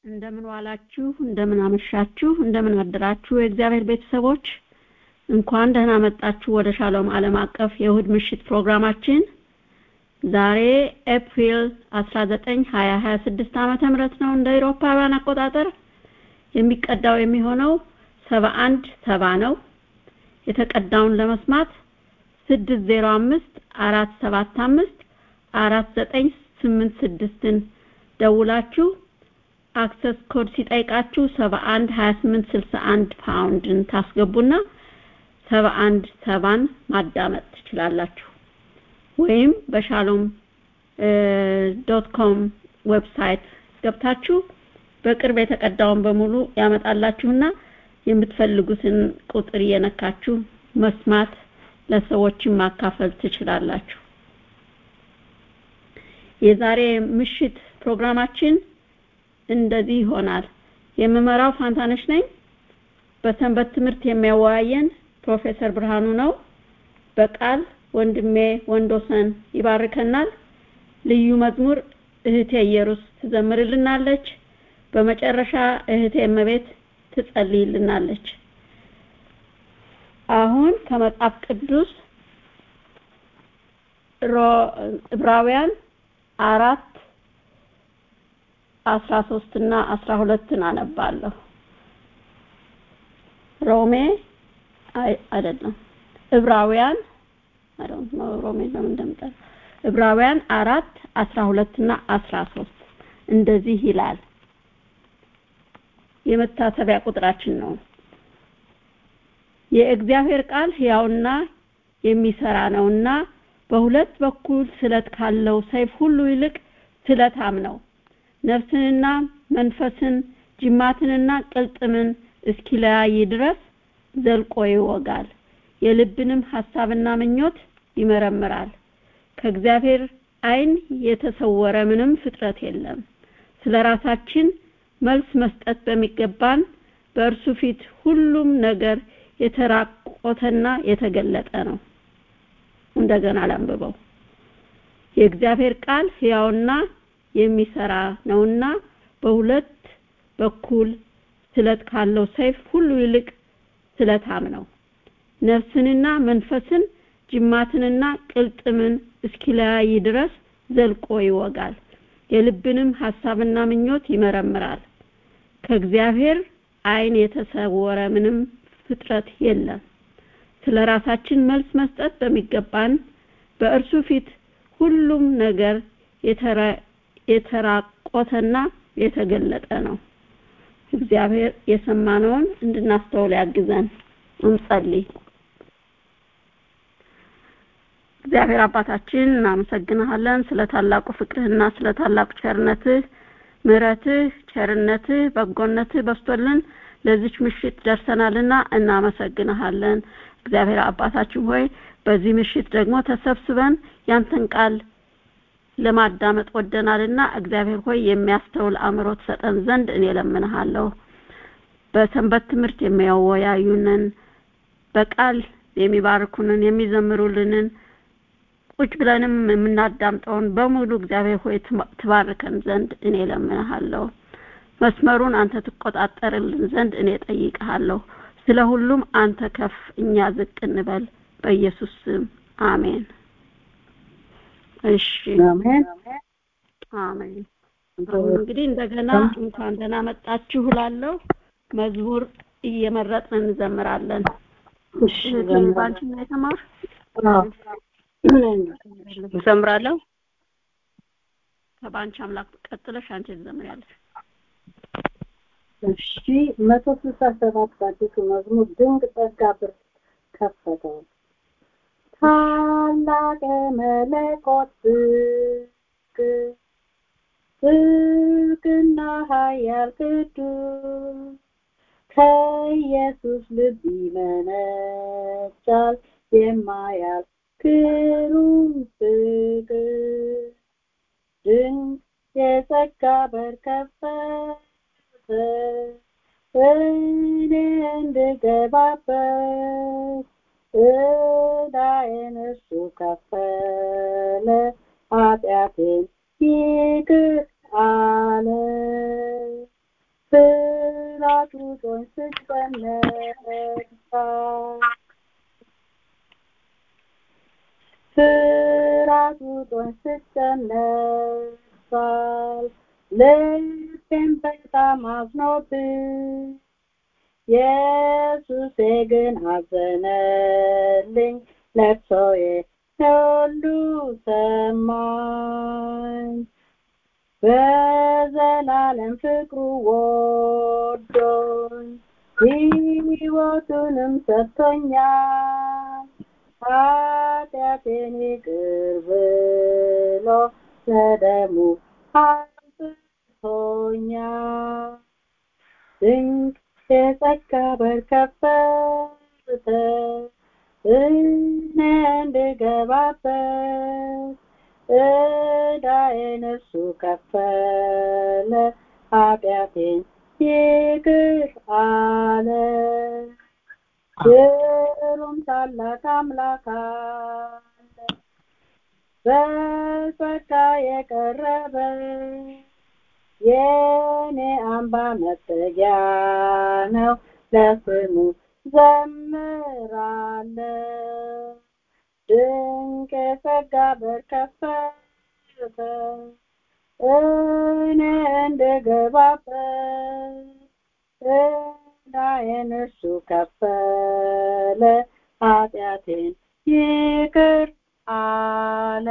እንደምን ዋላችሁ፣ እንደምን አመሻችሁ፣ እንደምን አደራችሁ የእግዚአብሔር ቤተሰቦች እንኳን ደህና መጣችሁ ወደ ሻሎም ዓለም አቀፍ የእሁድ ምሽት ፕሮግራማችን። ዛሬ ኤፕሪል 19 2026 ዓመተ ምህረት ነው እንደ አውሮፓውያን አቆጣጠር። የሚቀዳው የሚሆነው 71 ሰባ ነው። የተቀዳውን ለመስማት 605 475 4986ን ደውላችሁ አክሰስ ኮድ ሲጠይቃችሁ 71 28 61 ፓውንድን ታስገቡና 71 ሰባን ማዳመጥ ትችላላችሁ። ወይም በሻሎም ዶት ኮም ዌብሳይት ገብታችሁ በቅርብ የተቀዳውን በሙሉ ያመጣላችሁና የምትፈልጉትን ቁጥር እየነካችሁ መስማት ለሰዎችን ማካፈል ትችላላችሁ። የዛሬ ምሽት ፕሮግራማችን እንደዚህ ይሆናል። የምመራው ፋንታነሽ ነኝ። በሰንበት ትምህርት የሚያወያየን ፕሮፌሰር ብርሃኑ ነው። በቃል ወንድሜ ወንዶሰን ይባርከናል። ልዩ መዝሙር እህቴ ኢየሩስ ትዘምርልናለች። በመጨረሻ እህቴ እመቤት ትጸልይልናለች። አሁን ከመጽሐፍ ቅዱስ ዕብራውያን አራት አስራ ሶስት እና አስራ ሁለትን አነባለሁ። ሮሜ አይደለም ዕብራውያን አይዶንት ኖ ሮሜ ለምን እንደምጠራ ዕብራውያን አራት አስራ ሁለት እና አስራ ሶስት እንደዚህ ይላል። የመታሰቢያ ቁጥራችን ነው። የእግዚአብሔር ቃል ሕያውና የሚሰራ ነውና በሁለት በኩል ስለት ካለው ሰይፍ ሁሉ ይልቅ ስለታም ነው፣ ነፍስንና መንፈስን ጅማትንና ቅልጥምን እስኪለያይ ድረስ ዘልቆ ይወጋል፣ የልብንም ሐሳብና ምኞት ይመረምራል። ከእግዚአብሔር ዓይን የተሰወረ ምንም ፍጥረት የለም። ስለ ራሳችን መልስ መስጠት በሚገባን በእርሱ ፊት ሁሉም ነገር የተራቆተና የተገለጠ ነው። እንደገና ላንብበው። የእግዚአብሔር ቃል ሕያውና የሚሰራ ነውና በሁለት በኩል ስለት ካለው ሰይፍ ሁሉ ይልቅ ስለታም ነው፣ ነፍስንና መንፈስን ጅማትንና ቅልጥምን እስኪለያይ ድረስ ዘልቆ ይወጋል፣ የልብንም ሐሳብና ምኞት ይመረምራል። ከእግዚአብሔር ዓይን የተሰወረ ምንም ፍጥረት የለም። ስለ ራሳችን መልስ መስጠት በሚገባን በእርሱ ፊት ሁሉም ነገር የተራቆተና የተገለጠ ነው። እግዚአብሔር የሰማነውን እንድናስተውል ያግዘን። እንጸልይ። እግዚአብሔር አባታችን እናመሰግንሃለን ስለ ታላቁ ፍቅርህና ስለ ታላቁ ቸርነትህ፣ ምሕረትህ፣ ቸርነትህ፣ በጎነትህ በስቶልን ለዚች ምሽት ደርሰናልና እናመሰግንሃለን። እግዚአብሔር አባታችን ሆይ በዚህ ምሽት ደግሞ ተሰብስበን ያንተን ቃል ለማዳመጥ ወደናልና እግዚአብሔር ሆይ የሚያስተውል አእምሮ ትሰጠን ዘንድ እኔ ለምንሃለሁ። በሰንበት ትምህርት የሚያወያዩንን በቃል የሚባርኩንን የሚዘምሩልንን ቁጭ ብለንም የምናዳምጠውን በሙሉ እግዚአብሔር ሆይ ትባርከን ዘንድ እኔ ለምንሃለሁ። መስመሩን አንተ ትቆጣጠርልን ዘንድ እኔ ጠይቅሃለሁ። ስለ ሁሉም አንተ ከፍ እኛ ዝቅ እንበል። በኢየሱስ ስም አሜን። እሺ አሜን አሜን። አሁን እንግዲህ እንደገና እንኳን ደህና መጣችሁ እላለሁ። መዝሙር እየመረጥን እንዘምራለን። እሺ ባንቺ ነው የተማር እዘምራለሁ። ከባንቺ አምላክ ቀጥለሽ አንቺ ትዘምሪያለሽ። እሺ መቶ ስልሳ ሰባት በአዲሱ መዝሙር ድንቅ ጸጋ ብር ከፈተው ታላቅ መለኮት ብቅ ብርቅና ኃያል ቅዱስ ከኢየሱስ ልብ ይመነጫል የማያልቅ ግሩም ፍቅር ድንቅ የጸጋ በር ከፈተ እኔ እንድገባበት ዕዳዬን እርሱ ከፈለ ኃጢአቴን ይቅር አለ ይነሳል ልቤም በጣም አዝኖብኝ ኢየሱሴ ግን አዘነልኝ ለቅሶዬ ሁሉ ሰማኝ በዘላለም ፍቅሩ ወዶኝ ሕይወቱንም ሰጥቶኛል ኃጢአቴን ይቅር ብሎ በደሙ አንጽቶኛል ድንቅ የጸጋ በር ከፈተ እኔ እንድገባበት ዕዳዬን እርሱ ከፈለ ኃጢአቴን ይቅር አለ ግሩም ታላቅ አምላክ አለ በጸጋ የቀረበ የኔ አምባ መጠጊያ ነው ለስሙ ዘምራለሁ ድንቅ የጸጋ በር ከፈተ እኔ እንድገባበት ዕዳዬን እርሱ ከፈለ ኃጢአቴን ይቅር አለ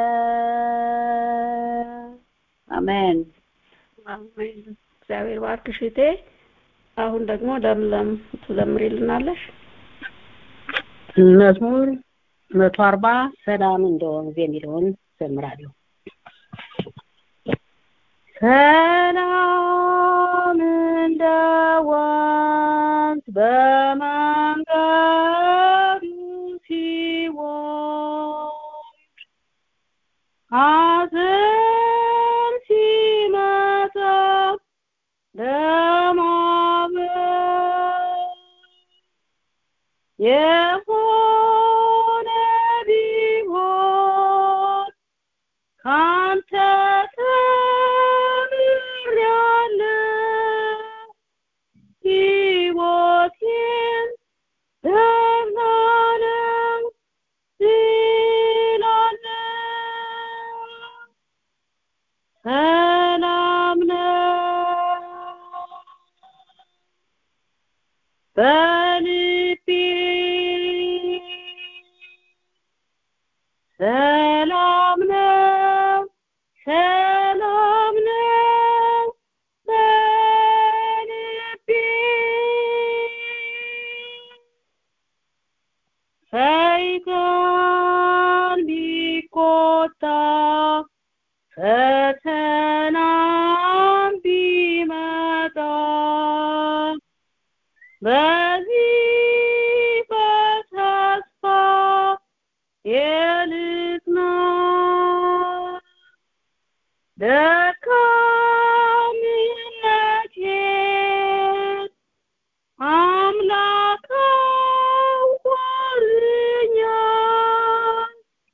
አሜን አሜን። እግዚአብሔር ባርክሽ እህቴ። አሁን ደግሞ ለምለም ትዘምሪልናለሽ። መዝሙር መቶ አርባ ሰላም እንደ ወንዝ የሚለውን ዘምራለሁ። ሰላም እንደ ወንዝ በመንገዱ ሲወርድ ሐዘን ሲመጣ ለማበል የሆነ ቢሆን ካንተ ተምሬአለሁ ሕይወቴን ዘላለም ስላለህ ሰላም ነው በልቤ ሰላም ነው ሰላም ነው በልቤ ሰይጣን ቢቆጣ ፈተናም ቢመጣ በዚህ በተስፋ የልጽና ደካምነቴን አምላክ አውቆልኛል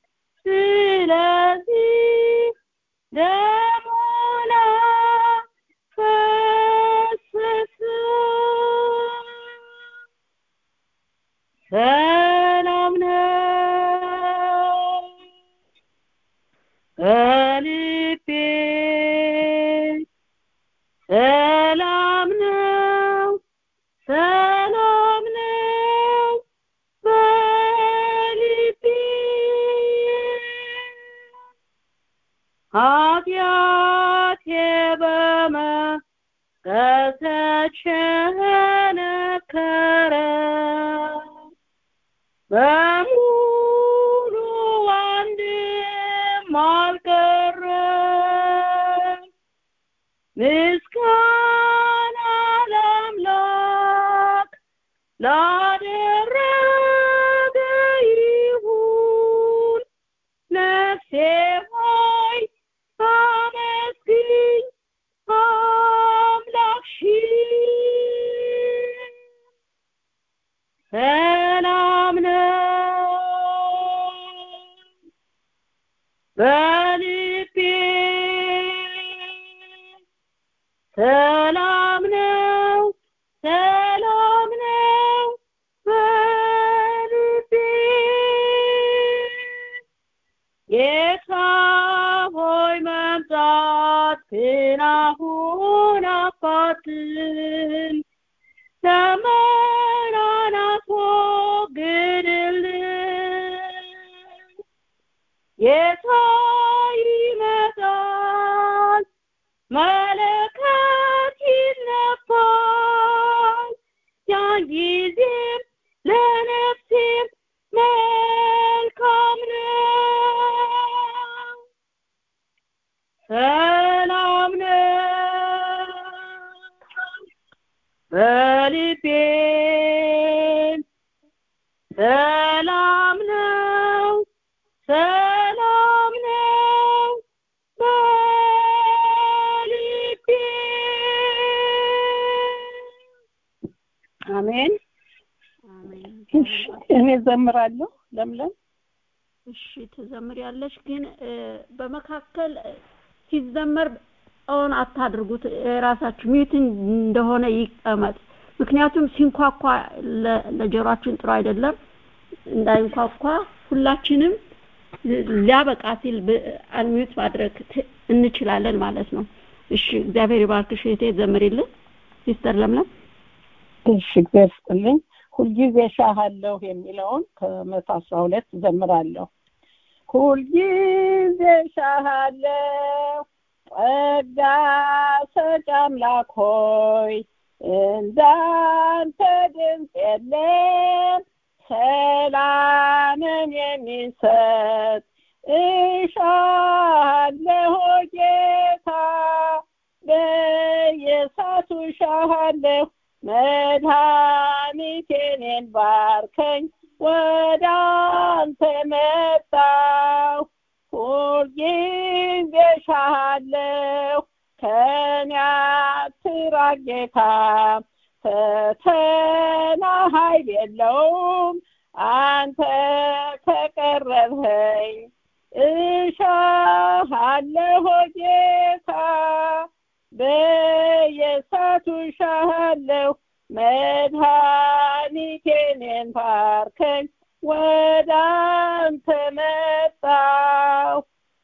ስለዚህ ደሙን አፈሰሰ ሰላም ነው በልቤ ሰላም ነው ሰላም ነው በልቤ ኃጢአቴ በመቀሰት ቸነከረ በሙሉ አንድም አልቀረም ምስጋና ለአምላክ ላደረገ ይሁን ነፍሴ ሆይ አመስግኝ አምላክሽን ሰላም ነው በልቤ ሰላም ነው ሰላም ነው በልቤ ጌታ ሆይ መምጣትህን አሁን አፋጥን ዘመናን አስወግድልን ጌታ ይመጣል መለከት ይነፋል ያን ጊዜም ለነፍሴም መልካም ነው ሰላም ነው በልቤም ሰላም ነው ሰላም ነው በልቤ አሜን አሜን እሺ እኔ ዘምራለሁ ለምለም እሺ ትዘምሪያለሽ ግን እ፣ በመካከል እ፣ ሲዘመር ኦን አታድርጉት የራሳችሁ ሚዩት እንደሆነ ይቀመጥ ምክንያቱም ሲንኳኳ ለ- ለጆሮአችን ጥሩ አይደለም እንዳይንኳኳ ሁላችንም ል- ሊያበቃ ሲል ብ- አንሚዩት ማድረግ ት- እንችላለን ማለት ነው እሺ እግዚአብሔር ይባርክሽ እህቴ ዘምሪልን ሲስተር ለምለም እሺ እግዚአብሔር ይስጥልኝ ሁልጊዜ ሻሃለሁ የሚለውን ከመቶ አስራ ሁለት ዘምራለሁ ሁልጊዜ ሻሃለሁ ጸጋ ሰጭ አምላክ ሆይ እንዳንተ ድምፅ የለም ሰላምን የሚሰጥ እሻለሁ ጌታ በየሳቱ ሻሃለሁ መድኃኒቴኔን ባርከኝ ወደ አንተ መጣሁ ሁልጊዜ ሻሃለሁ ከኔ አትራቅ ጌታ ፈተና ኃይል የለውም አንተ ከቀረብኸኝ እሻሃለሁ ጌታ በየሳቱ እሻሃለሁ መድኃኒቴኔን ባርከኝ ወደ አንተ መጣሁ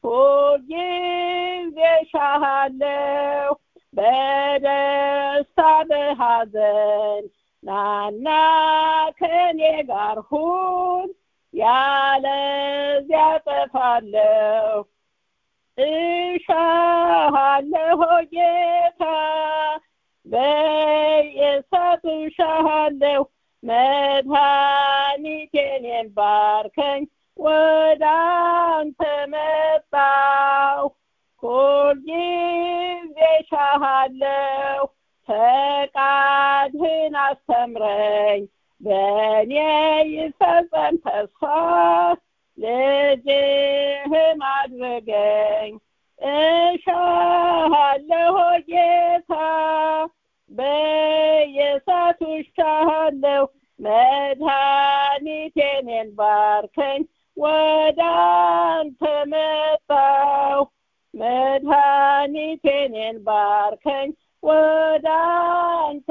ሁልጊዜ እሻሃለሁ በደስታ በሐዘን ናና ከኔ ጋር ሁን ያለዚያ ጠፋለሁ እሻሃለሁ ጌታ በየሰቱ እሻሃለሁ መድኃኒቴኔን ባርከኝ ወደ አንተ መጣሁ ሁልጊዜ እሻሃለሁ ፈቃድህን አስተምረኝ በእኔ ይፈጸም ተስፋ ልጅህም አድርገኝ እሻሃለሁ ጌታ በየሳቱ እሻሃለሁ መድኃኒቴኔን ባርከኝ ወደ አንተ መጣሁ መድኃኒቴኔን ባርከኝ ወደ አንተ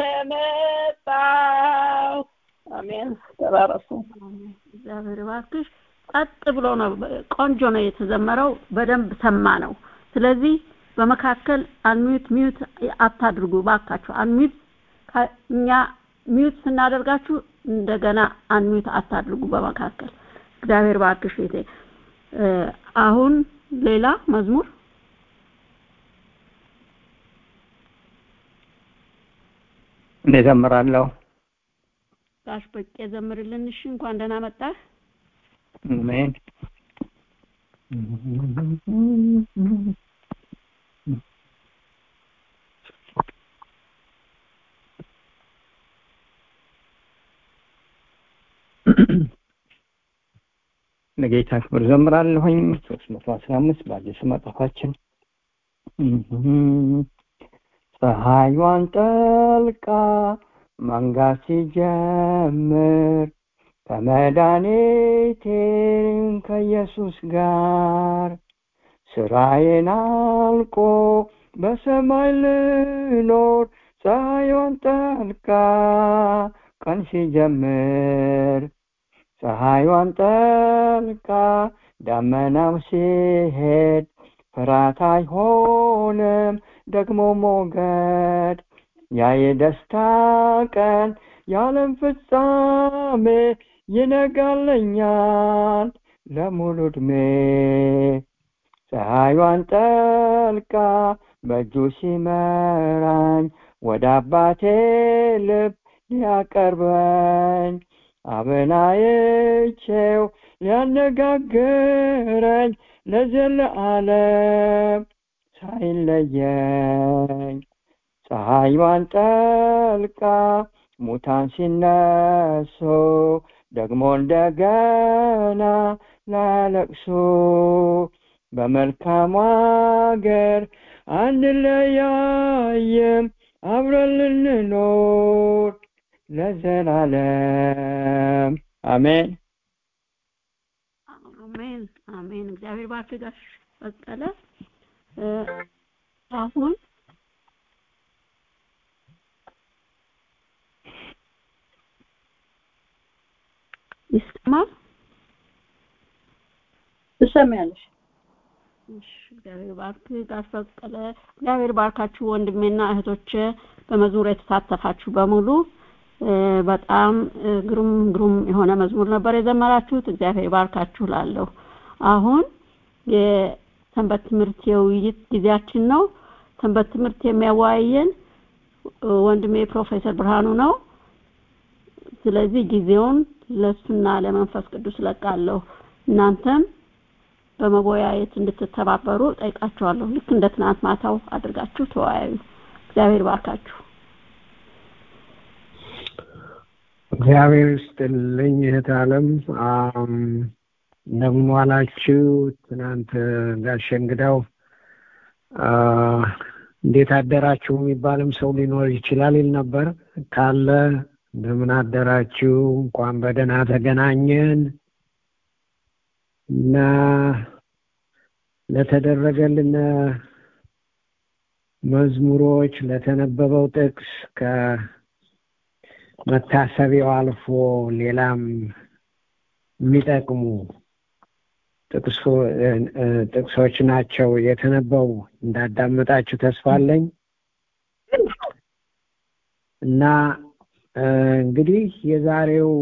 መጣሁ አሜን ተባረኩ እግዚአብሔር ይባርክሽ ጸጥ ብሎ ነው ቆንጆ ነው የተዘመረው በደንብ ሰማ ነው ስለዚህ በመካከል አንሚዩት ሚዩት አታድርጉ ባካችሁ አንሚዩት ከ- እኛ ሚዩት ስናደርጋችሁ እንደገና አንሚዩት አታድርጉ በመካከል እግዚአብሔር ባርክሽ እህቴ እ፣ አሁን ሌላ መዝሙር እኔ ዘምራለሁ ጋሽ በቄ ዘምርልን እሺ እንኳን ደህና መጣህ አሜን ለጌታ ክብር ዘምራለሁኝ ሶስት መቶ አስራ አምስት በአዲስ መጽሐፋችን ፀሐይዋን ጠልቃ መንጋት ሲጀምር ከመድኃኒቴም ከኢየሱስ ጋር ስራዬን አልቆ በሰማይ ልኖር ፀሐይዋን ጠልቃ ቀን ሲጀምር ፀሐይዋን ጠልቃ ደመናው ሲሄድ ፍርሃት አይሆንም ደግሞ ሞገድ ያ የደስታ ቀን የዓለም ፍጻሜ ይነጋለኛል ለሙሉ ዕድሜ ፀሐይዋን ጠልቃ በእጁ ሲመራኝ ወደ አባቴ ልብ ሊያቀርበኝ አበላየቼው ሊያነጋግረኝ ለዘለዓለም ሳይለየኝ ፀሐይዋን ጠልቃ ሙታን ሲነሱ ደግሞ እንደገና ላለቅሱ በመልካም አገር አንለያይም አብረን ልንኖር ለዘላለም አሜን አሜን አሜን። እግዚአብሔር ባርክ ጋሽ በቀለ። አሁን ይሰማል? ትሰሚያለሽ? እሺ፣ እግዚአብሔር ባርክ ጋሽ በቀለ። እግዚአብሔር ባርካችሁ ወንድሜና እህቶቼ በመዝሙር የተሳተፋችሁ በሙሉ በጣም ግሩም ግሩም የሆነ መዝሙር ነበር የዘመራችሁት። እግዚአብሔር ባርካችሁ ላለሁ። አሁን የሰንበት ትምህርት የውይይት ጊዜያችን ነው። ሰንበት ትምህርት የሚያወያየን ወንድሜ ፕሮፌሰር ብርሃኑ ነው። ስለዚህ ጊዜውን ለሱና ለመንፈስ ቅዱስ ለቃለሁ። እናንተም በመወያየት እንድትተባበሩ ጠይቃችኋለሁ። ልክ እንደ ትናንት ማታው አድርጋችሁ ተወያዩ። እግዚአብሔር ባርካችሁ። እግዚአብሔር ይስጥልኝ እህት አለም እንደምን ዋላችሁ? ትናንት ጋሼ እንግዳው እንዴት አደራችሁ የሚባልም ሰው ሊኖር ይችላል ይል ነበር። ካለ እንደምን አደራችሁ፣ እንኳን በደህና ተገናኘን እና ለተደረገልን መዝሙሮች ለተነበበው ጥቅስ ከመታሰቢያው አልፎ ሌላም የሚጠቅሙ ጥቅሶች ናቸው የተነበቡ እንዳዳመጣችሁ ተስፋ አለኝ እና እንግዲህ የዛሬው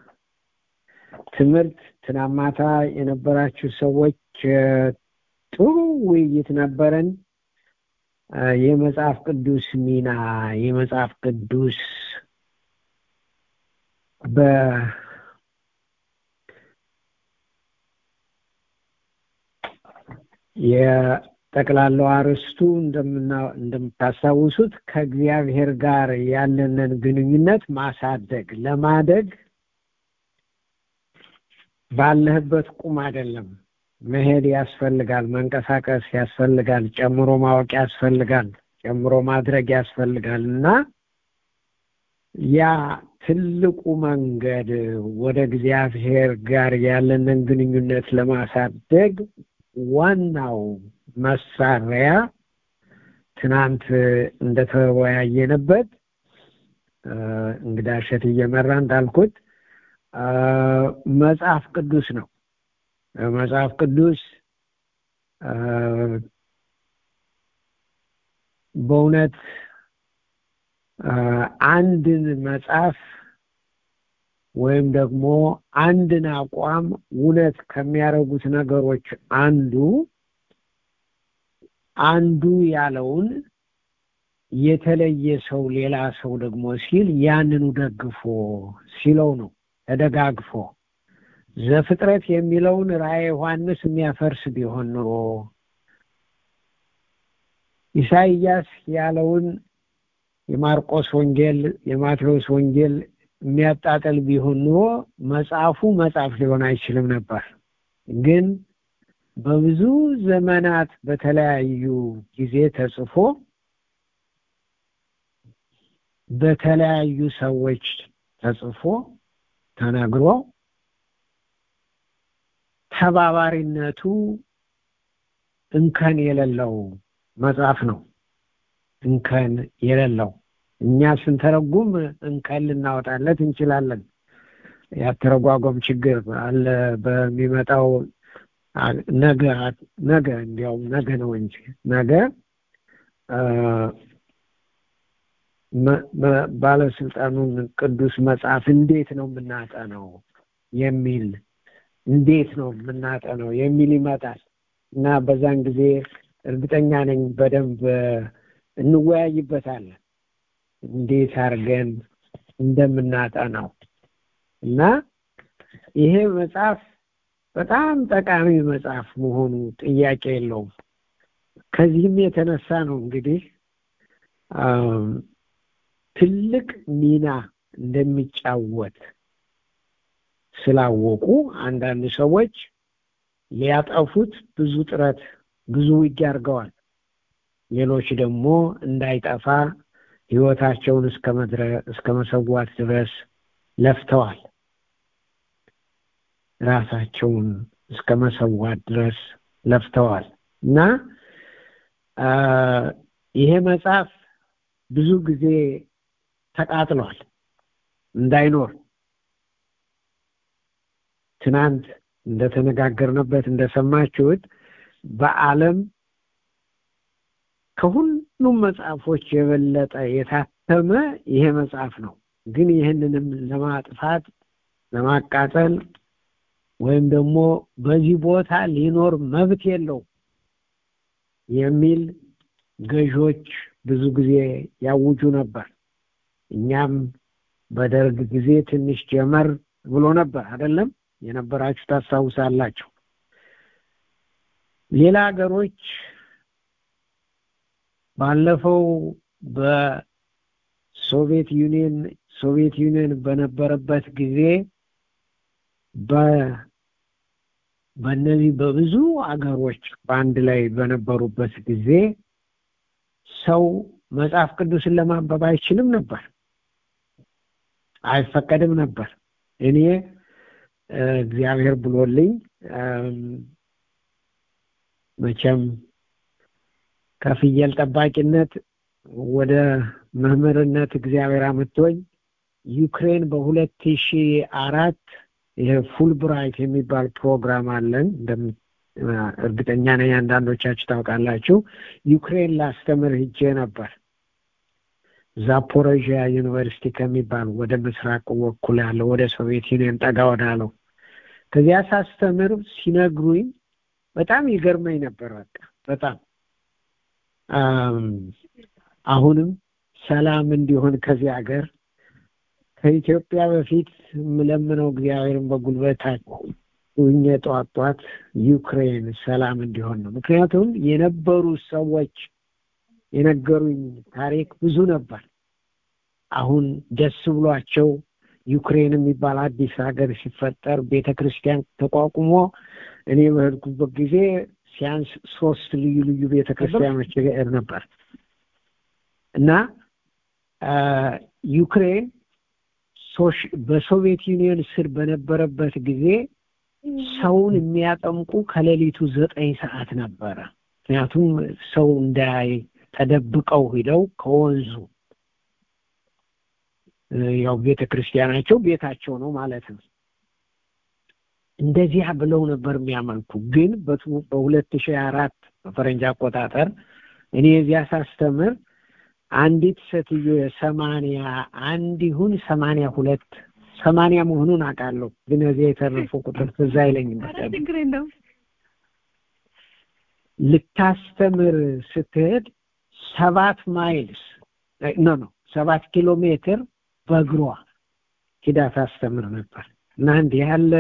ትምህርት ትናንት ማታ የነበራችሁ ሰዎች ጥሩ ውይይት ነበረን። የመጽሐፍ ቅዱስ ሚና የመጽሐፍ ቅዱስ በ የጠቅላላው አርዕስቱ እንደምታስታውሱት ከእግዚአብሔር ጋር ያለንን ግንኙነት ማሳደግ ለማደግ ባለህበት ቁም አይደለም መሄድ ያስፈልጋል፣ መንቀሳቀስ ያስፈልጋል፣ ጨምሮ ማወቅ ያስፈልጋል፣ ጨምሮ ማድረግ ያስፈልጋል እና ያ ትልቁ መንገድ ወደ እግዚአብሔር ጋር ያለንን ግንኙነት ለማሳደግ ዋናው መሳሪያ ትናንት እንደተወያየንበት እንግዳ እሸት እየመራ እንዳልኩት መጽሐፍ ቅዱስ ነው። መጽሐፍ ቅዱስ በእውነት አንድን መጽሐፍ ወይም ደግሞ አንድን አቋም እውነት ከሚያደርጉት ነገሮች አንዱ አንዱ ያለውን የተለየ ሰው ሌላ ሰው ደግሞ ሲል ያንኑ ደግፎ ሲለው ነው ተደጋግፎ ዘፍጥረት የሚለውን ራእየ ዮሐንስ የሚያፈርስ ቢሆን ኑሮ ኢሳይያስ ያለውን የማርቆስ ወንጌል የማቴዎስ ወንጌል የሚያጣጥል ቢሆን ኑሮ መጽሐፉ መጽሐፍ ሊሆን አይችልም ነበር። ግን በብዙ ዘመናት በተለያዩ ጊዜ ተጽፎ በተለያዩ ሰዎች ተጽፎ ተነግሮ ተባባሪነቱ እንከን የሌለው መጽሐፍ ነው። እንከን የሌለው እኛ ስንተረጉም እንከን ልናወጣለት እንችላለን። ያተረጓጎም ችግር አለ። በሚመጣው ነገ ነገ እንዲያውም ነገ ነው እንጂ ነገ ባለስልጣኑን ቅዱስ መጽሐፍ እንዴት ነው የምናጠነው የሚል እንዴት ነው የምናጠነው የሚል ይመጣል እና በዛን ጊዜ እርግጠኛ ነኝ በደንብ እንወያይበታለን እንዴት አድርገን እንደምናጠናው እና ይሄ መጽሐፍ በጣም ጠቃሚ መጽሐፍ መሆኑ ጥያቄ የለውም ከዚህም የተነሳ ነው እንግዲህ ትልቅ ሚና እንደሚጫወት ስላወቁ አንዳንድ ሰዎች ሊያጠፉት ብዙ ጥረት ብዙ ውጊያ አድርገዋል ሌሎች ደግሞ እንዳይጠፋ ህይወታቸውን እስከ መሰዋት ድረስ ለፍተዋል ራሳቸውን እስከ መሰዋት ድረስ ለፍተዋል እና ይሄ መጽሐፍ ብዙ ጊዜ ተቃጥሏል እንዳይኖር ትናንት እንደተነጋገርንበት እንደሰማችሁት በአለም ከሁሉም መጽሐፎች የበለጠ የታተመ ይሄ መጽሐፍ ነው ግን ይህንንም ለማጥፋት ለማቃጠል ወይም ደግሞ በዚህ ቦታ ሊኖር መብት የለው የሚል ገዦች ብዙ ጊዜ ያውጁ ነበር እኛም በደርግ ጊዜ ትንሽ ጀመር ብሎ ነበር አይደለም የነበራችሁ ታስታውሳላችሁ ሌላ ሀገሮች ባለፈው በሶቪየት ዩኒየን ሶቪየት ዩኒየን በነበረበት ጊዜ በእነዚህ በብዙ አገሮች በአንድ ላይ በነበሩበት ጊዜ ሰው መጽሐፍ ቅዱስን ለማንበብ አይችልም ነበር አይፈቀድም ነበር እኔ እግዚአብሔር ብሎልኝ መቼም ከፍየል ጠባቂነት ወደ መምህርነት እግዚአብሔር አምጥቶኝ ዩክሬን በሁለት ሺ አራት ይሄ ፉል ብራይት የሚባል ፕሮግራም አለን እርግጠኛ ነኝ አንዳንዶቻችሁ ታውቃላችሁ ዩክሬን ላስተምር ሂጄ ነበር ዛፖሮዥያ ዩኒቨርሲቲ ከሚባል ወደ ምስራቅ በኩል ያለው ወደ ሶቪየት ዩኒየን ጠጋ ወዳለው ከዚያ ሳስተምር ሲነግሩኝ በጣም ይገርመኝ ነበር በቃ በጣም አሁንም ሰላም እንዲሆን ከዚህ ሀገር ከኢትዮጵያ በፊት የምለምነው እግዚአብሔርን በጉልበታቸው ሁኜ ጧት ጧት ዩክሬን ሰላም እንዲሆን ነው ምክንያቱም የነበሩ ሰዎች የነገሩኝ ታሪክ ብዙ ነበር አሁን ደስ ብሏቸው ዩክሬን የሚባል አዲስ ሀገር ሲፈጠር ቤተ ክርስቲያን ተቋቁሞ እኔ በሄድኩበት ጊዜ ሲያንስ ሶስት ልዩ ልዩ ቤተ ክርስቲያኖች ሄድ ነበር እና ዩክሬን በሶቪየት ዩኒየን ስር በነበረበት ጊዜ ሰውን የሚያጠምቁ ከሌሊቱ ዘጠኝ ሰዓት ነበረ ምክንያቱም ሰው እንዳያይ ተደብቀው ሂደው ከወንዙ ያው ቤተ ክርስቲያናቸው ቤታቸው ነው ማለት ነው እንደዚያ ብለው ነበር የሚያመልኩ ግን በሁለት ሺህ አራት በፈረንጅ አቆጣጠር እኔ እዚያ ሳስተምር አንዲት ሴትዮ የሰማንያ አንድ ይሁን ሰማንያ ሁለት ሰማንያ መሆኑን አውቃለሁ ግን እዚያ የተረፉ ቁጥር ትዝ አይለኝም ልታስተምር ስትሄድ ሰባት ማይልስ ኖ ኖ ሰባት ኪሎ ሜትር በእግሯ ሂዳ ታስተምር ነበር እና እንዲህ ያለ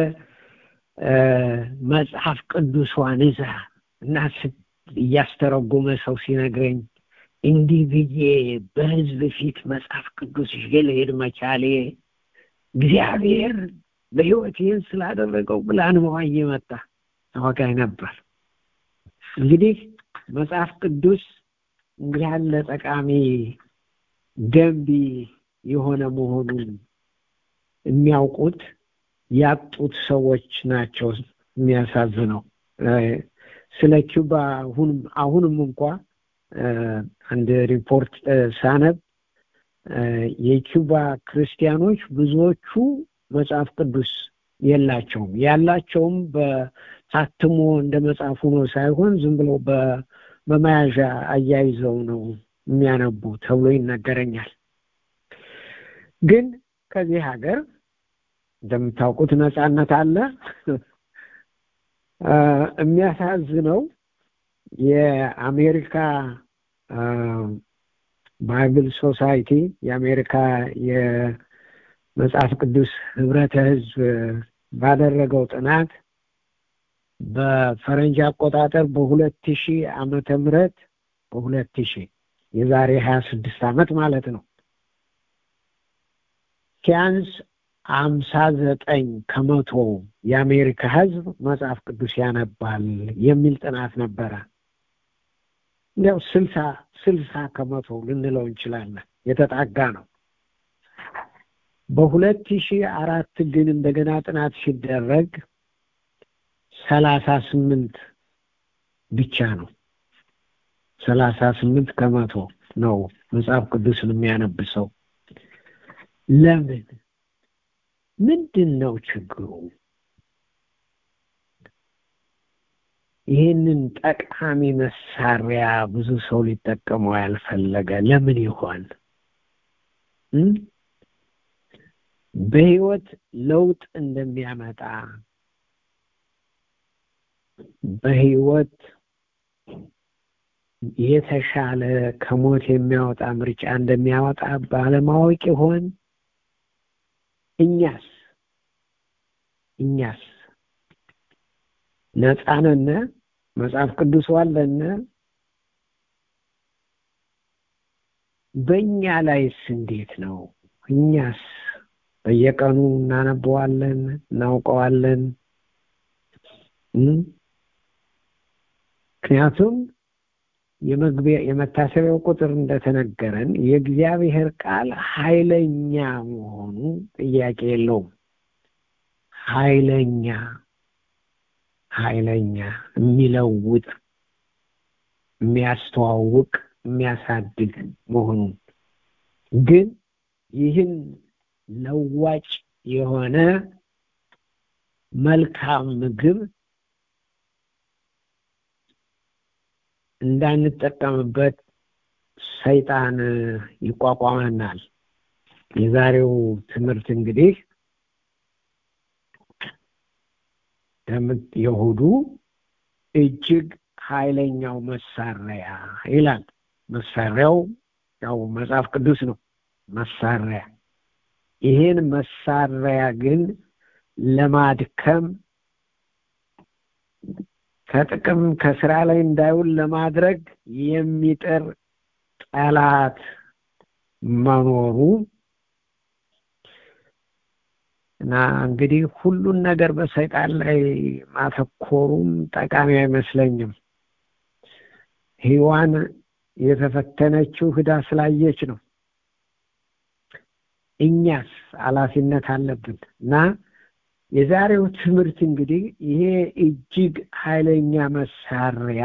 መጽሐፍ ቅዱሷን ይዛ እና እያስተረጎመ ሰው ሲነግረኝ እንዲህ ብዬ በህዝብ ፊት መጽሐፍ ቅዱስ ይዤ ልሄድ መቻሌ እግዚአብሔር በህይወት ይህን ስላደረገው ብላ እንባዋ እየመጣ ታወጋኝ ነበር እንግዲህ መጽሐፍ ቅዱስ እንዲህ ያለ ጠቃሚ ገንቢ የሆነ መሆኑን የሚያውቁት ያጡት ሰዎች ናቸው የሚያሳዝነው ስለ ኪውባ አሁንም አሁንም እንኳ አንድ ሪፖርት ሳነብ የኪውባ ክርስቲያኖች ብዙዎቹ መጽሐፍ ቅዱስ የላቸውም። ያላቸውም በታትሞ እንደ መጽሐፍ ሆኖ ሳይሆን ዝም ብሎ በመያዣ አያይዘው ነው የሚያነቡ ተብሎ ይነገረኛል። ግን ከዚህ ሀገር እንደምታውቁት ነጻነት አለ። የሚያሳዝነው የአሜሪካ ባይብል ሶሳይቲ የአሜሪካ የመጽሐፍ ቅዱስ ህብረተ ህዝብ ባደረገው ጥናት በፈረንጅ አቆጣጠር በሁለት ሺህ ዓመተ ምህረት በሁለት ሺህ የዛሬ ሀያ ስድስት ዓመት ማለት ነው ሲያንስ አምሳ ዘጠኝ ከመቶ የአሜሪካ ህዝብ መጽሐፍ ቅዱስ ያነባል የሚል ጥናት ነበረ። እንዲያው ስልሳ ስልሳ ከመቶ ልንለው እንችላለን። የተጣጋ ነው። በሁለት ሺህ አራት ግን እንደገና ጥናት ሲደረግ ሰላሳ ስምንት ብቻ ነው። ሰላሳ ስምንት ከመቶ ነው መጽሐፍ ቅዱስን የሚያነብ ሰው። ለምን? ምንድን ነው ችግሩ? ይህንን ጠቃሚ መሳሪያ ብዙ ሰው ሊጠቀመው ያልፈለገ ለምን ይሆን? በህይወት ለውጥ እንደሚያመጣ በህይወት የተሻለ ከሞት የሚያወጣ ምርጫ እንደሚያወጣ ባለማወቅ ይሆን? እኛስ እኛስ ነፃነን መጽሐፍ ቅዱስ ዋለነ በእኛ ላይስ እንዴት ነው? እኛስ በየቀኑ እናነበዋለን፣ እናውቀዋለን። ምክንያቱም የመግቢያ የመታሰቢያው ቁጥር እንደተነገረን የእግዚአብሔር ቃል ኃይለኛ መሆኑ ጥያቄ የለውም። ኃይለኛ ኃይለኛ የሚለውጥ የሚያስተዋውቅ የሚያሳድግ መሆኑን ግን ይህን ለዋጭ የሆነ መልካም ምግብ እንዳንጠቀምበት ሰይጣን ይቋቋመናል። የዛሬው ትምህርት እንግዲህ የእሁዱ እጅግ ኃይለኛው መሳሪያ ይላል። መሳሪያው ያው መጽሐፍ ቅዱስ ነው። መሳሪያ ይሄን መሳሪያ ግን ለማድከም ከጥቅም ከስራ ላይ እንዳይውል ለማድረግ የሚጥር ጠላት መኖሩ እና እንግዲህ ሁሉን ነገር በሰይጣን ላይ ማተኮሩም ጠቃሚ አይመስለኝም። ሔዋን የተፈተነችው ህዳ ስላየች ነው። እኛስ ኃላፊነት አለብን እና የዛሬው ትምህርት እንግዲህ ይሄ እጅግ ኃይለኛ መሳሪያ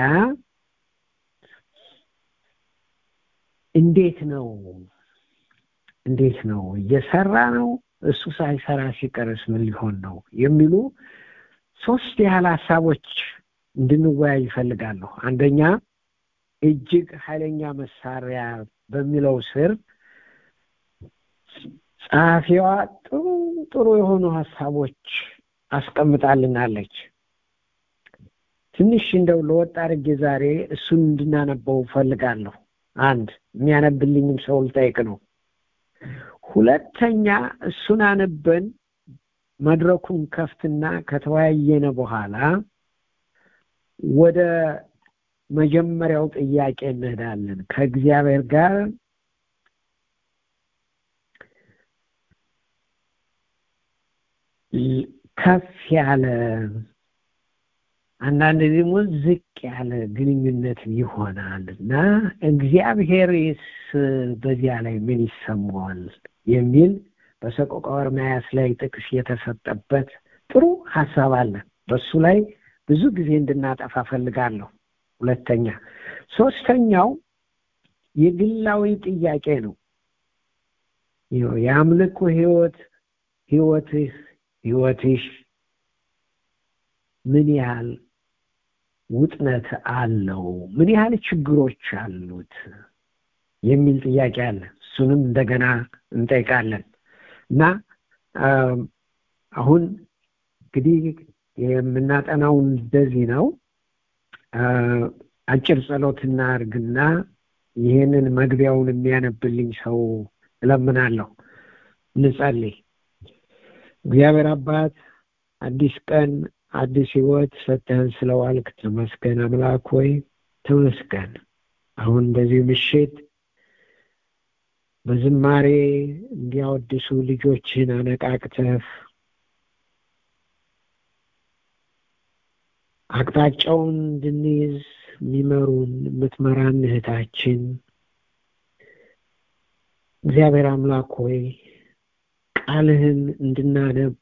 እንዴት ነው እንዴት ነው እየሰራ ነው እሱ ሳይሰራ ሲቀርስ ምን ሊሆን ነው የሚሉ ሶስት ያህል ሀሳቦች እንድንወያይ ይፈልጋለሁ። አንደኛ እጅግ ኃይለኛ መሳሪያ በሚለው ስር ጸሐፊዋ ጥሩ ጥሩ የሆኑ ሀሳቦች አስቀምጣልናለች። ትንሽ እንደው ለወጥ አድርጌ ዛሬ እሱን እንድናነበው ፈልጋለሁ። አንድ የሚያነብልኝም ሰው ልጠይቅ ነው። ሁለተኛ እሱን አንበን መድረኩን ከፍትና ከተወያየነ በኋላ ወደ መጀመሪያው ጥያቄ እንሄዳለን ከእግዚአብሔር ጋር ከፍ ያለ አንዳንድ ደግሞ ዝቅ ያለ ግንኙነት ይሆናል እና እግዚአብሔርስ በዚያ ላይ ምን ይሰማዋል የሚል በሰቆቃወ ኤርምያስ ላይ ጥቅስ የተሰጠበት ጥሩ ሀሳብ አለ። በሱ ላይ ብዙ ጊዜ እንድናጠፋ ፈልጋለሁ። ሁለተኛ ሶስተኛው የግላዊ ጥያቄ ነው። የአምልኮ ህይወት ህይወትህ ህይወትሽ ምን ያህል ውጥነት አለው? ምን ያህል ችግሮች አሉት? የሚል ጥያቄ አለ። እሱንም እንደገና እንጠይቃለን እና አሁን እንግዲህ የምናጠናው እንደዚህ ነው። አጭር ጸሎት እናድርግና ይህንን መግቢያውን የሚያነብልኝ ሰው እለምናለሁ። እንጸልይ። እግዚአብሔር አባት አዲስ ቀን አዲስ ህይወት ሰጥተህን ስለዋልክ ተመስገን። አምላክ ሆይ ተመስገን። አሁን በዚህ ምሽት በዝማሬ እንዲያወድሱ ልጆችን አነቃቅተህ አቅጣጫውን እንድንይዝ የሚመሩን የምትመራን እህታችን እግዚአብሔር አምላክ ሆይ ቃልህን እንድናነብ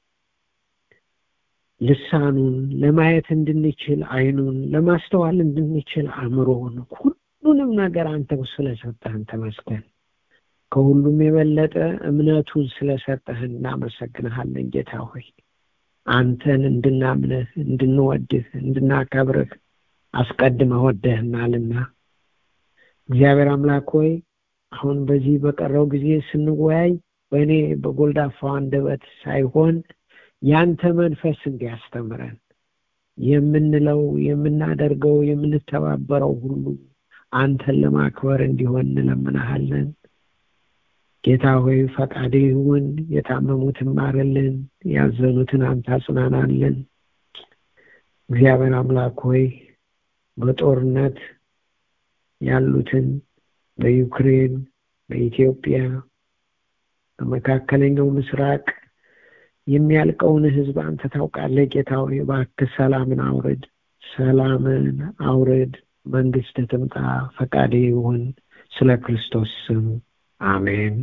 ልሳኑን ለማየት እንድንችል አይኑን ለማስተዋል እንድንችል አእምሮውን ሁሉንም ነገር አንተው ስለሰጠህን ተመስገን። ከሁሉም የበለጠ እምነቱን ስለሰጠህን እናመሰግንሃለን ጌታ ሆይ አንተን እንድናምንህ እንድንወድህ እንድናከብርህ አስቀድመህ ወደህናልና እግዚአብሔር አምላክ ሆይ አሁን በዚህ በቀረው ጊዜ ስንወያይ በእኔ በጎልዳፋው አንደበት ሳይሆን ያንተ መንፈስ እንዲያስተምረን የምንለው የምናደርገው የምንተባበረው ሁሉ አንተን ለማክበር እንዲሆን እንለምናሃለን። ጌታ ሆይ ፈቃድ ይሁን። የታመሙትን ማርልን፣ ያዘኑትን አንተ አጽናናልን። እግዚአብሔር አምላክ ሆይ በጦርነት ያሉትን በዩክሬን፣ በኢትዮጵያ፣ በመካከለኛው ምስራቅ የሚያልቀውን ሕዝብ አንተ ታውቃለህ። ጌታ ሆይ እባክህ ሰላምን አውርድ፣ ሰላምን አውርድ። መንግስት ትምጣ፣ ፈቃድ ይሁን። ስለ ክርስቶስ ስም አሜን።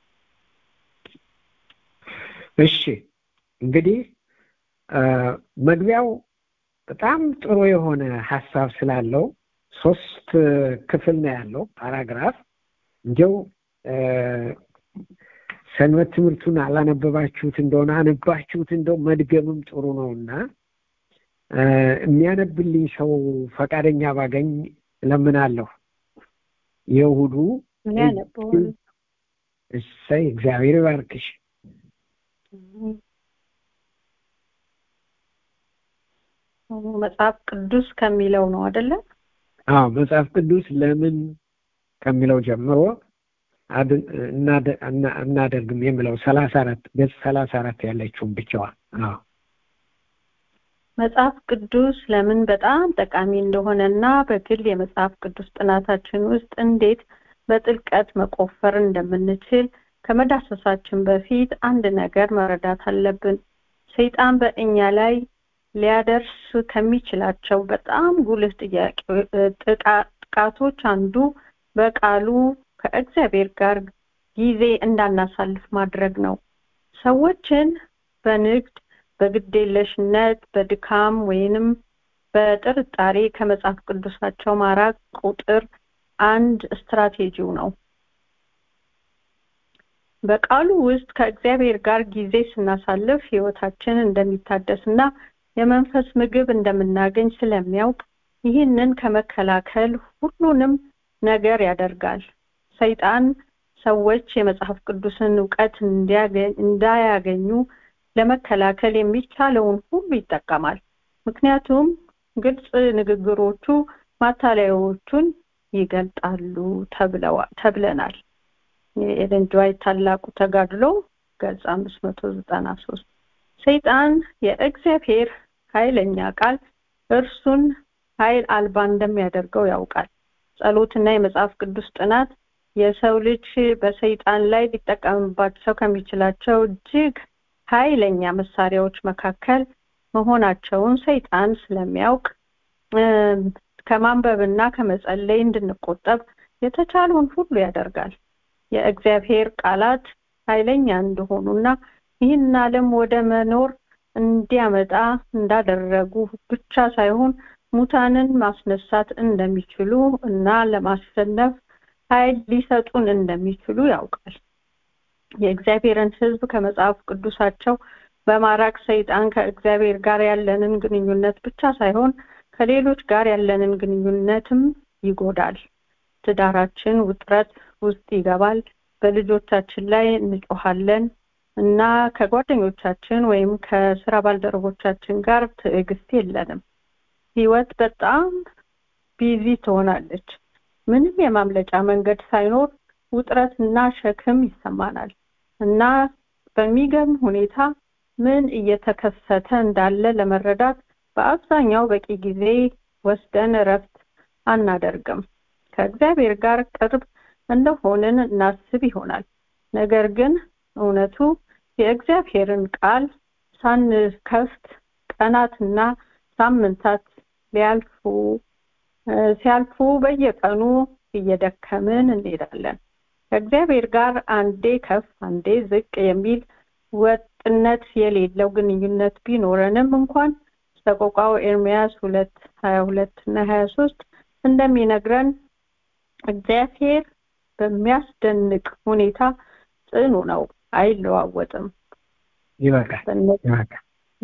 እሺ እንግዲህ መግቢያው በጣም ጥሩ የሆነ ሀሳብ ስላለው ሶስት ክፍል ነው ያለው ፓራግራፍ። እንዲያው ሰንበት ትምህርቱን አላነበባችሁት እንደሆነ አነባችሁት እንደው መድገምም ጥሩ ነው እና የሚያነብልኝ ሰው ፈቃደኛ ባገኝ እለምናለሁ። የእሑዱ እሰይ እግዚአብሔር ይባርክሽ። መጽሐፍ ቅዱስ ከሚለው ነው አይደለ? አዎ መጽሐፍ ቅዱስ ለምን ከሚለው ጀምሮ እናደርግም የሚለው ሰላሳ አራት ገጽ ሰላሳ አራት ያለችውን ብቻዋን። አዎ መጽሐፍ ቅዱስ ለምን በጣም ጠቃሚ እንደሆነና በግል የመጽሐፍ ቅዱስ ጥናታችን ውስጥ እንዴት በጥልቀት መቆፈር እንደምንችል ከመዳሰሳችን በፊት አንድ ነገር መረዳት አለብን። ሰይጣን በእኛ ላይ ሊያደርስ ከሚችላቸው በጣም ጉልህ ጥቃቶች አንዱ በቃሉ ከእግዚአብሔር ጋር ጊዜ እንዳናሳልፍ ማድረግ ነው። ሰዎችን በንግድ፣ በግዴለሽነት፣ በድካም ወይንም በጥርጣሬ ከመጽሐፍ ቅዱሳቸው ማራቅ ቁጥር አንድ ስትራቴጂው ነው። በቃሉ ውስጥ ከእግዚአብሔር ጋር ጊዜ ስናሳልፍ ህይወታችን እንደሚታደስ እና የመንፈስ ምግብ እንደምናገኝ ስለሚያውቅ ይህንን ከመከላከል ሁሉንም ነገር ያደርጋል። ሰይጣን ሰዎች የመጽሐፍ ቅዱስን እውቀት እንዳያገኙ ለመከላከል የሚቻለውን ሁሉ ይጠቀማል። ምክንያቱም ግልጽ ንግግሮቹ ማታለያዎቹን ይገልጣሉ ተብለናል። የኤለን ጅዋይት ታላቁ ተጋድሎ ገጽ አምስት መቶ ዘጠና ሶስት ሰይጣን የእግዚአብሔር ኃይለኛ ቃል እርሱን ኃይል አልባ እንደሚያደርገው ያውቃል። ጸሎትና የመጽሐፍ ቅዱስ ጥናት የሰው ልጅ በሰይጣን ላይ ሊጠቀምባቸው ከሚችላቸው እጅግ ኃይለኛ መሳሪያዎች መካከል መሆናቸውን ሰይጣን ስለሚያውቅ ከማንበብና ከመጸለይ እንድንቆጠብ የተቻለውን ሁሉ ያደርጋል። የእግዚአብሔር ቃላት ኃይለኛ እንደሆኑና ይህን ዓለም ወደ መኖር እንዲያመጣ እንዳደረጉ ብቻ ሳይሆን ሙታንን ማስነሳት እንደሚችሉ እና ለማሸነፍ ኃይል ሊሰጡን እንደሚችሉ ያውቃል። የእግዚአብሔርን ሕዝብ ከመጽሐፍ ቅዱሳቸው በማራቅ ሰይጣን ከእግዚአብሔር ጋር ያለንን ግንኙነት ብቻ ሳይሆን ከሌሎች ጋር ያለንን ግንኙነትም ይጎዳል። ትዳራችን ውጥረት ውስጥ ይገባል። በልጆቻችን ላይ እንጮሃለን እና ከጓደኞቻችን ወይም ከስራ ባልደረቦቻችን ጋር ትዕግስት የለንም። ህይወት በጣም ቢዚ ትሆናለች። ምንም የማምለጫ መንገድ ሳይኖር ውጥረትና ሸክም ይሰማናል እና በሚገርም ሁኔታ ምን እየተከሰተ እንዳለ ለመረዳት በአብዛኛው በቂ ጊዜ ወስደን እረፍት አናደርግም። ከእግዚአብሔር ጋር ቅርብ እንደሆንን እናስብ ይሆናል። ነገር ግን እውነቱ የእግዚአብሔርን ቃል ሳንከፍት ቀናትና ሳምንታት ሊያልፉ ሲያልፉ በየቀኑ እየደከምን እንሄዳለን። ከእግዚአብሔር ጋር አንዴ ከፍ አንዴ ዝቅ የሚል ወጥነት የሌለው ግንኙነት ቢኖረንም እንኳን ሰቆቃው ኤርሚያስ ሁለት ሀያ ሁለት እና ሀያ ሶስት እንደሚነግረን እግዚአብሔር በሚያስደንቅ ሁኔታ ጽኑ ነው፣ አይለዋወጥም። ይበቃል ይበቃል።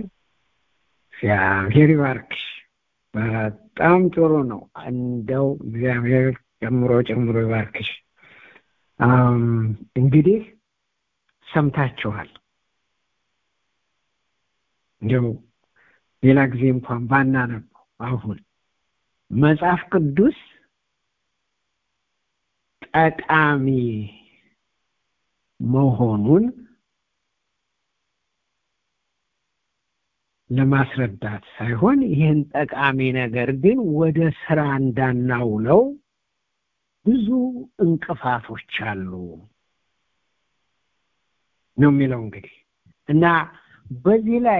እግዚአብሔር ይባርክሽ። በጣም ጥሩ ነው። እንደው እግዚአብሔር ጨምሮ ጨምሮ ይባርክሽ። እንግዲህ ሰምታችኋል። እንዲያው ሌላ ጊዜ እንኳን ባናነበው አሁን መጽሐፍ ቅዱስ ጠቃሚ መሆኑን ለማስረዳት ሳይሆን ይህን ጠቃሚ ነገር ግን ወደ ስራ እንዳናውለው ብዙ እንቅፋቶች አሉ ነው የሚለው እንግዲህ እና በዚህ ላይ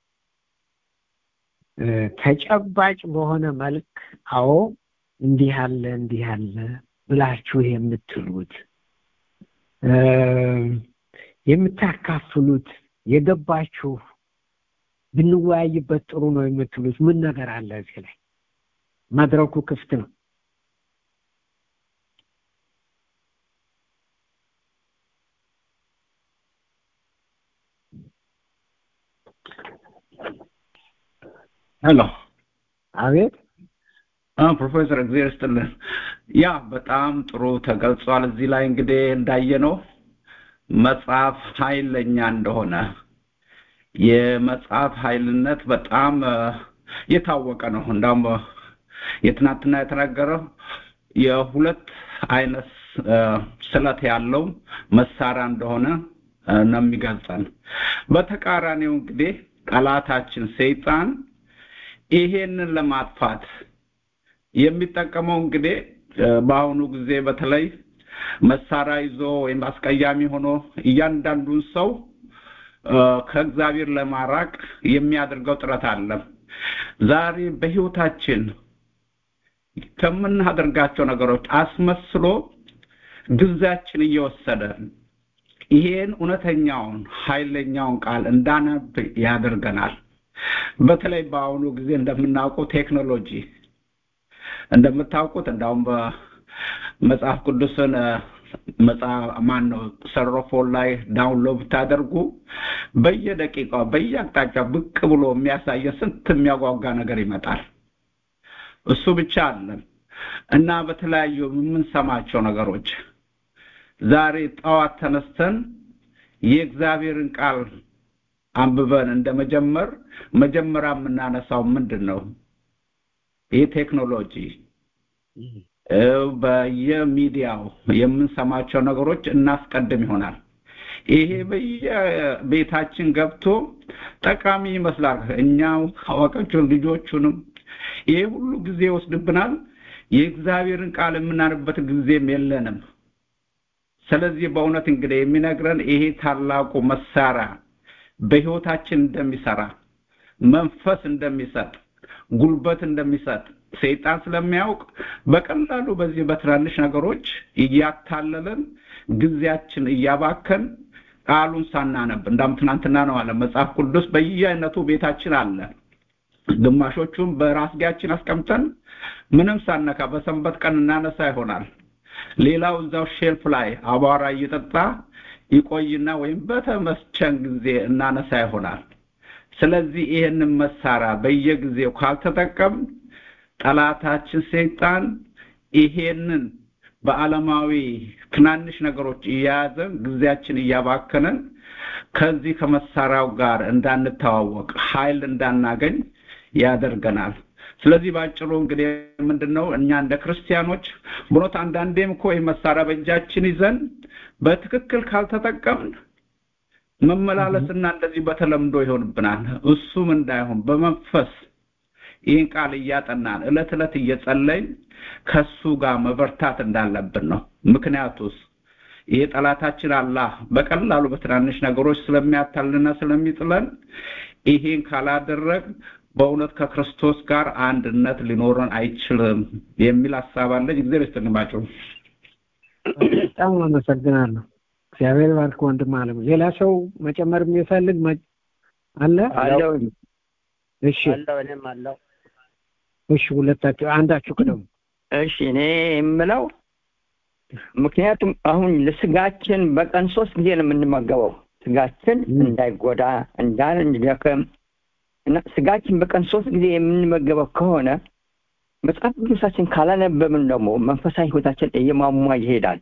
ተጨባጭ በሆነ መልክ አዎ እንዲህ ያለ እንዲህ ያለ ብላችሁ የምትሉት የምታካፍሉት የገባችሁ ብንወያይበት ጥሩ ነው የምትሉት ምን ነገር አለ እዚህ ላይ መድረኩ ክፍት ነው ሄሎ አቤት ፕሮፌሰር እግዚአብሔር ይስጥልን ያ በጣም ጥሩ ተገልጿል እዚህ ላይ እንግዲህ እንዳየነው መጽሐፍ ኃይለኛ እንደሆነ የመጽሐፍ ኃይልነት በጣም የታወቀ ነው እንዳውም የትናንትና የተናገረው የሁለት አይነት ስለት ያለው መሳሪያ እንደሆነ ነው የሚገልጸን በተቃራኒው እንግዲህ ጠላታችን ሰይጣን ይሄንን ለማጥፋት የሚጠቀመው እንግዲህ በአሁኑ ጊዜ በተለይ መሳሪያ ይዞ ወይም አስቀያሚ ሆኖ እያንዳንዱን ሰው ከእግዚአብሔር ለማራቅ የሚያደርገው ጥረት አለ ዛሬ በህይወታችን ከምናደርጋቸው ነገሮች አስመስሎ ጊዜያችን እየወሰደ ይሄን እውነተኛውን ኃይለኛውን ቃል እንዳነብ ያደርገናል በተለይ በአሁኑ ጊዜ እንደምናውቀው ቴክኖሎጂ እንደምታውቁት እንዳውም በመጽሐፍ ቅዱስን ማን ነው ሰሮፎን ላይ ዳውንሎድ ብታደርጉ በየደቂቃው በየአቅጣጫው ብቅ ብሎ የሚያሳየ ስንት የሚያጓጓ ነገር ይመጣል እሱ ብቻ አለን እና በተለያዩ የምንሰማቸው ነገሮች ዛሬ ጠዋት ተነስተን የእግዚአብሔርን ቃል አንብበን እንደመጀመር መጀመሪያ የምናነሳው ምንድን ነው ይህ ቴክኖሎጂ በየሚዲያው የምንሰማቸው ነገሮች እናስቀድም ይሆናል ይሄ በየቤታችን ገብቶ ጠቃሚ ይመስላል እኛ አዋቂዎቹን ልጆቹንም ይሄ ሁሉ ጊዜ ይወስድብናል የእግዚአብሔርን ቃል የምናንበት ጊዜም የለንም ስለዚህ በእውነት እንግዲህ የሚነግረን ይሄ ታላቁ መሳሪያ በህይወታችን እንደሚሰራ መንፈስ እንደሚሰጥ ጉልበት እንደሚሰጥ ሰይጣን ስለሚያውቅ በቀላሉ በዚህ በትናንሽ ነገሮች እያታለለን ጊዜያችን እያባከን ቃሉን ሳናነብ እንዳም ትናንትና ነው አለ መጽሐፍ ቅዱስ በየአይነቱ ቤታችን አለ ግማሾቹም በራስጌያችን አስቀምጠን ምንም ሳነካ በሰንበት ቀን እናነሳ ይሆናል ሌላው እዛው ሼልፍ ላይ አቧራ እየጠጣ ይቆይና ወይም በተመቸን ጊዜ እናነሳ ይሆናል ስለዚህ ይህንን መሳሪያ በየጊዜው ካልተጠቀም ጠላታችን ሰይጣን ይሄንን በዓለማዊ ትናንሽ ነገሮች እየያዘን ጊዜያችን እያባከነን ከዚህ ከመሳሪያው ጋር እንዳንተዋወቅ ኃይል እንዳናገኝ ያደርገናል። ስለዚህ በአጭሩ እንግዲህ ምንድን ነው እኛ እንደ ክርስቲያኖች ብኖት አንዳንዴም እኮ ይህ መሳሪያ በእጃችን ይዘን በትክክል ካልተጠቀምን መመላለስና እንደዚህ በተለምዶ ይሆንብናል። እሱም እንዳይሆን በመንፈስ ይህን ቃል እያጠናን እለት እለት እየጸለይን ከሱ ጋር መበርታት እንዳለብን ነው። ምክንያቱስ ይሄ ጠላታችን አላህ በቀላሉ በትናንሽ ነገሮች ስለሚያታልና ስለሚጥለን ይሄን ካላደረግ በእውነት ከክርስቶስ ጋር አንድነት ሊኖረን አይችልም የሚል ሀሳብ አለኝ። እግዚአብሔር ይስጥልኝ። በጣም አመሰግናለሁ። እግዚአብሔር ባርክ ወንድም አለም። ሌላ ሰው መጨመር የሚፈልግ አለ? አለው እሺ አለው እኔም አለው። እሺ፣ ሁለታችሁ አንዳችሁ ቅደሙ። እሺ እኔ የምለው ምክንያቱም አሁን ለስጋችን በቀን ሶስት ጊዜ ነው የምንመገበው ስጋችን እንዳይጎዳ እንዳን እንዲደክም እና ስጋችን በቀን ሶስት ጊዜ የምንመገበው ከሆነ መጽሐፍ ቅዱሳችን ካላነበብን ደግሞ መንፈሳዊ ህይወታችን እየማሟ ይሄዳል።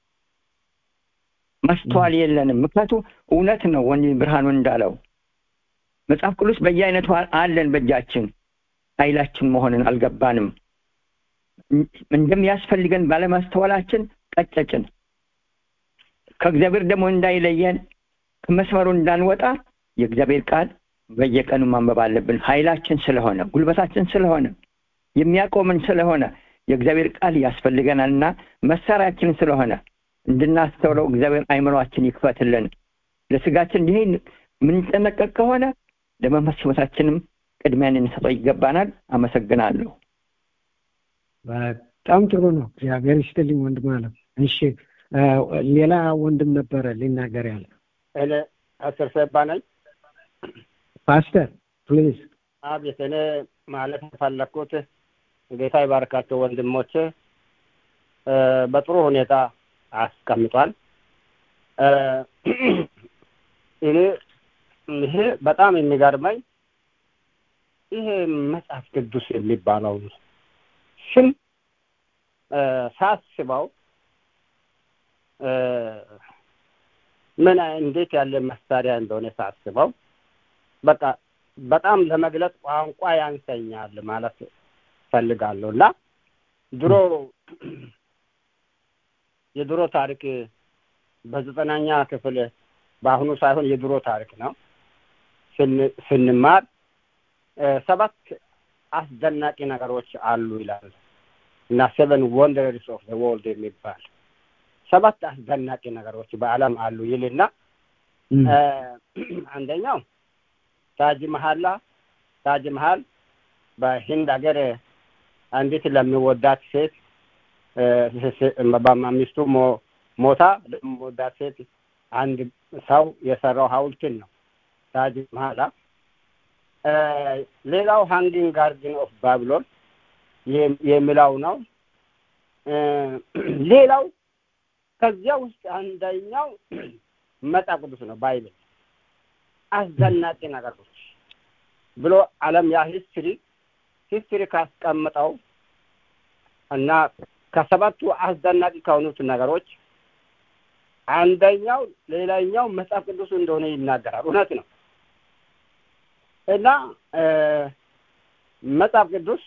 ማስተዋል የለንም። ምክንያቱም እውነት ነው ወንድም ብርሃኑ እንዳለው መጽሐፍ ቅዱስ በየአይነቱ አለን በእጃችን ኃይላችን መሆንን አልገባንም። እንደሚያስፈልገን ባለማስተዋላችን ቀጨጭን። ከእግዚአብሔር ደግሞ እንዳይለየን ከመስመሩ እንዳንወጣ የእግዚአብሔር ቃል በየቀኑ ማንበብ አለብን። ኃይላችን ስለሆነ ጉልበታችን ስለሆነ የሚያቆምን ስለሆነ የእግዚአብሔር ቃል ያስፈልገናልና መሳሪያችን ስለሆነ እንድናስተውለው እግዚአብሔር አይምሯችን ይክፈትልን። ለስጋችን ይህን የምንጠነቀቅ ከሆነ ለመንፈስ ህይወታችንም ቅድሚያ ልንሰጠው ይገባናል። አመሰግናለሁ። በጣም ጥሩ ነው። እግዚአብሔር ይስጥልኝ ወንድም አለም። እሺ ሌላ ወንድም ነበረ ሊናገር ያለ እኔ አስር ሰባ ነኝ። ፓስተር ፕሊዝ። አቤት እኔ ማለት የፈለግኩት ጌታ ይባርካቸው ወንድሞች በጥሩ ሁኔታ አስቀምጧል። እኔ ይሄ በጣም የሚገርመኝ ይሄ መጽሐፍ ቅዱስ የሚባለው ስም ሳስበው ምን እንዴት ያለ መሳሪያ እንደሆነ ሳስበው በቃ በጣም ለመግለጽ ቋንቋ ያንሰኛል ማለት ፈልጋለሁ እና ድሮ የድሮ ታሪክ በዘጠናኛ ክፍል በአሁኑ ሳይሆን የድሮ ታሪክ ነው ስንማር ሰባት አስደናቂ ነገሮች አሉ ይላል እና ሴቨን ወንደርስ ኦፍ ወርልድ የሚባል ሰባት አስደናቂ ነገሮች በዓለም አሉ ይልና አንደኛው ታጅ መሀላ ታጅ መሀል በሂንድ ሀገር አንዲት ለሚወዳት ሴት ሚስቱ ሞታ ለሚወዳት ሴት አንድ ሰው የሰራው ሀውልትን ነው ታጅ መሀላ። ሌላው ሃንጊንግ ጋርድን ኦፍ ባቢሎን የሚለው ነው። ሌላው ከዚያ ውስጥ አንደኛው መጽሐፍ ቅዱስ ነው ባይብል አስደናቂ ነገሮች ብሎ ዓለም ያ ሂስትሪ ሂስትሪ ካስቀምጠው እና ከሰባቱ አስደናቂ ከሆኑት ነገሮች አንደኛው ሌላኛው መጽሐፍ ቅዱስ እንደሆነ ይናገራል። እውነት ነው እና መጽሐፍ ቅዱስ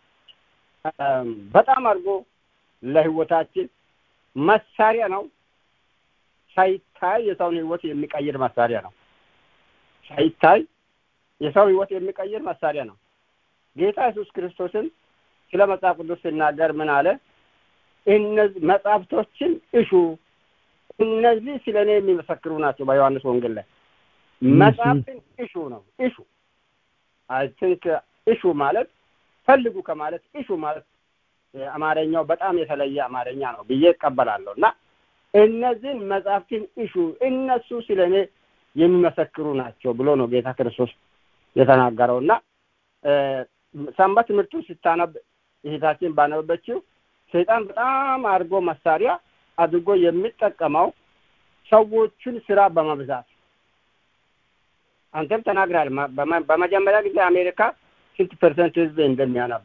በጣም አድርጎ ለህይወታችን መሳሪያ ነው። ሳይታይ የሰውን ህይወት የሚቀይር መሳሪያ ነው። ሳይታይ የሰው ህይወት የሚቀይር መሳሪያ ነው። ጌታ ኢየሱስ ክርስቶስን ስለ መጽሐፍ ቅዱስ ሲናገር ምን አለ? እነዚህ መጽሐፍቶችን እሹ፣ እነዚህ ስለ እኔ የሚመሰክሩ ናቸው። በዮሐንስ ወንጌል ላይ መጽሐፍትን እሹ ነው። እሹ አይ ቲንክ እሹ ማለት ፈልጉ ከማለት እሹ ማለት አማርኛው በጣም የተለየ አማርኛ ነው ብዬ እቀበላለሁ እና እነዚህን መጽሐፍትን እሹ እነሱ ስለ እኔ የሚመሰክሩ ናቸው ብሎ ነው ጌታ ክርስቶስ የተናገረው እና ሰንበት ትምህርቱ ስታነብ እህታችን ባነበበችው ሰይጣን በጣም አድርጎ መሳሪያ አድርጎ የሚጠቀመው ሰዎቹን ስራ በመብዛት አንተም ተናግራል። በመጀመሪያ ጊዜ አሜሪካ ስንት ፐርሰንት ህዝብ እንደሚያነብ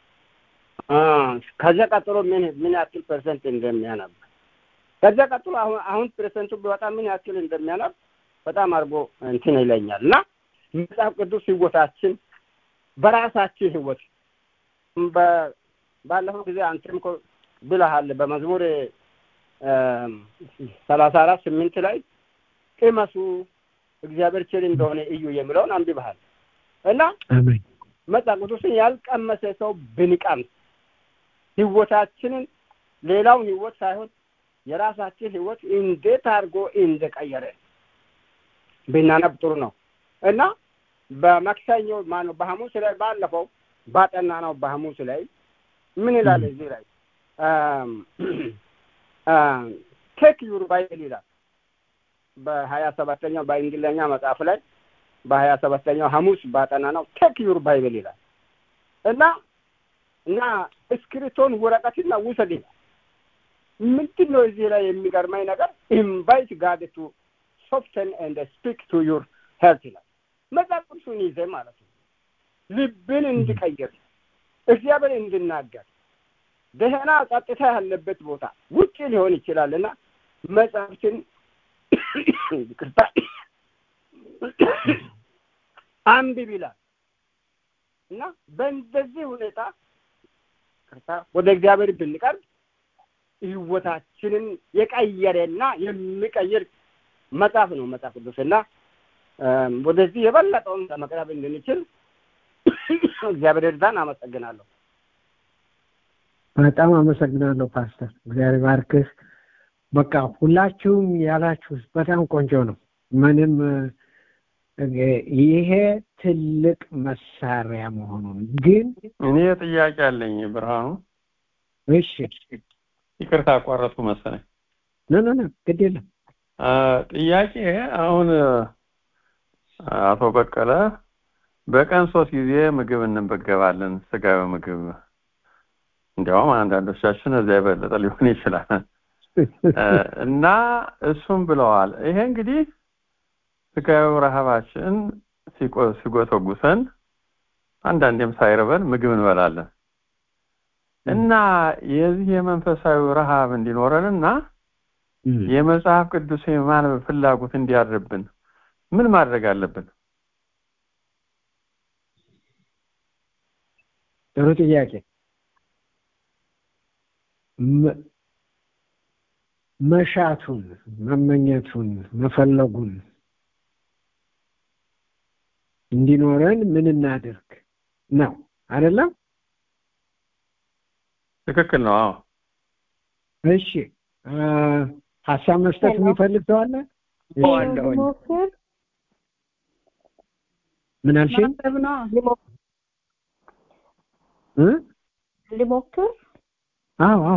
ከዚያ ቀጥሎ ምን ምን ያክል ፐርሰንት እንደሚያነብ ከዚያ ቀጥሎ አሁን አሁን ፐርሰንቱ ቢወጣ ምን ያክል እንደሚያነብ በጣም አድርጎ እንትን ይለኛል እና መጽሐፍ ቅዱስ ህይወታችን በራሳችን ህይወት ባለፈው ጊዜ አንተም እኮ ብለሃል በመዝሙር ሰላሳ አራት ስምንት ላይ ቅመሱ እግዚአብሔር ችል እንደሆነ እዩ የሚለውን አንብበሃል እና መጽሐፍ ቅዱስን ያልቀመሰ ሰው ብንቀምስ ህይወታችንን ሌላውን ህይወት ሳይሆን የራሳችን ህይወት እንዴት አድርጎ እንደቀየረ ብናነብ ጥሩ ነው እና በማክሰኞ ማነው በሐሙስ ላይ ባለፈው ባጠና ነው በሐሙስ ላይ ምን ይላል እዚህ ላይ ቴክ ዩር ባይብል ይላል በሀያ ሰባተኛው በእንግሊዝኛ መጽሐፍ ላይ በሀያ ሰባተኛው ሐሙስ ባጠና ነው ቴክ ዩር ባይብል ይላል እና እና እስክሪቶን ወረቀትና ውሰድ ይላል ምንድን ነው እዚህ ላይ የሚገርመኝ ነገር ኢንቫይት ጋድ ቱ ሶፍተን ኤንድ ስፒክ ቱ ዩር ሄልት ይላል መጽሐፍ ቅዱሱን ይዘ ማለት ነው ልብን እንዲቀይር እግዚአብሔር እንድናገር ደህና ጸጥታ ያለበት ቦታ ውጭ ሊሆን ይችላል እና መጽሐፍትን ይቅርታ አንብብ ይላል እና በእንደዚህ ሁኔታ ይቅርታ ወደ እግዚአብሔር ብንቀርብ ህይወታችንን የቀየረና የሚቀይር መጽሐፍ ነው መጽሐፍ ቅዱስ እና ወደዚህ የበለጠውን ለመቅረብ እንድንችል እግዚአብሔር እርዳን። አመሰግናለሁ። በጣም አመሰግናለሁ ፓስተር፣ እግዚአብሔር ባርክህ። በቃ ሁላችሁም ያላችሁ በጣም ቆንጆ ነው። ምንም ይሄ ትልቅ መሳሪያ መሆኑን ግን እኔ ጥያቄ አለኝ ብርሃኑ። እሺ፣ ይቅርታ አቋረጥኩ መሰለኝ። ኖ ኖ ኖ፣ ግድ የለም። ጥያቄ አሁን አቶ በቀለ በቀን ሶስት ጊዜ ምግብ እንመገባለን፣ ስጋዊ ምግብ። እንዲያውም አንዳንዶቻችን እዚያ የበለጠ ሊሆን ይችላል እና እሱም ብለዋል። ይሄ እንግዲህ ስጋዊ ረሃባችን ሲጎተጉሰን አንዳንዴም ሳይርበን ምግብ እንበላለን እና የዚህ የመንፈሳዊ ረሃብ እንዲኖረን እና የመጽሐፍ ቅዱስ የማንበብ ፍላጎት እንዲያድርብን ምን ማድረግ አለብን? ጥሩ ጥያቄ። መሻቱን፣ መመኘቱን፣ መፈለጉን እንዲኖረን ምን እናድርግ ነው አይደለም? ትክክል ነው። አዎ። እሺ፣ ሀሳብ መስጠት የሚፈልግ ሰው አለ? ሞክር ምን አልሽኝ? ማሰብ ነው እ ልሞክር አዎ አዎ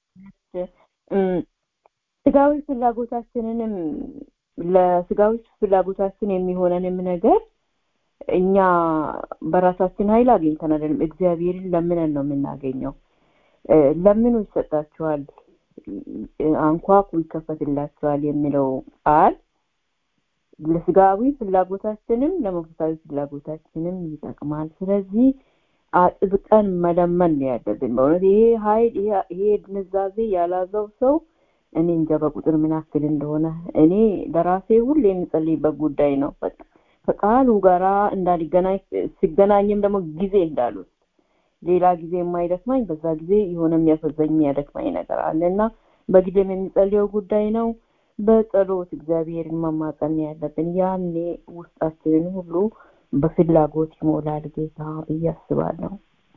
ስጋዊ ፍላጎታችንንም ለስጋዊ ፍላጎታችን የሚሆነንም ነገር እኛ በራሳችን ኃይል አግኝተን አይደለም፣ እግዚአብሔርን ለምነን ነው የምናገኘው። ለምኑ ይሰጣችኋል፣ አንኳኩ ይከፈትላችኋል የሚለው ቃል ለስጋዊ ፍላጎታችንም ለመንፈሳዊ ፍላጎታችንም ይጠቅማል። ስለዚህ አጥብቀን መለመን ነው ያለብን። በእውነት ይሄ ኃይል ይሄ ግንዛቤ ያላዘው ሰው እኔ እንጃ በቁጥር ምን ያክል እንደሆነ እኔ ለራሴ ሁሌ የምጸልይበት ጉዳይ ነው። በቃ ከቃሉ ጋራ እንዳልገናኝ ሲገናኝም ደግሞ ጊዜ እንዳሉት ሌላ ጊዜ የማይደክማኝ በዛ ጊዜ የሆነ የሚያፈዘኝ የሚያደክማኝ ነገር አለ እና በጊዜም የሚጸልየው ጉዳይ ነው። በጸሎት እግዚአብሔርን መማጸን ያለብን ያኔ ውስጣችንን ሁሉ በፍላጎት ይሞላል ጌታ ብዬ አስባለሁ።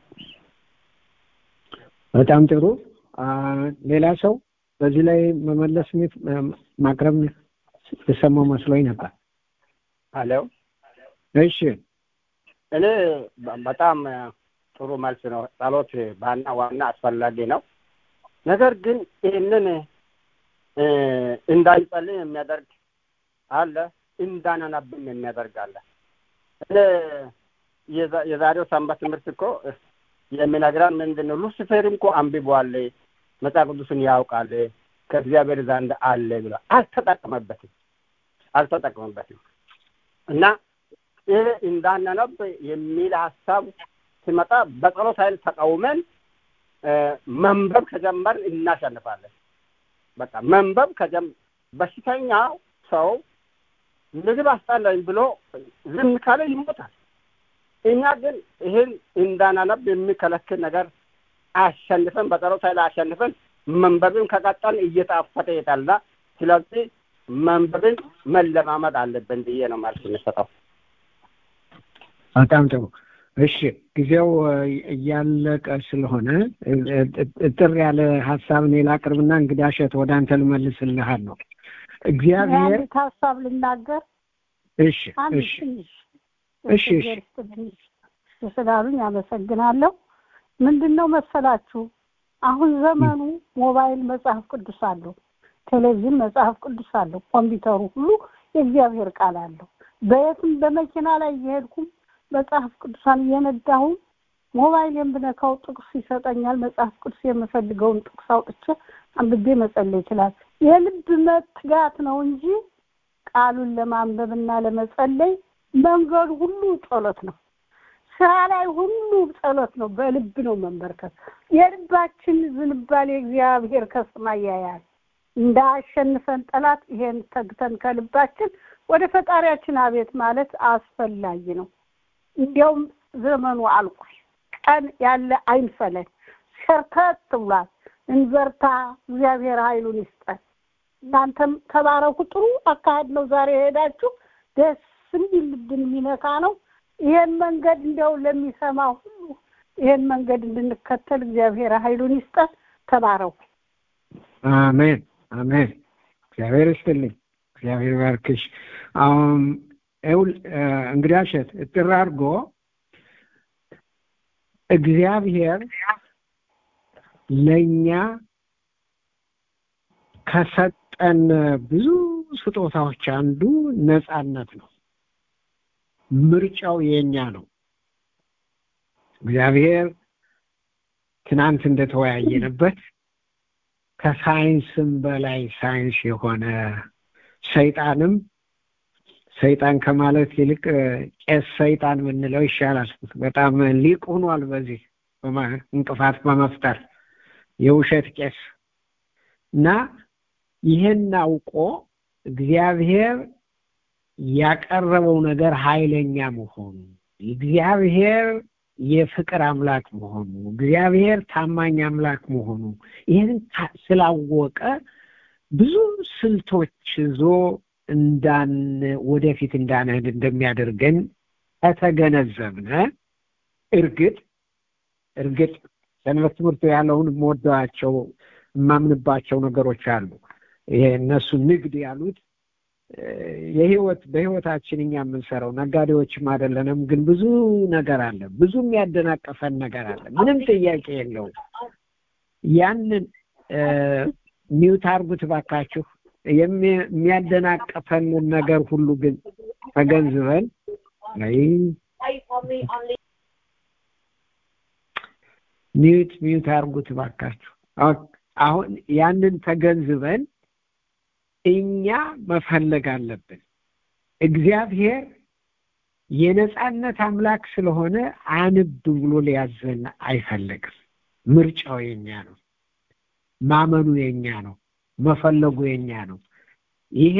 በጣም ጥሩ። ሌላ ሰው በዚህ ላይ መመለስ ማቅረብ የሰማው መስሎኝ ነበር። አሎ እሺ፣ እኔ በጣም ጥሩ መልስ ነው። ጸሎት ባና ዋና አስፈላጊ ነው። ነገር ግን ይህንን እንዳንጸልይ የሚያደርግ አለ፣ እንዳናናብም የሚያደርግ አለ። እኔ የዛሬው ሰንበት ትምህርት እኮ የሚነግረን ምንድን ነው? ሉሲፌር እኮ አንብቧል፣ መጽሐፍ ቅዱስን ያውቃል፣ ከእግዚአብሔር ዘንድ አለ ብሎ አልተጠቀመበትም አልተጠቀመበትም። እና ይህ እንዳናነብ የሚል ሀሳብ ሲመጣ በጸሎት ኃይል ተቃውመን መንበብ ከጀመር እናሸንፋለን። በቃ መንበብ ከጀም በሽተኛ ሰው ምግብ አስጣላኝ ብሎ ዝም ካለ ይሞታል። እኛ ግን ይህን እንዳናነብ የሚከለክል ነገር አሸንፈን በጸሎት ኃይል አሸንፈን መንበብን ከቀጠን እየጣፈጠ ይሄዳልና ስለዚህ መንበብን መለማመድ አለብን ብዬ ነው መልስ የምሰጠው። በጣም ጥሩ። እሺ ጊዜው እያለቀ ስለሆነ እጥር ያለ ሀሳብ እኔ ላቅርብና እንግዲህ አሸት ወደ አንተ ልመልስልሃል ነው። እግዚአብሔር አንዲት ሀሳብ ልናገር። እሺ አንድ እሺ ትንሽ እሺ እሺ ትንሽ ስላሉኝ አመሰግናለሁ። ምንድን ነው መሰላችሁ አሁን ዘመኑ ሞባይል መጽሐፍ ቅዱስ አለው፣ ቴሌቪዥን መጽሐፍ ቅዱስ አለው፣ ኮምፒውተሩ ሁሉ የእግዚአብሔር ቃል አለው። በየትም በመኪና ላይ እየሄድኩም መጽሐፍ ቅዱሳን እየነዳሁም ሞባይል ብነካው ጥቅስ ይሰጠኛል። መጽሐፍ ቅዱስ የምፈልገውን ጥቅስ አውጥቼ አንብቤ መጸለይ ይችላል። የልብ መትጋት ነው እንጂ ቃሉን ለማንበብና ለመጸለይ መንገዱ ሁሉ ጸሎት ነው። ስራ ላይ ሁሉ ጸሎት ነው። በልብ ነው መንበርከት። የልባችን ዝንባሌ እግዚአብሔር ከሰማይ ያያል። እንዳያሸንፈን ጠላት ይሄን ተግተን ከልባችን ወደ ፈጣሪያችን አቤት ማለት አስፈላጊ ነው። እንዲያውም ዘመኑ አልቋል። ቀን ያለ አይንፈለን፣ ሸርተት ብሏል። እንበርታ። እግዚአብሔር ኃይሉን ይስጠን። እናንተም ተባረኩ። ጥሩ አካሄድ ነው ዛሬ የሄዳችሁ። ደስ የሚል ልብን የሚነካ ነው። ይሄን መንገድ እንዲያው ለሚሰማ ሁሉ ይሄን መንገድ እንድንከተል እግዚአብሔር ኃይሉን ይስጠን። ተባረኩ። አሜን አሜን። እግዚአብሔር ይስጥልኝ። እግዚአብሔር ባርክሽ። አሁን ይኸውል እንግዲህ እሸት እጥር አድርጎ እግዚአብሔር ለእኛ ከሰጠን ብዙ ስጦታዎች አንዱ ነጻነት ነው። ምርጫው የኛ ነው። እግዚአብሔር ትናንት እንደተወያየንበት ከሳይንስም በላይ ሳይንስ የሆነ ሰይጣንም ሰይጣን ከማለት ይልቅ ቄስ ሰይጣን የምንለው ይሻላል። በጣም ሊቅ ሆኗል በዚህ እንቅፋት በመፍጠር የውሸት ቄስ እና ይህን አውቆ እግዚአብሔር ያቀረበው ነገር ኃይለኛ መሆኑ እግዚአብሔር የፍቅር አምላክ መሆኑ እግዚአብሔር ታማኝ አምላክ መሆኑ ይህን ስላወቀ ብዙ ስልቶች ይዞ እንዳን ወደፊት እንዳንሄድ እንደሚያደርገን ከተገነዘብነ እርግጥ እርግጥ ሰንበት ትምህርት ያለውን የምወደዋቸው የማምንባቸው ነገሮች አሉ። ይሄ እነሱ ንግድ ያሉት የህይወት በህይወታችን እኛ የምንሰራው ነጋዴዎችም አይደለንም፣ ግን ብዙ ነገር አለ፣ ብዙ የሚያደናቀፈን ነገር አለ። ምንም ጥያቄ የለውም። ያንን ሚውት አርጉት ባካችሁ። የሚያደናቀፈንን ነገር ሁሉ ግን ተገንዝበን ሚዩት ሚዩት አርጉት ባካችሁ። አሁን ያንን ተገንዝበን እኛ መፈለግ አለብን። እግዚአብሔር የነጻነት አምላክ ስለሆነ አንብ ብሎ ሊያዘን አይፈልግም። ምርጫው የኛ ነው። ማመኑ የኛ ነው። መፈለጉ የኛ ነው። ይሄ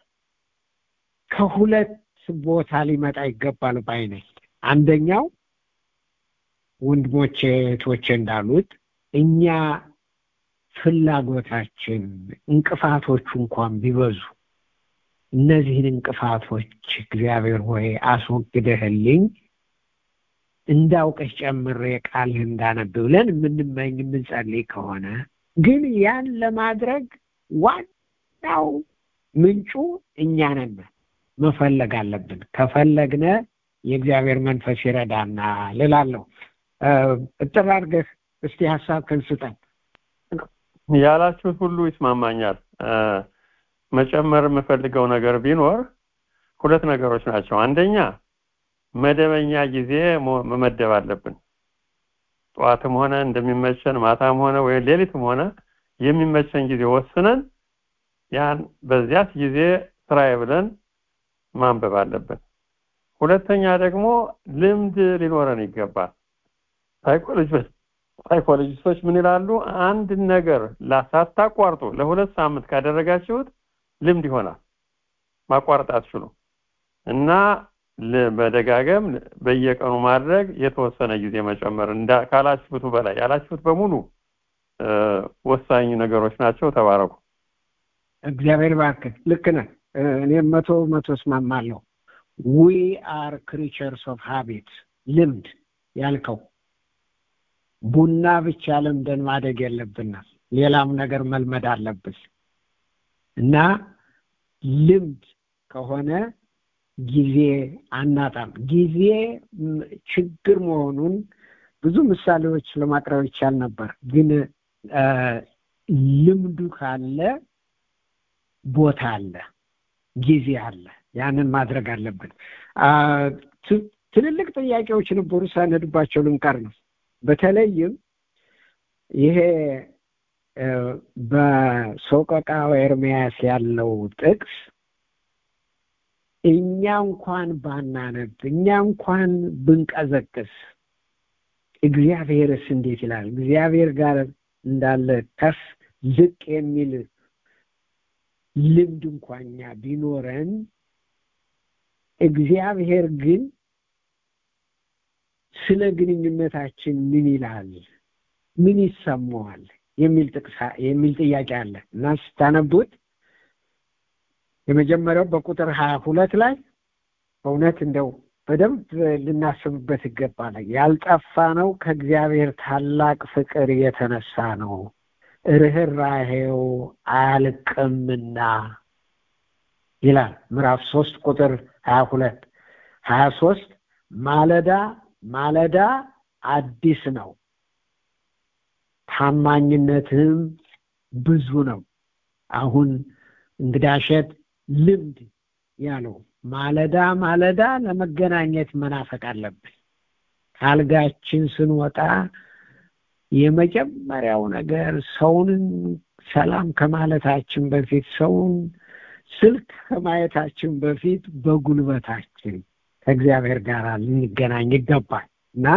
ከሁለት ቦታ ሊመጣ ይገባል ባይ ነኝ። አንደኛው ወንድሞቼ እህቶቼ እንዳሉት እኛ ፍላጎታችን እንቅፋቶቹ እንኳን ቢበዙ እነዚህን እንቅፋቶች እግዚአብሔር ሆይ አስወግደህልኝ እንዳውቀሽ ጨምሬ ቃልህ እንዳነብ ብለን የምንመኝ የምንጸልይ ከሆነ ግን ያን ለማድረግ ዋናው ምንጩ እኛ ነን። መፈለግ አለብን። ከፈለግነ የእግዚአብሔር መንፈስ ይረዳና ልላለሁ። እጥር አድርገህ እስቲ ሀሳብ ስጠን። ያላችሁት ሁሉ ይስማማኛል። መጨመር የምፈልገው ነገር ቢኖር ሁለት ነገሮች ናቸው። አንደኛ መደበኛ ጊዜ መመደብ አለብን። ጠዋትም ሆነ እንደሚመቸን ማታም ሆነ ወይ ሌሊትም ሆነ የሚመቸን ጊዜ ወስነን ያን በዚያት ጊዜ ስራዬ ብለን ማንበብ አለብን። ሁለተኛ ደግሞ ልምድ ሊኖረን ይገባል ሳይኮሎጂስቶች ምን ይላሉ አንድ ነገር ሳታቋርጡ ለሁለት ሳምንት ካደረጋችሁት ልምድ ይሆናል ማቋረጥ አትችሉ እና መደጋገም በየቀኑ ማድረግ የተወሰነ ጊዜ መጨመር ካላችሁት በላይ ያላችሁት በሙሉ ወሳኝ ነገሮች ናቸው ተባረኩ እግዚአብሔር ባርክ ልክ ነህ እኔም መቶ መቶ እስማማለሁ ዊ አር ክሪቸርስ ኦፍ ሃቢት ልምድ ያልከው ቡና ብቻ ለምደን ማደግ የለብናል ሌላም ነገር መልመድ አለብን እና ልምድ ከሆነ ጊዜ አናጣም ጊዜ ችግር መሆኑን ብዙ ምሳሌዎች ለማቅረብ ይቻል ነበር ግን ልምዱ ካለ ቦታ አለ ጊዜ አለ ያንን ማድረግ አለብን ትልልቅ ጥያቄዎች ነበሩ ሳነድባቸው ልንቀር ነው በተለይም ይሄ በሶቀቃው ኤርሚያስ ያለው ጥቅስ እኛ እንኳን ባናነብ እኛ እንኳን ብንቀዘቅስ እግዚአብሔርስ እንዴት ይላል እግዚአብሔር ጋር እንዳለ ከፍ ዝቅ የሚል ልምድ እንኳኛ ቢኖረን እግዚአብሔር ግን ስለ ግንኙነታችን ምን ይላል ምን ይሰማዋል የሚል ጥቅስ የሚል ጥያቄ አለ እና ስታነቡት የመጀመሪያው በቁጥር ሀያ ሁለት ላይ በእውነት እንደው በደንብ ልናስብበት ይገባል ያልጠፋ ነው ከእግዚአብሔር ታላቅ ፍቅር የተነሳ ነው ርኅራሄው አያልቅምና ይላል ምዕራፍ ሶስት ቁጥር ሀያ ሁለት ሀያ ሶስት ማለዳ ማለዳ አዲስ ነው ታማኝነትም ብዙ ነው አሁን እንግዳሸት ልምድ ያለው ማለዳ ማለዳ ለመገናኘት መናፈቅ አለብን ካልጋችን ስንወጣ የመጀመሪያው ነገር ሰውን ሰላም ከማለታችን በፊት ሰውን ስልክ ከማየታችን በፊት በጉልበታችን ከእግዚአብሔር ጋር ልንገናኝ ይገባል እና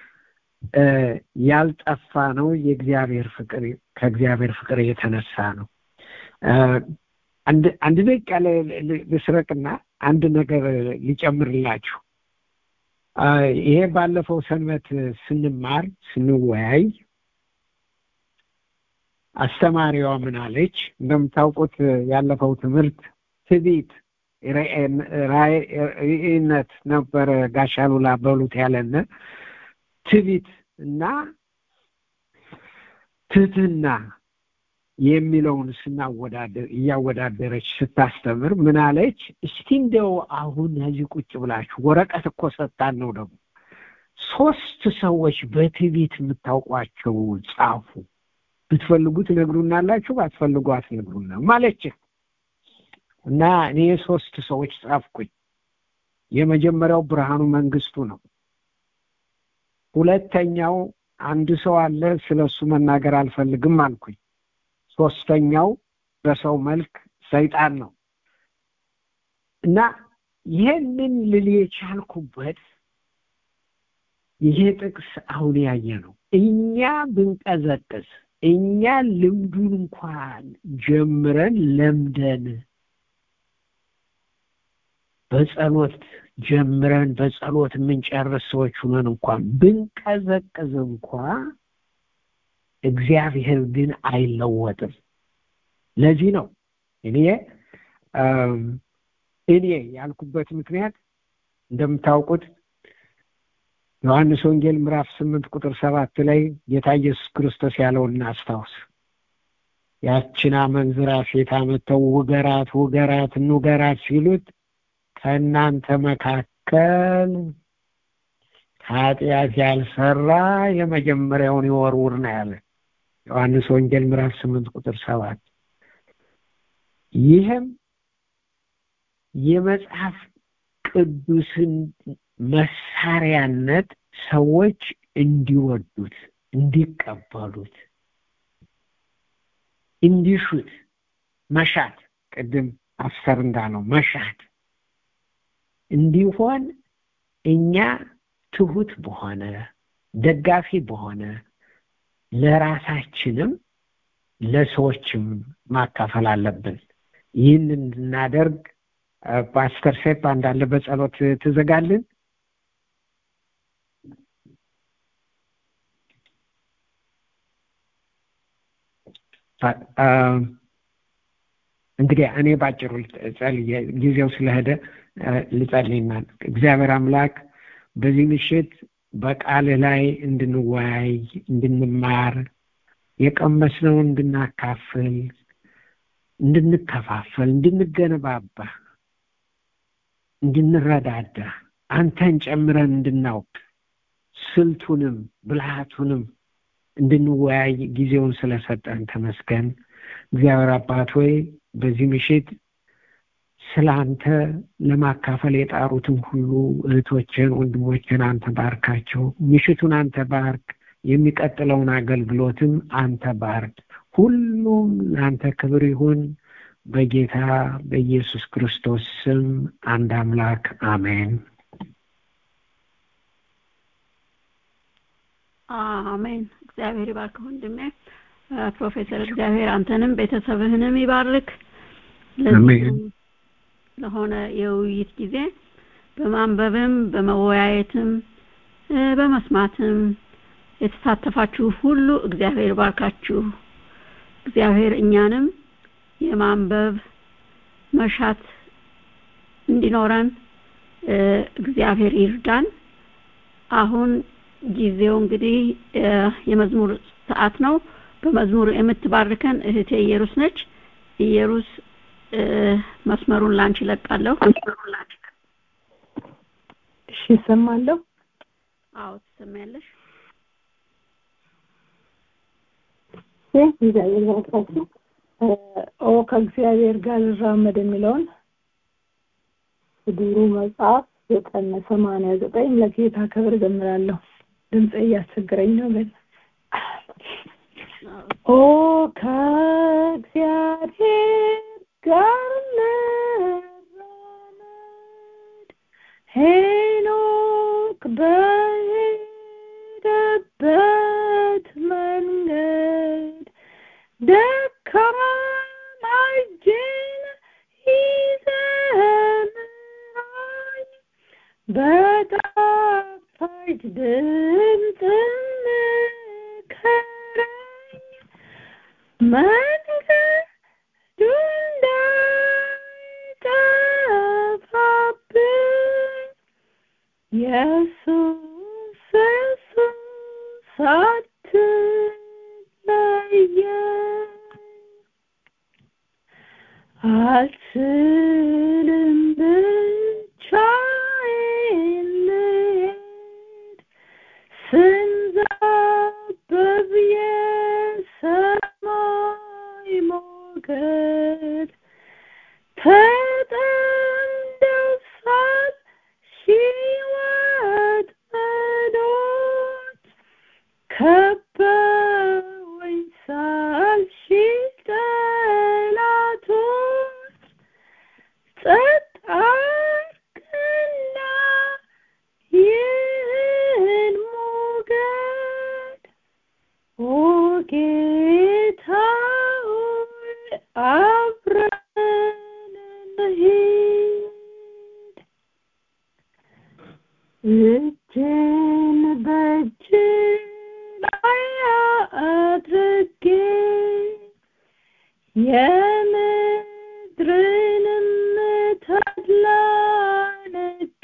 ያልጠፋ ነው የእግዚአብሔር ፍቅር ከእግዚአብሔር ፍቅር የተነሳ ነው አንድ ደቂቃ ልስረቅና አንድ ነገር ሊጨምርላችሁ ይሄ ባለፈው ሰንበት ስንማር ስንወያይ አስተማሪዋ ምን አለች እንደምታውቁት ያለፈው ትምህርት ትቢት ራእይነት ነበረ ጋሻሉላ በሉት ያለን ትቢት እና ትህትና የሚለውን ስናወዳደር እያወዳደረች ስታስተምር ምን አለች እስቲ እንደው አሁን እዚህ ቁጭ ብላችሁ ወረቀት እኮ ሰጣን ነው ደግሞ ሶስት ሰዎች በትዕቢት የምታውቋቸው ጻፉ ብትፈልጉ ትነግሩናላችሁ ባትፈልጉ አትነግሩና ማለች እና እኔ ሶስት ሰዎች ጻፍኩኝ የመጀመሪያው ብርሃኑ መንግስቱ ነው ሁለተኛው አንድ ሰው አለ ስለሱ መናገር አልፈልግም አልኩኝ ሶስተኛው በሰው መልክ ሰይጣን ነው እና ይህንን ልል የቻልኩበት ይሄ ጥቅስ አሁን ያየ ነው እኛ ብንቀዘቅስ እኛ ልምዱን እንኳን ጀምረን ለምደን በጸሎት ጀምረን በጸሎት የምንጨርስ ሰዎች ሁነን እንኳን ብንቀዘቅዝ እንኳ እግዚአብሔር ግን አይለወጥም ለዚህ ነው እኔ እኔ ያልኩበት ምክንያት እንደምታውቁት ዮሐንስ ወንጌል ምዕራፍ ስምንት ቁጥር ሰባት ላይ ጌታ ኢየሱስ ክርስቶስ ያለውን እናስታውስ ያችን አመንዝራ ሴት አመተው ውገራት ውገራት እንውገራት ሲሉት ከእናንተ መካከል ኃጢአት ያልሰራ የመጀመሪያውን ይወርውር ነው ያለ ዮሐንስ ወንጌል ምዕራፍ ስምንት ቁጥር ሰባት ይህም የመጽሐፍ ቅዱስን መሳሪያነት ሰዎች እንዲወዱት እንዲቀበሉት እንዲሹት መሻት ቅድም አፍሰር እንዳለው መሻት እንዲሆን እኛ ትሁት በሆነ ደጋፊ በሆነ ለራሳችንም ለሰዎችም ማካፈል አለብን። ይህን እንድናደርግ ፓስተር ሴፕ እንዳለ በጸሎት ትዘጋልን። እንግዲህ እኔ ባጭሩ ጸልዬ ጊዜው ስለሄደ ልጸልይና እግዚአብሔር አምላክ በዚህ ምሽት በቃል ላይ እንድንወያይ እንድንማር የቀመስነውን እንድናካፍል እንድንከፋፈል እንድንገነባባ እንድንረዳዳ አንተን ጨምረን እንድናውቅ ስልቱንም ብልሃቱንም እንድንወያይ ጊዜውን ስለሰጠን ተመስገን። እግዚአብሔር አባት ሆይ በዚህ ምሽት ስለ አንተ ለማካፈል የጣሩትን ሁሉ እህቶችን፣ ወንድሞችን አንተ ባርካቸው። ምሽቱን አንተ ባርክ። የሚቀጥለውን አገልግሎትም አንተ ባርክ። ሁሉም ለአንተ ክብር ይሁን። በጌታ በኢየሱስ ክርስቶስ ስም አንድ አምላክ አሜን። አሜን። እግዚአብሔር ይባርክ ወንድሜ ፕሮፌሰር። እግዚአብሔር አንተንም ቤተሰብህንም ይባርክ። ለዚህ ለሆነ የውይይት ጊዜ በማንበብም በመወያየትም በመስማትም የተሳተፋችሁ ሁሉ እግዚአብሔር ባርካችሁ። እግዚአብሔር እኛንም የማንበብ መሻት እንዲኖረን እግዚአብሔር ይርዳን። አሁን ጊዜው እንግዲህ የመዝሙር ሰዓት ነው። በመዝሙር የምትባርከን እህቴ ኢየሩስ ነች። ኢየሩስ መስመሩን ላንቺ ለቃለሁ። እሺ፣ እሰማለሁ። አዎ ትሰሚያለሽ። እግዚአብሔር ባርካችሁ። ኦ ከእግዚአብሔር ጋር ልራመድ የሚለውን ድሩ መጽሐፍ ዘጠኝ ሰማንያ ዘጠኝ ለጌታ ክብር ዘምራለሁ። ድምፅ እያስቸገረኝ ነው ግን ኦ ከእግዚአብሔር ጋር ልራመድ ሄኖክ በሄደበት መንገድ ደካማ እጅን ይዘህ ምራኝ በጣፋጭ ድምፅ ምከረኝ መንገዱ እንዳይጠፋብኝ ኢየሱስ ኢየሱስ አትለየኝ አልችልም ብቻዬን ልሄድ ስንዘብብ የሰማይ ሞገድ ተጠምደው ሳል ሺህ ወጥመዶች ከበውኝ ሳል ሺህ ጠላቶች ጸጥ አድርግና ይህን ሞገድ ኦ ጌታ ሆይ አብረን እንሂድ እጅን በእጅ ላይ አድርጌ የምድርንም ተድላ ንቄ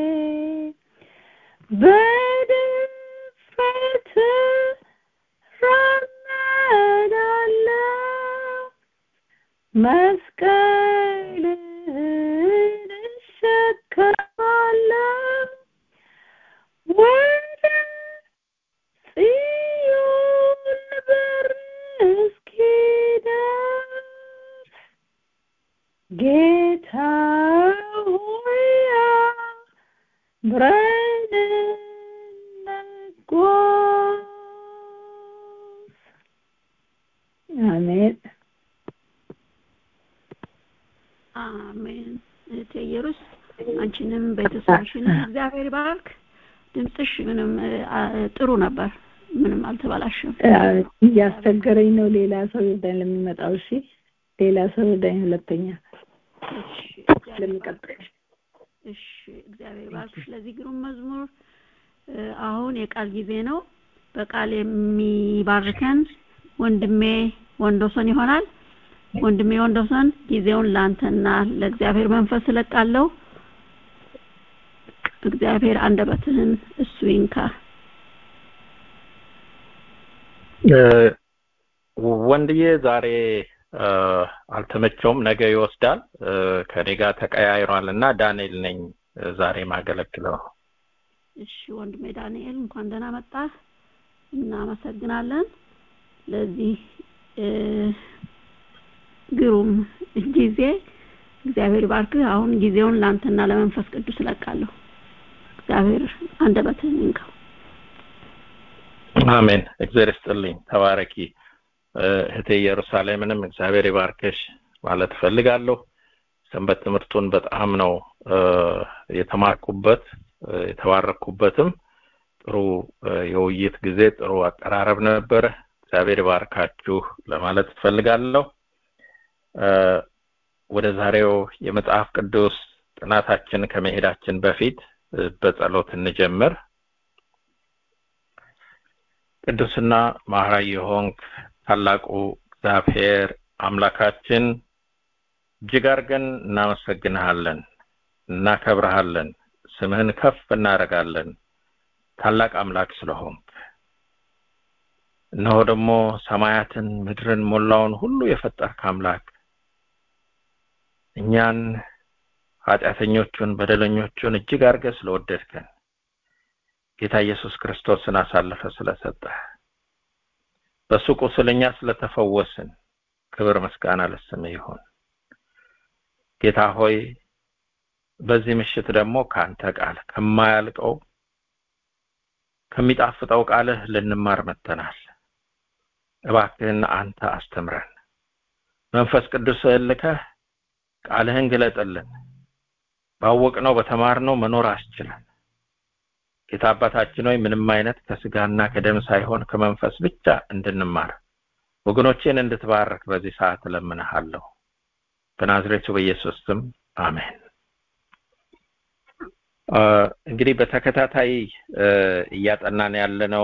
በድፍረት ራመዳለሁ መስቀልህን እሸከማለሁ ወደ ጽዮን በር እስኪደርስ ጌታ ሆይ አብረን እንጓዝ። አሜን። አሜን። እህቴ ኢየሩስ አንቺንም ቤተሰብሽንም እግዚአብሔር ባርክ። ድምፅሽ ምንም ጥሩ ነበር፣ ምንም አልተበላሸም። እያስቸገረኝ ነው። ሌላ ሰው ይርዳኝ ለሚመጣው። እሺ ሌላ ሰው ይርዳኝ። ሁለተኛ ለሚቀጥል እሺ እግዚአብሔር ባርክሽ ለዚህ ግሩም መዝሙር። አሁን የቃል ጊዜ ነው። በቃል የሚባርከን ወንድሜ ወንዶሰን ይሆናል። ወንድሜ ወንዶሰን ጊዜውን ለአንተና ለእግዚአብሔር መንፈስ እለቃለሁ። እግዚአብሔር አንደበትህን እሱ ይንካ። ወንድዬ ዛሬ አልተመቸውም፣ ነገ ይወስዳል። ከኔ ጋር ተቀያይሯል እና ዳንኤል ነኝ ዛሬ ማገለግለው። እሺ ወንድሜ ዳንኤል እንኳን ደህና መጣህ። እናመሰግናለን ለዚህ ግሩም ጊዜ። እግዚአብሔር ባርክህ። አሁን ጊዜውን ለአንተና ለመንፈስ ቅዱስ እለቃለሁ። እግዚአብሔር አንደበትህን ይንካው። አሜን። እግዚአብሔር ይስጥልኝ። ተባረኪ እህቴ ኢየሩሳሌምንም እግዚአብሔር ይባርክሽ ማለት እፈልጋለሁ። ሰንበት ትምህርቱን በጣም ነው የተማርኩበት የተባረኩበትም ጥሩ የውይይት ጊዜ ጥሩ አቀራረብ ነበረ። እግዚአብሔር ይባርካችሁ ለማለት እፈልጋለሁ። ወደ ዛሬው የመጽሐፍ ቅዱስ ጥናታችን ከመሄዳችን በፊት በጸሎት እንጀምር። ቅዱስና ማህራዊ የሆንክ ታላቁ እግዚአብሔር አምላካችን እጅግ አድርገን እናመሰግንሃለን፣ እናከብረሃለን፣ ስምህን ከፍ እናደርጋለን ታላቅ አምላክ ስለሆንክ እነሆ ደግሞ ሰማያትን ምድርን ሞላውን ሁሉ የፈጠርክ አምላክ እኛን ኃጢአተኞቹን በደለኞቹን እጅግ አድርገህ ስለወደድከን ጌታ ኢየሱስ ክርስቶስን አሳልፈ ስለሰጠህ በሱ ቁስል እኛ ስለተፈወስን ክብር ምስጋና ለስምህ ይሁን። ጌታ ሆይ በዚህ ምሽት ደግሞ ከአንተ ቃል ከማያልቀው ከሚጣፍጠው ቃልህ ልንማር መጥተናል። እባክህን አንተ አስተምረን። መንፈስ ቅዱስ ልከህ ቃልህን ግለጥልን። ባወቅነው በተማርነው መኖር አስችለን። ጌታ አባታችን ሆይ ምንም አይነት ከስጋና ከደም ሳይሆን ከመንፈስ ብቻ እንድንማር ወገኖቼን እንድትባርክ በዚህ ሰዓት እለምንሃለሁ። በናዝሬቱ በኢየሱስ ስም አሜን። እንግዲህ በተከታታይ እያጠናን ያለነው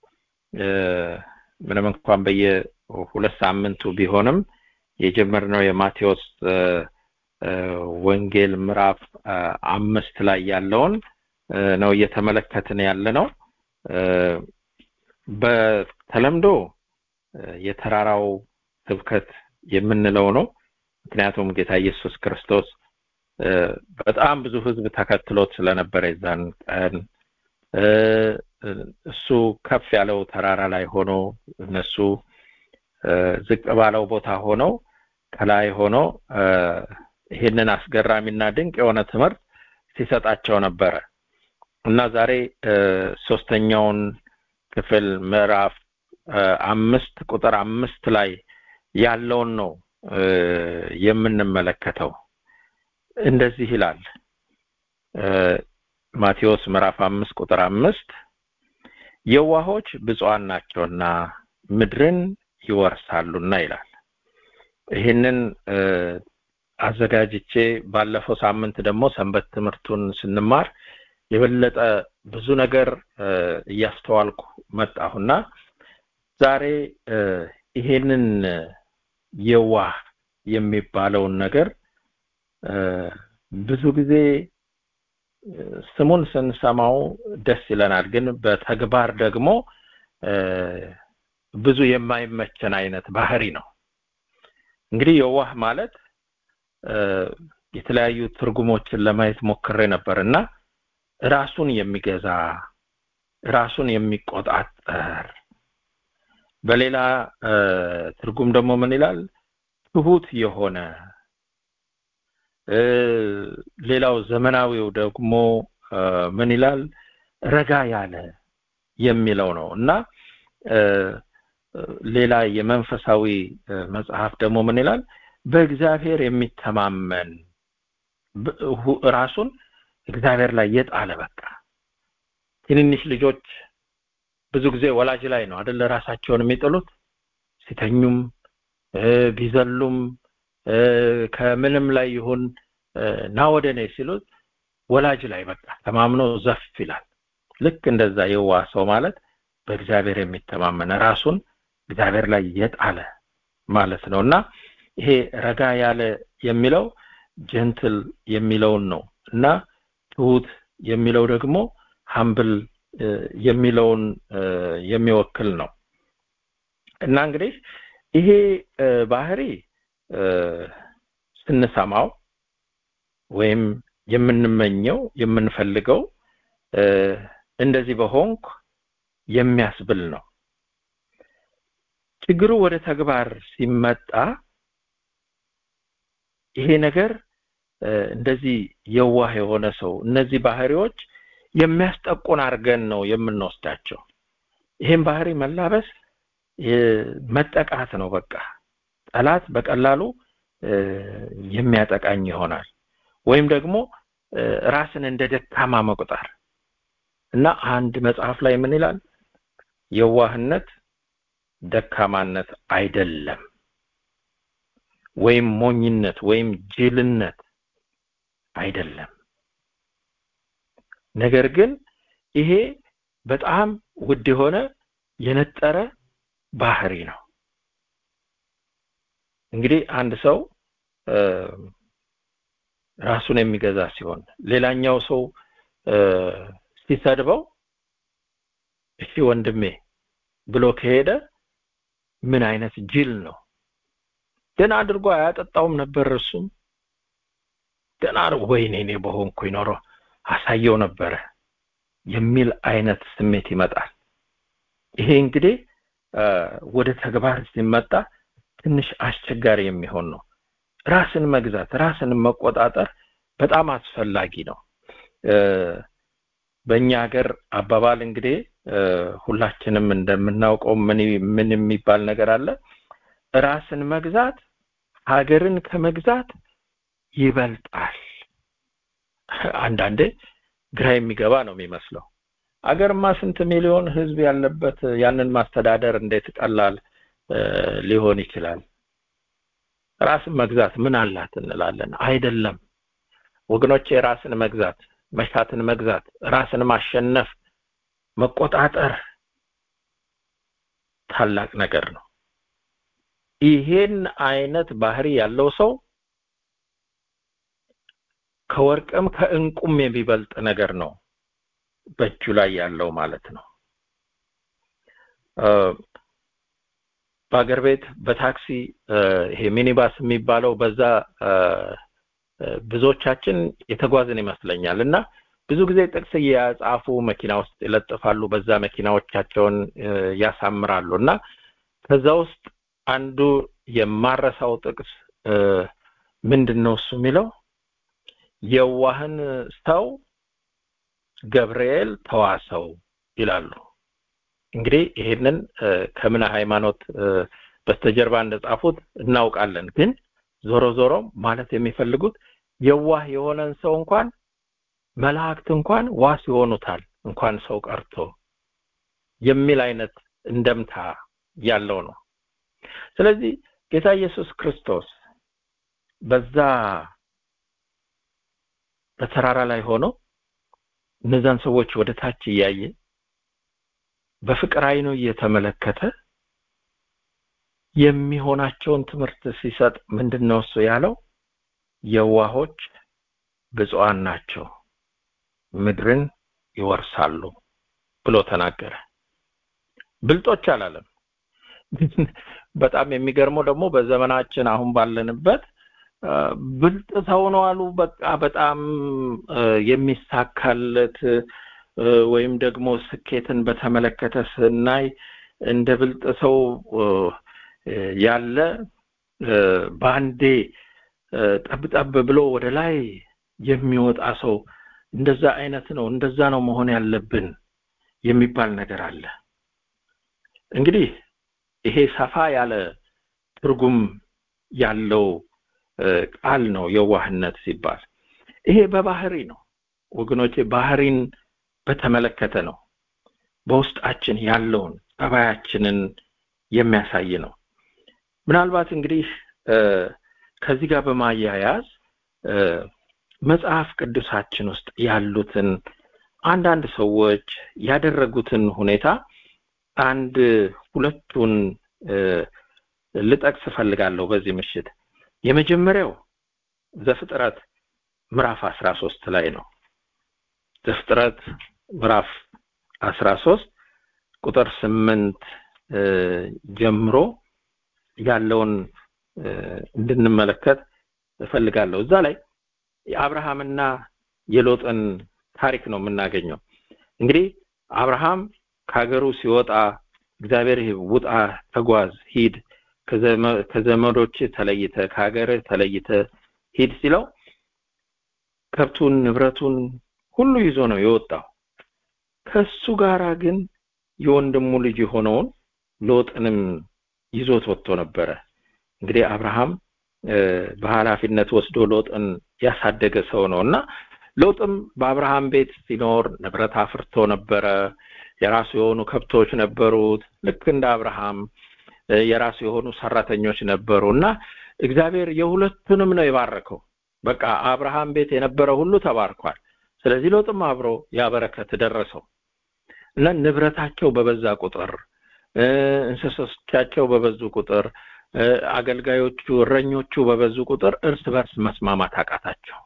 ምንም እንኳን በየሁለት ሳምንቱ ቢሆንም የጀመርነው የማቴዎስ ወንጌል ምዕራፍ አምስት ላይ ያለውን ነው እየተመለከትን ያለ ነው። በተለምዶ የተራራው ስብከት የምንለው ነው። ምክንያቱም ጌታ ኢየሱስ ክርስቶስ በጣም ብዙ ሕዝብ ተከትሎት ስለነበረ የዛን ቀን እሱ ከፍ ያለው ተራራ ላይ ሆኖ እነሱ ዝቅ ባለው ቦታ ሆነው ከላይ ሆኖ ይህንን አስገራሚና ድንቅ የሆነ ትምህርት ሲሰጣቸው ነበረ እና ዛሬ ሶስተኛውን ክፍል ምዕራፍ አምስት ቁጥር አምስት ላይ ያለውን ነው የምንመለከተው። እንደዚህ ይላል ማቴዎስ ምዕራፍ አምስት ቁጥር አምስት የዋሆች ብፁዓን ናቸውና ምድርን ይወርሳሉና ይላል። ይህንን አዘጋጅቼ ባለፈው ሳምንት ደግሞ ሰንበት ትምህርቱን ስንማር የበለጠ ብዙ ነገር እያስተዋልኩ መጣሁና ዛሬ ይሄንን የዋህ የሚባለውን ነገር ብዙ ጊዜ ስሙን ስንሰማው ደስ ይለናል፣ ግን በተግባር ደግሞ ብዙ የማይመቸን አይነት ባህሪ ነው። እንግዲህ የዋህ ማለት የተለያዩ ትርጉሞችን ለማየት ሞክሬ ነበር እና ራሱን የሚገዛ ራሱን የሚቆጣጠር በሌላ ትርጉም ደግሞ ምን ይላል? ትሁት የሆነ ሌላው ዘመናዊው ደግሞ ምን ይላል? ረጋ ያለ የሚለው ነው እና ሌላ የመንፈሳዊ መጽሐፍ ደግሞ ምን ይላል? በእግዚአብሔር የሚተማመን ራሱን እግዚአብሔር ላይ የጣለ በቃ ትንንሽ ልጆች ብዙ ጊዜ ወላጅ ላይ ነው አይደለ ራሳቸውን የሚጥሉት ሲተኙም ቢዘሉም ከምንም ላይ ይሁን ና ወደ እኔ ሲሉት ወላጅ ላይ በቃ ተማምኖ ዘፍ ይላል ልክ እንደዛ የዋ ሰው ማለት በእግዚአብሔር የሚተማመን ራሱን እግዚአብሔር ላይ የጣለ ማለት ነው እና ይሄ ረጋ ያለ የሚለው ጀንትል የሚለውን ነው እና ትሁት የሚለው ደግሞ ሀምብል የሚለውን የሚወክል ነው እና እንግዲህ ይሄ ባህሪ ስንሰማው ወይም የምንመኘው የምንፈልገው እንደዚህ በሆንኩ የሚያስብል ነው ችግሩ ወደ ተግባር ሲመጣ ይሄ ነገር እንደዚህ የዋህ የሆነ ሰው እነዚህ ባህሪዎች የሚያስጠቁን አድርገን ነው የምንወስዳቸው ይህም ባህሪ መላበስ መጠቃት ነው በቃ ጠላት በቀላሉ የሚያጠቃኝ ይሆናል ወይም ደግሞ ራስን እንደ ደካማ መቁጠር እና አንድ መጽሐፍ ላይ ምን ይላል የዋህነት ደካማነት አይደለም ወይም ሞኝነት ወይም ጅልነት አይደለም ነገር ግን ይሄ በጣም ውድ የሆነ የነጠረ ባህሪ ነው እንግዲህ አንድ ሰው ራሱን የሚገዛ ሲሆን ሌላኛው ሰው ሲሰድበው እሺ ወንድሜ ብሎ ከሄደ ምን አይነት ጅል ነው ደና አድርጎ አያጠጣውም ነበር እሱም ደና ወይኔ እኔ በሆንኩ ይኖሮ አሳየው ነበረ የሚል አይነት ስሜት ይመጣል ይሄ እንግዲህ ወደ ተግባር ሲመጣ ትንሽ አስቸጋሪ የሚሆን ነው ራስን መግዛት ራስን መቆጣጠር በጣም አስፈላጊ ነው በእኛ ሀገር አባባል እንግዲህ ሁላችንም እንደምናውቀው ምን ምን የሚባል ነገር አለ ራስን መግዛት ሀገርን ከመግዛት ይበልጣል አንዳንዴ ግራ የሚገባ ነው የሚመስለው አገርማ ስንት ሚሊዮን ህዝብ ያለበት ያንን ማስተዳደር እንዴት ቀላል ሊሆን ይችላል ራስን መግዛት ምን አላት እንላለን አይደለም ወገኖች ራስን መግዛት መሻትን መግዛት ራስን ማሸነፍ መቆጣጠር ታላቅ ነገር ነው ይሄን አይነት ባህሪ ያለው ሰው ከወርቅም ከእንቁም የሚበልጥ ነገር ነው በእጁ ላይ ያለው ማለት ነው በአገር ቤት በታክሲ ይሄ ሚኒባስ የሚባለው በዛ ብዙዎቻችን የተጓዝን ይመስለኛል እና ብዙ ጊዜ ጥቅስ እያጻፉ መኪና ውስጥ ይለጥፋሉ በዛ መኪናዎቻቸውን ያሳምራሉ እና ከዛ ውስጥ አንዱ የማረሳው ጥቅስ ምንድን ነው እሱ የሚለው የዋህን ሰው ገብርኤል ተዋሰው ይላሉ እንግዲህ ይሄንን ከምን ሃይማኖት በስተጀርባ እንደጻፉት እናውቃለን ግን ዞሮ ዞሮ ማለት የሚፈልጉት የዋህ የሆነን ሰው እንኳን መላእክት እንኳን ዋስ ይሆኑታል እንኳን ሰው ቀርቶ የሚል አይነት እንደምታ ያለው ነው ስለዚህ ጌታ ኢየሱስ ክርስቶስ በዛ በተራራ ላይ ሆኖ እነዛን ሰዎች ወደ ታች እያየ በፍቅር አይኑ እየተመለከተ የሚሆናቸውን ትምህርት ሲሰጥ ምንድነው እሱ ያለው የዋሆች ብፁዓን ናቸው ምድርን ይወርሳሉ ብሎ ተናገረ ብልጦች አላለም በጣም የሚገርመው ደግሞ በዘመናችን አሁን ባለንበት ብልጥ ሰው ነው አሉ በቃ በጣም የሚሳካለት ወይም ደግሞ ስኬትን በተመለከተ ስናይ እንደ ብልጥ ሰው ያለ በአንዴ ጠብጠብ ብሎ ወደ ላይ የሚወጣ ሰው እንደዛ አይነት ነው እንደዛ ነው መሆን ያለብን የሚባል ነገር አለ እንግዲህ ይሄ ሰፋ ያለ ትርጉም ያለው ቃል ነው የዋህነት ሲባል ይሄ በባህሪ ነው ወገኖቼ ባህሪን በተመለከተ ነው በውስጣችን ያለውን ጠባያችንን የሚያሳይ ነው ምናልባት እንግዲህ ከዚህ ጋር በማያያዝ መጽሐፍ ቅዱሳችን ውስጥ ያሉትን አንዳንድ ሰዎች ያደረጉትን ሁኔታ አንድ ሁለቱን ልጠቅስ እፈልጋለሁ በዚህ ምሽት የመጀመሪያው ዘፍጥረት ምዕራፍ አስራ ሶስት ላይ ነው ዘፍጥረት ምዕራፍ አስራ ሶስት ቁጥር ስምንት ጀምሮ ያለውን እንድንመለከት እፈልጋለሁ እዛ ላይ የአብርሃምና የሎጥን ታሪክ ነው የምናገኘው እንግዲህ አብርሃም ከሀገሩ ሲወጣ እግዚአብሔር ውጣ ተጓዝ ሂድ ከዘመዶች ተለይተ ከሀገር ተለይተ ሂድ ሲለው ከብቱን ንብረቱን ሁሉ ይዞ ነው የወጣው ከሱ ጋራ ግን የወንድሙ ልጅ የሆነውን ሎጥንም ይዞት ወጥቶ ነበረ እንግዲህ አብርሃም በኃላፊነት ወስዶ ሎጥን ያሳደገ ሰው ነው እና ሎጥም በአብርሃም ቤት ሲኖር ንብረት አፍርቶ ነበረ የራሱ የሆኑ ከብቶች ነበሩት ልክ እንደ አብርሃም የራሱ የሆኑ ሰራተኞች ነበሩ እና እግዚአብሔር የሁለቱንም ነው የባረከው በቃ አብርሃም ቤት የነበረ ሁሉ ተባርኳል ስለዚህ ሎጥም አብሮ ያበረከት ደረሰው እና ንብረታቸው በበዛ ቁጥር እንስሶቻቸው በበዙ ቁጥር አገልጋዮቹ እረኞቹ በበዙ ቁጥር እርስ በርስ መስማማት አቃታቸው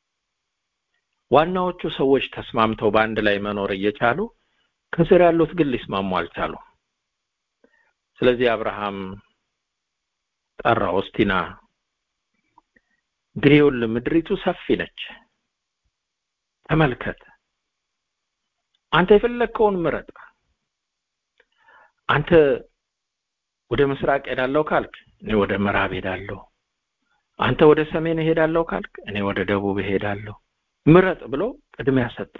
ዋናዎቹ ሰዎች ተስማምተው በአንድ ላይ መኖር እየቻሉ ከስር ያሉት ግን ሊስማሙ አልቻሉ ስለዚህ አብርሃም ጠራው እስቲና እንግዲህ ምድሪቱ ሰፊ ነች ተመልከት አንተ የፈለግከውን ምረጥ አንተ ወደ ምስራቅ ሄዳለሁ ካልክ እኔ ወደ ምዕራብ ሄዳለሁ አንተ ወደ ሰሜን ሄዳለሁ ካልክ እኔ ወደ ደቡብ ሄዳለሁ ምረጥ ብሎ ቅድሚያ ሰጠው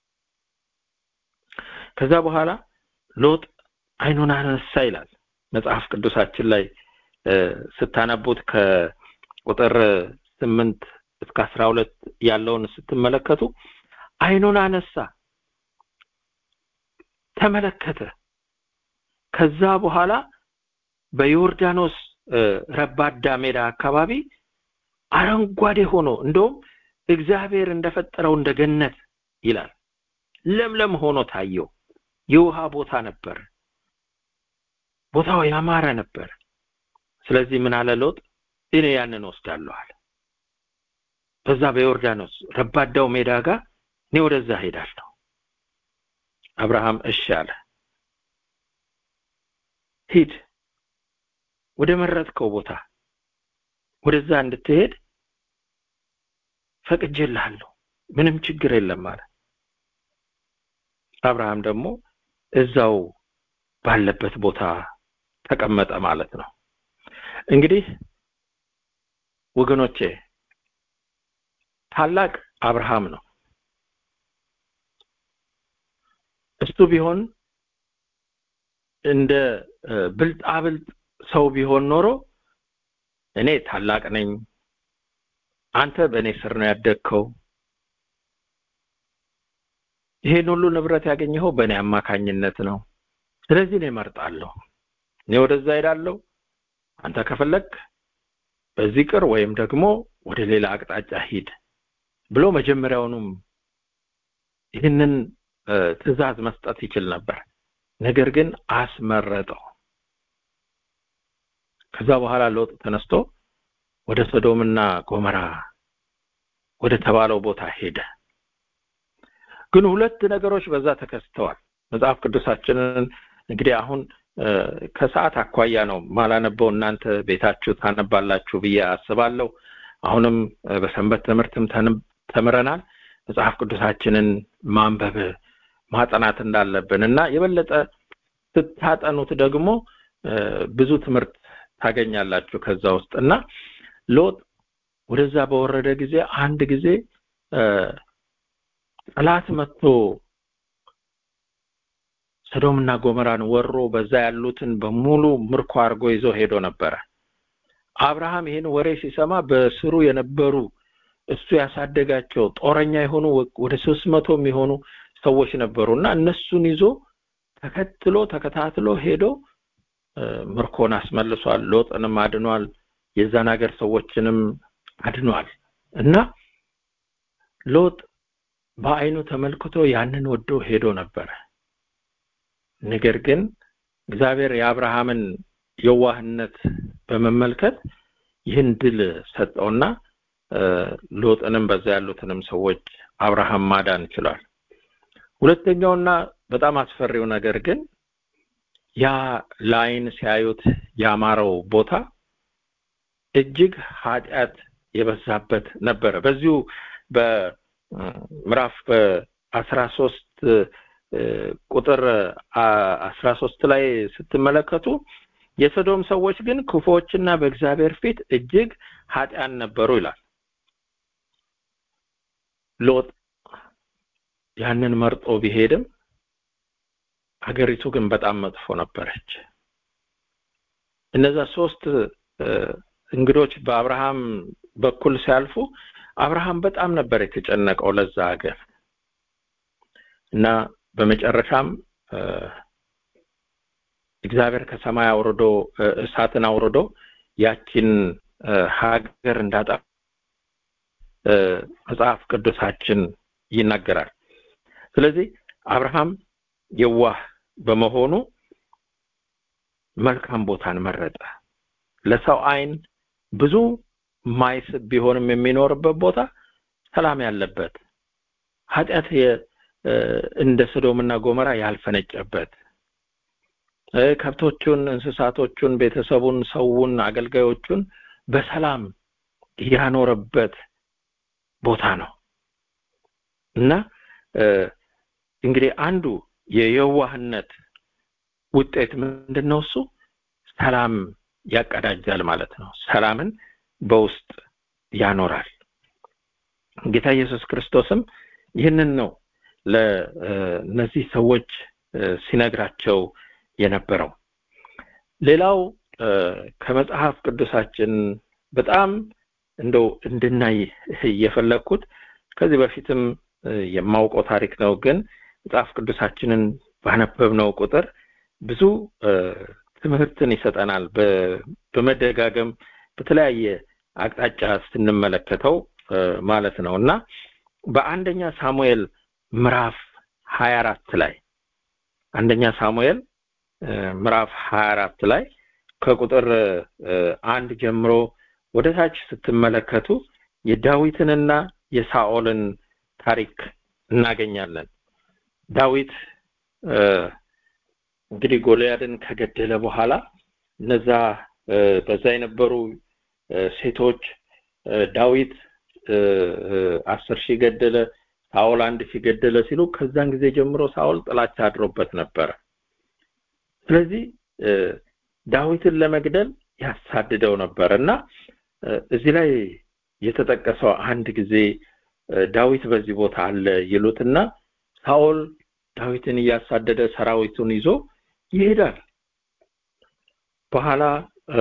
ከዛ በኋላ ሎጥ አይኑን አነሳ ይላል መጽሐፍ ቅዱሳችን ላይ ስታነቡት ከቁጥር ስምንት እስከ አስራ ሁለት ያለውን ስትመለከቱ አይኑን አነሳ ተመለከተ ከዛ በኋላ በዮርዳኖስ ረባዳ ሜዳ አካባቢ አረንጓዴ ሆኖ እንደውም እግዚአብሔር እንደፈጠረው እንደ ገነት ይላል ለምለም ሆኖ ታየው የውሃ ቦታ ነበር ቦታው ያማረ ነበር ስለዚህ ምን አለ ሎጥ እኔ ያንን ወስዳለሁ አለ በዛ በዮርዳኖስ ረባዳው ሜዳ ጋር እኔ ወደዛ ሄዳለሁ አብርሃም እሺ አለ ሂድ ወደ መረጥከው ቦታ ወደዛ እንድትሄድ ፈቅጄልሃለሁ ምንም ችግር የለም አለ አብርሃም ደግሞ እዛው ባለበት ቦታ ተቀመጠ ማለት ነው እንግዲህ ወገኖቼ ታላቅ አብርሃም ነው እሱ ቢሆን እንደ ብልጣብልጥ ሰው ቢሆን ኖሮ እኔ ታላቅ ነኝ አንተ በእኔ ስር ነው ያደግከው ይሄን ሁሉ ንብረት ያገኘኸው በእኔ አማካኝነት ነው ስለዚህ እኔ እመርጣለሁ እኔ ወደዛ ሄዳለሁ አንተ ከፈለግ በዚህ ቅር ወይም ደግሞ ወደ ሌላ አቅጣጫ ሂድ ብሎ መጀመሪያውኑም ይህንን ትእዛዝ መስጠት ይችል ነበር ነገር ግን አስመረጠው ከዛ በኋላ ሎጥ ተነስቶ ወደ ሶዶምና ጎመራ ወደ ተባለው ቦታ ሄደ ግን ሁለት ነገሮች በዛ ተከስተዋል መጽሐፍ ቅዱሳችንን እንግዲህ አሁን ከሰዓት አኳያ ነው ማላነበው እናንተ ቤታችሁ ታነባላችሁ ብዬ አስባለሁ አሁንም በሰንበት ትምህርትም ተምረናል መጽሐፍ ቅዱሳችንን ማንበብ ማጠናት እንዳለብን እና የበለጠ ስታጠኑት ደግሞ ብዙ ትምህርት ታገኛላችሁ ከዛ ውስጥ እና ሎጥ ወደዛ በወረደ ጊዜ አንድ ጊዜ ጠላት መጥቶ ሰዶምና ጎመራን ወሮ በዛ ያሉትን በሙሉ ምርኮ አድርጎ ይዞ ሄዶ ነበረ አብርሃም ይህን ወሬ ሲሰማ በስሩ የነበሩ እሱ ያሳደጋቸው ጦረኛ የሆኑ ወደ ሶስት መቶ የሚሆኑ ሰዎች ነበሩ እና እነሱን ይዞ ተከትሎ ተከታትሎ ሄዶ ምርኮን አስመልሷል ሎጥንም አድኗል የዛን ሀገር ሰዎችንም አድኗል እና ሎጥ በአይኑ ተመልክቶ ያንን ወዶ ሄዶ ነበረ ነገር ግን እግዚአብሔር የአብርሃምን የዋህነት በመመልከት ይህን ድል ሰጠውና ሎጥንም በዛ ያሉትንም ሰዎች አብርሃም ማዳን ችሏል ሁለተኛውና በጣም አስፈሪው ነገር ግን ያ ለአይን ሲያዩት ያማረው ቦታ እጅግ ኃጢአት የበዛበት ነበረ በዚሁ በምዕራፍ በአስራ ሶስት ቁጥር አስራ ሶስት ላይ ስትመለከቱ የሰዶም ሰዎች ግን ክፉዎችና በእግዚአብሔር ፊት እጅግ ኃጢአን ነበሩ ይላል ሎጥ ያንን መርጦ ቢሄድም ሀገሪቱ ግን በጣም መጥፎ ነበረች እነዛ ሶስት እንግዶች በአብርሃም በኩል ሲያልፉ አብርሃም በጣም ነበር የተጨነቀው ለዛ ሀገር እና በመጨረሻም እግዚአብሔር ከሰማይ አውርዶ እሳትን አውርዶ ያቺን ሀገር እንዳጣ መጽሐፍ ቅዱሳችን ይናገራል ስለዚህ አብርሃም የዋህ በመሆኑ መልካም ቦታን መረጠ ለሰው አይን ብዙ ማይስብ ቢሆንም የሚኖርበት ቦታ ሰላም ያለበት ኃጢአት እንደ ሰዶምና ጎመራ ያልፈነጨበት ከብቶቹን እንስሳቶቹን ቤተሰቡን ሰውን አገልጋዮቹን በሰላም ያኖረበት ቦታ ነው እና እንግዲህ አንዱ የየዋህነት ውጤት ምንድን ነው እሱ ሰላም ያቀዳጃል ማለት ነው ሰላምን በውስጥ ያኖራል ጌታ ኢየሱስ ክርስቶስም ይህንን ነው ለእነዚህ ሰዎች ሲነግራቸው የነበረው ሌላው ከመጽሐፍ ቅዱሳችን በጣም እንደው እንድናይ እየፈለግኩት ከዚህ በፊትም የማውቀው ታሪክ ነው ግን መጽሐፍ ቅዱሳችንን ባነበብነው ቁጥር ብዙ ትምህርትን ይሰጠናል በመደጋገም በተለያየ አቅጣጫ ስንመለከተው ማለት ነው እና በአንደኛ ሳሙኤል ምዕራፍ 24 ላይ አንደኛ ሳሙኤል ምዕራፍ 24 ላይ ከቁጥር አንድ ጀምሮ ወደ ታች ስትመለከቱ የዳዊትንና የሳኦልን ታሪክ እናገኛለን ዳዊት እንግዲህ ጎልያድን ከገደለ በኋላ እነዛ በዛ የነበሩ ሴቶች ዳዊት አስር ሺህ ገደለ ሳኦል አንድ ሺህ ገደለ ሲሉ ከዛን ጊዜ ጀምሮ ሳኦል ጥላቻ አድሮበት ነበረ ስለዚህ ዳዊትን ለመግደል ያሳድደው ነበር እና እዚህ ላይ የተጠቀሰው አንድ ጊዜ ዳዊት በዚህ ቦታ አለ ይሉትና ሳኦል ዳዊትን እያሳደደ ሰራዊቱን ይዞ ይሄዳል በኋላ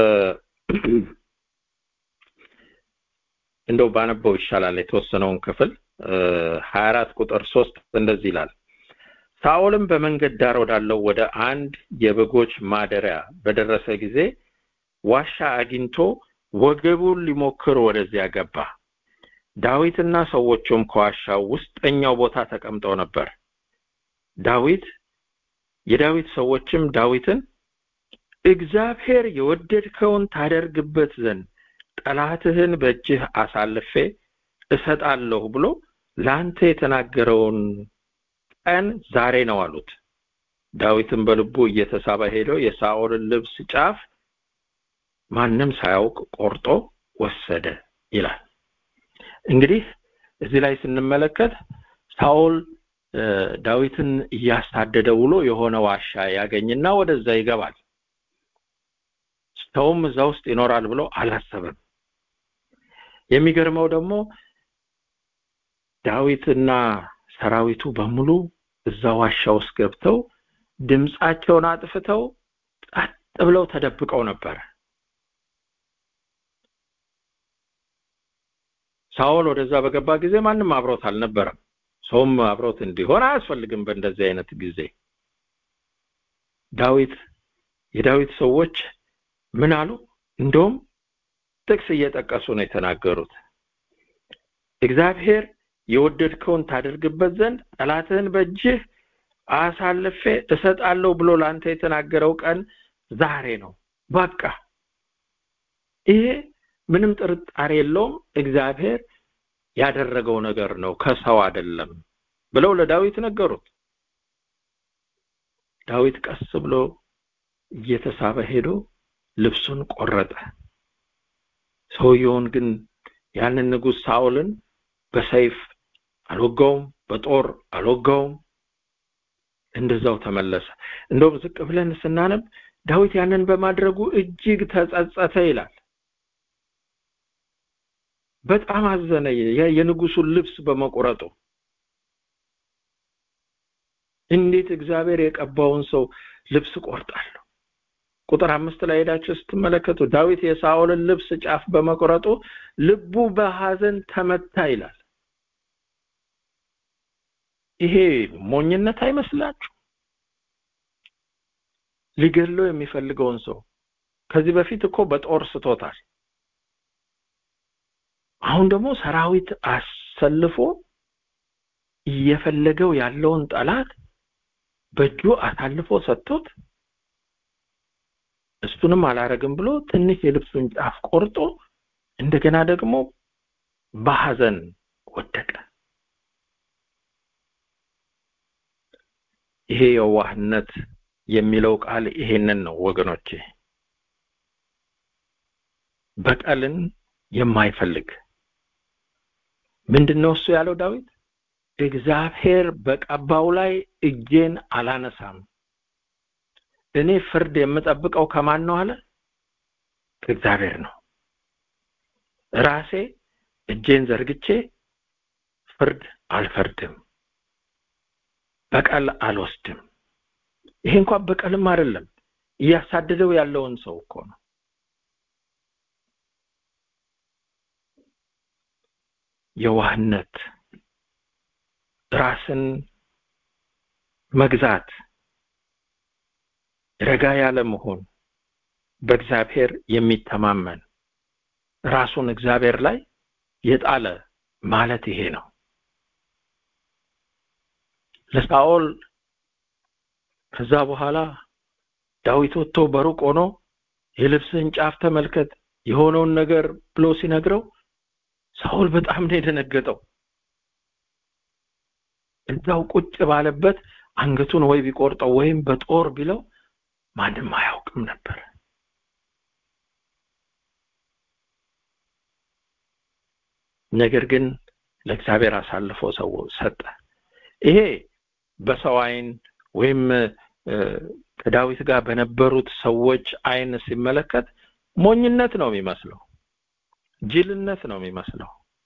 እንደው ባነበው ይሻላል የተወሰነውን ክፍል 24 ቁጥር 3 እንደዚህ ይላል ሳኦልም በመንገድ ዳር ወዳለው ወደ አንድ የበጎች ማደሪያ በደረሰ ጊዜ ዋሻ አግኝቶ ወገቡን ሊሞክር ወደዚያ ገባ ዳዊትና ሰዎቹም ከዋሻው ውስጠኛው ቦታ ተቀምጠው ነበር ዳዊት የዳዊት ሰዎችም ዳዊትን እግዚአብሔር የወደድከውን ታደርግበት ዘንድ ጠላትህን በእጅህ አሳልፌ እሰጣለሁ ብሎ ለአንተ የተናገረውን ቀን ዛሬ ነው አሉት ዳዊትም በልቡ እየተሳበ ሄዶ የሳኦልን ልብስ ጫፍ ማንም ሳያውቅ ቆርጦ ወሰደ ይላል እንግዲህ እዚህ ላይ ስንመለከት ሳኦል ዳዊትን እያሳደደ ውሎ የሆነ ዋሻ ያገኝና ወደዛ ይገባል ሰውም እዛ ውስጥ ይኖራል ብሎ አላሰበም የሚገርመው ደግሞ ዳዊትና ሰራዊቱ በሙሉ እዛ ዋሻ ውስጥ ገብተው ድምፃቸውን አጥፍተው ጸጥ ብለው ተደብቀው ነበር ሳኦል ወደዛ በገባ ጊዜ ማንም አብሮት አልነበረም ሰውም አብሮት እንዲሆን አያስፈልግም በእንደዚህ አይነት ጊዜ ዳዊት የዳዊት ሰዎች ምን አሉ እንደውም ጥቅስ እየጠቀሱ ነው የተናገሩት እግዚአብሔር የወደድከውን ታደርግበት ዘንድ ጠላትህን በእጅህ አሳልፌ እሰጣለሁ ብሎ ላንተ የተናገረው ቀን ዛሬ ነው በቃ ይሄ ምንም ጥርጣሬ የለውም እግዚአብሔር ያደረገው ነገር ነው ከሰው አይደለም ብለው ለዳዊት ነገሩት ዳዊት ቀስ ብሎ እየተሳበ ሄዶ ልብሱን ቆረጠ ሰውየውን ግን ያንን ንጉስ ሳኦልን በሰይፍ አልወጋውም በጦር አልወጋውም እንደዛው ተመለሰ እንደውም ዝቅ ብለን ስናነብ ዳዊት ያንን በማድረጉ እጅግ ተጸጸተ ይላል በጣም አዘነ የንጉሱን ልብስ በመቆረጡ እንዴት እግዚአብሔር የቀባውን ሰው ልብስ ቆርጣለሁ ቁጥር አምስት ላይ ሄዳችሁ ስትመለከቱ ዳዊት የሳኦልን ልብስ ጫፍ በመቆረጡ ልቡ በሐዘን ተመታ ይላል ይሄ ሞኝነት አይመስላችሁ ሊገድለው የሚፈልገውን ሰው ከዚህ በፊት እኮ በጦር ስቶታል አሁን ደግሞ ሰራዊት አሰልፎ እየፈለገው ያለውን ጠላት በእጁ አሳልፎ ሰጥቶት እሱንም አላረግም ብሎ ትንሽ የልብሱን ጫፍ ቆርጦ እንደገና ደግሞ በሐዘን ወደቀ ይሄ የዋህነት የሚለው ቃል ይሄንን ነው ወገኖቼ በቀልን የማይፈልግ ምንድነው እሱ ያለው ዳዊት እግዚአብሔር በቀባው ላይ እጄን አላነሳም እኔ ፍርድ የምጠብቀው ከማን ነው አለ ከእግዚአብሔር ነው ራሴ እጄን ዘርግቼ ፍርድ አልፈርድም በቀል አልወስድም ይሄ እንኳን በቀልም አይደለም እያሳደደው ያለውን ሰው እኮ ነው የዋህነት ራስን መግዛት ረጋ ያለ መሆን በእግዚአብሔር የሚተማመን ራሱን እግዚአብሔር ላይ የጣለ ማለት ይሄ ነው ለሳኦል ከዛ በኋላ ዳዊት ወጥቶ በሩቅ ሆኖ የልብስህን ጫፍ ተመልከት የሆነውን ነገር ብሎ ሲነግረው ሳኦል በጣም ነው የደነገጠው እዛው ቁጭ ባለበት አንገቱን ወይ ቢቆርጠው ወይም በጦር ቢለው ማንም አያውቅም ነበር ነገር ግን ለእግዚአብሔር አሳልፎ ሰው ሰጠ ይሄ በሰው አይን ወይም ከዳዊት ጋር በነበሩት ሰዎች አይን ሲመለከት ሞኝነት ነው የሚመስለው ጅልነት ነው የሚመስለው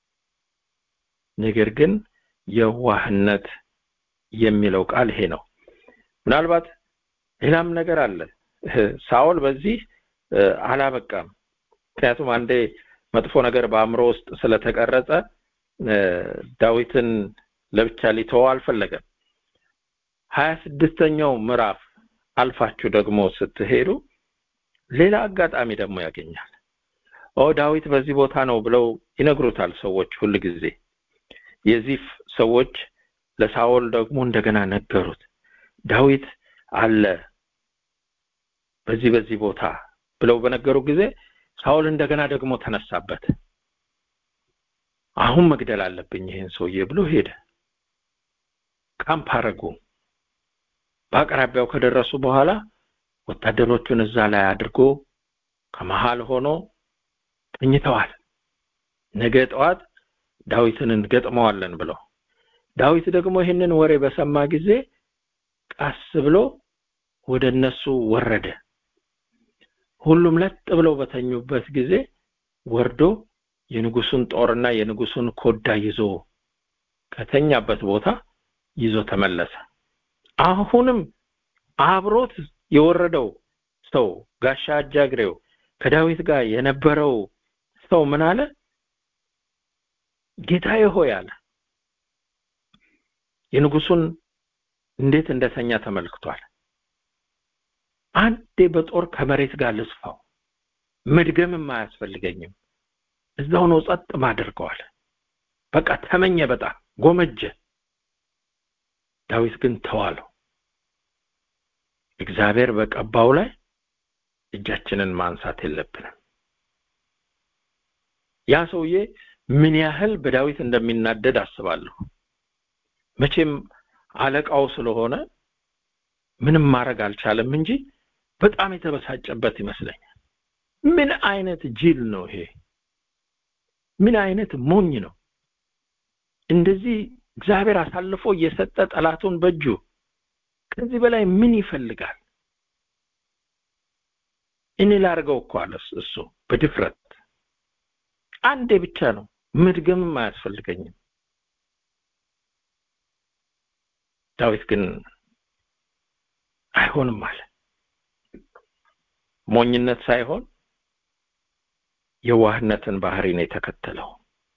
ነገር ግን የዋህነት የሚለው ቃል ይሄ ነው ምናልባት ሌላም ነገር አለ ሳኦል በዚህ አላበቃም ምክንያቱም አንዴ መጥፎ ነገር በአእምሮ ውስጥ ስለተቀረጸ ዳዊትን ለብቻ ሊተወው አልፈለገም ሀያ ስድስተኛው ምዕራፍ አልፋችሁ ደግሞ ስትሄዱ ሌላ አጋጣሚ ደግሞ ያገኛል ኦ ዳዊት በዚህ ቦታ ነው ብለው ይነግሩታል ሰዎች ሁል ጊዜ የዚፍ ሰዎች ለሳኦል ደግሞ እንደገና ነገሩት ዳዊት አለ በዚህ በዚህ ቦታ ብለው በነገሩ ጊዜ ሳኦል እንደገና ደግሞ ተነሳበት አሁን መግደል አለብኝ ይሄን ሰውዬ ብሎ ሄደ ካምፕ አረጉ በአቅራቢያው ከደረሱ በኋላ ወታደሮቹን እዛ ላይ አድርጎ ከመሃል ሆኖ ተኝተዋል ነገ ጠዋት ዳዊትን እንገጥመዋለን ብለው ዳዊት ደግሞ ይህንን ወሬ በሰማ ጊዜ ቀስ ብሎ ወደ እነሱ ወረደ ሁሉም ለጥ ብለው በተኙበት ጊዜ ወርዶ የንጉሱን ጦርና የንጉሱን ኮዳ ይዞ ከተኛበት ቦታ ይዞ ተመለሰ አሁንም አብሮት የወረደው ሰው ጋሻ አጃግሬው ከዳዊት ጋር የነበረው ሰው ምን አለ ጌታዬ ሆይ አለ የንጉሱን እንዴት እንደተኛ ተመልክቷል አንዴ በጦር ከመሬት ጋር ልስፋው መድገምም አያስፈልገኝም እዛው ነው ጸጥ ማድርገዋል በቃ ተመኘ በጣም ጎመጀ ዳዊት ግን ተዋለው እግዚአብሔር በቀባው ላይ እጃችንን ማንሳት የለብንም ያ ሰውዬ ምን ያህል በዳዊት እንደሚናደድ አስባለሁ መቼም አለቃው ስለሆነ ምንም ማድረግ አልቻለም እንጂ በጣም የተበሳጨበት ይመስለኛል ምን አይነት ጅል ነው ይሄ ምን አይነት ሞኝ ነው እንደዚህ እግዚአብሔር አሳልፎ እየሰጠ ጠላቱን በእጁ ከዚህ በላይ ምን ይፈልጋል እኔ ላርገው እኮ አለ እሱ በድፍረት አንዴ ብቻ ነው መድገምም አያስፈልገኝም ዳዊት ግን አይሆንም አለ ሞኝነት ሳይሆን የዋህነትን ባህሪ ነው የተከተለው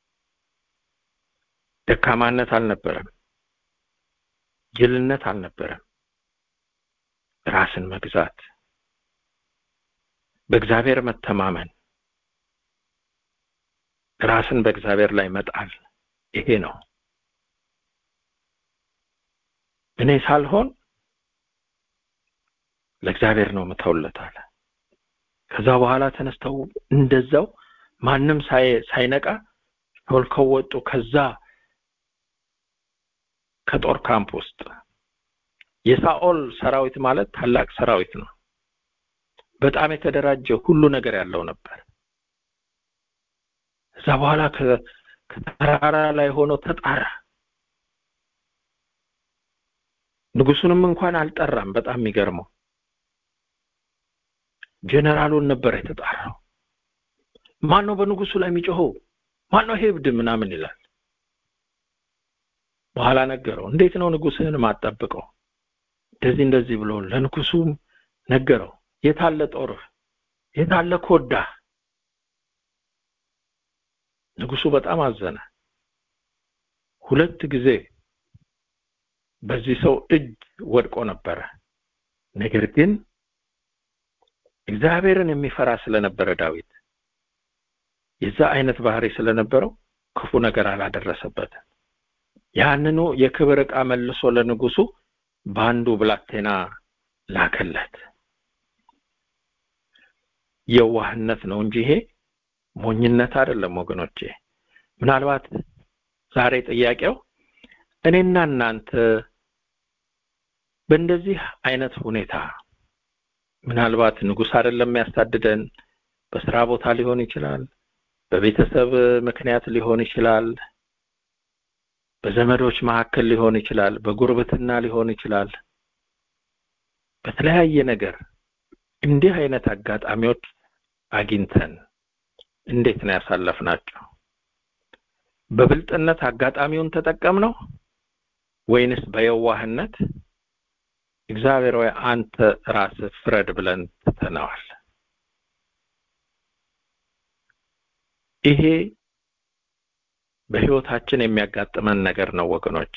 ደካማነት አልነበረም ጅልነት አልነበረም ራስን መግዛት በእግዚአብሔር መተማመን ራስን በእግዚአብሔር ላይ መጣል ይሄ ነው እኔ ሳልሆን ለእግዚአብሔር ነው ምተውለት አለ ከዛ በኋላ ተነስተው እንደዛው ማንም ሳይነቃ ሾልከው ወጡ ከዛ ከጦር ካምፕ ውስጥ የሳኦል ሰራዊት ማለት ታላቅ ሰራዊት ነው በጣም የተደራጀ ሁሉ ነገር ያለው ነበር እዛ በኋላ ከተራራ ላይ ሆኖ ተጣራ ንጉሱንም እንኳን አልጠራም በጣም የሚገርመው ጀነራሉን ነበር የተጣራው ማን ነው በንጉሱ ላይ የሚጮኸው ማን ነው ሄብድ ምናምን ይላል በኋላ ነገረው እንዴት ነው ንጉስህን ማጠብቀው እንደዚህ እንደዚህ ብሎ ለንጉሱ ነገረው የታለ ጦርህ የታለ ኮዳ ንጉሱ በጣም አዘነ ሁለት ጊዜ በዚህ ሰው እጅ ወድቆ ነበረ ነገር ግን እግዚአብሔርን የሚፈራ ስለነበረ ዳዊት የዛ አይነት ባህሪ ስለነበረው ክፉ ነገር አላደረሰበትም ያንኑ የክብር ዕቃ መልሶ ለንጉሱ በአንዱ ብላቴና ላከለት የዋህነት ነው እንጂ ይሄ ሞኝነት አይደለም ወገኖቼ ምናልባት ዛሬ ጥያቄው እኔና እናንተ በእንደዚህ አይነት ሁኔታ ምናልባት ንጉስ አይደለም የሚያሳድደን በስራ ቦታ ሊሆን ይችላል በቤተሰብ ምክንያት ሊሆን ይችላል በዘመዶች መካከል ሊሆን ይችላል በጉርብትና ሊሆን ይችላል በተለያየ ነገር እንዲህ አይነት አጋጣሚዎች አግኝተን እንዴት ነው ያሳለፍናቸው በብልጥነት አጋጣሚውን ተጠቀምነው ወይንስ በየዋህነት እግዚአብሔር ወይ አንተ ራስህ ፍረድ ብለን ትተነዋል ይሄ በህይወታችን የሚያጋጥመን ነገር ነው ወገኖቼ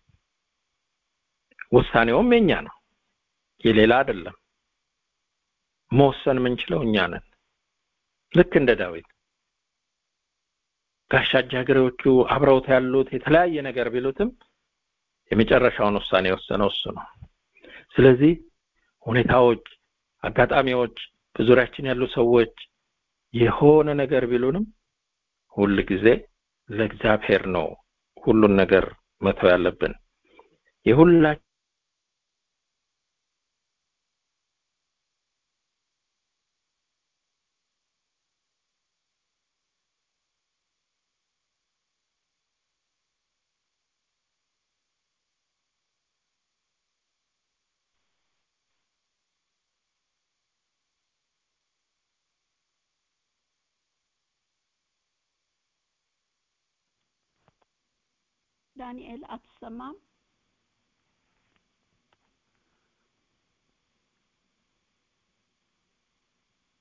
ውሳኔውም የኛ ነው የሌላ አይደለም መወሰን የምንችለው እኛ ነን ልክ እንደ ዳዊት ጋሻ ጃግሬዎቹ አብረውት ያሉት የተለያየ ነገር ቢሉትም የመጨረሻውን ውሳኔ የወሰነው እሱ ነው ስለዚህ ሁኔታዎች አጋጣሚዎች በዙሪያችን ያሉ ሰዎች የሆነ ነገር ቢሉንም ሁል ጊዜ ለእግዚአብሔር ነው ሁሉን ነገር መተው ያለብን የሁላ ዳንኤል አትሰማም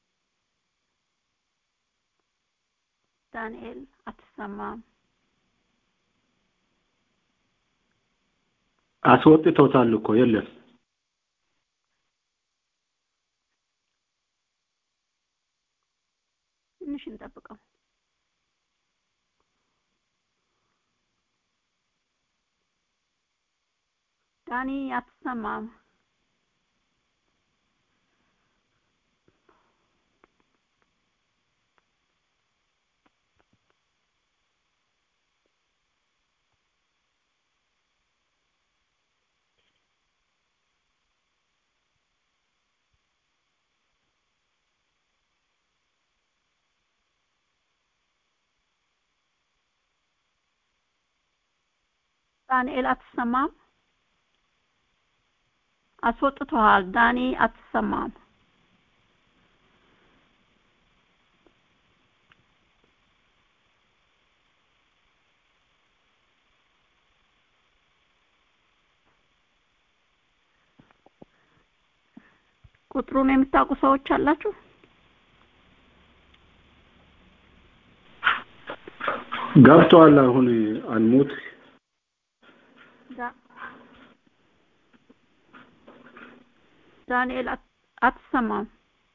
ዳንኤል አትሰማም አስወጥቶታል እኮ የለም ትንሽ እንጠብቀው ዳኒ አትሰማም ዳንኤል አትሰማም አስወጥተዋል ዳኒ አትሰማም ቁጥሩን የምታውቁ ሰዎች አላችሁ ገብቷል አሁን አንሙት ዳ- ዳንኤል አት- አትሰማም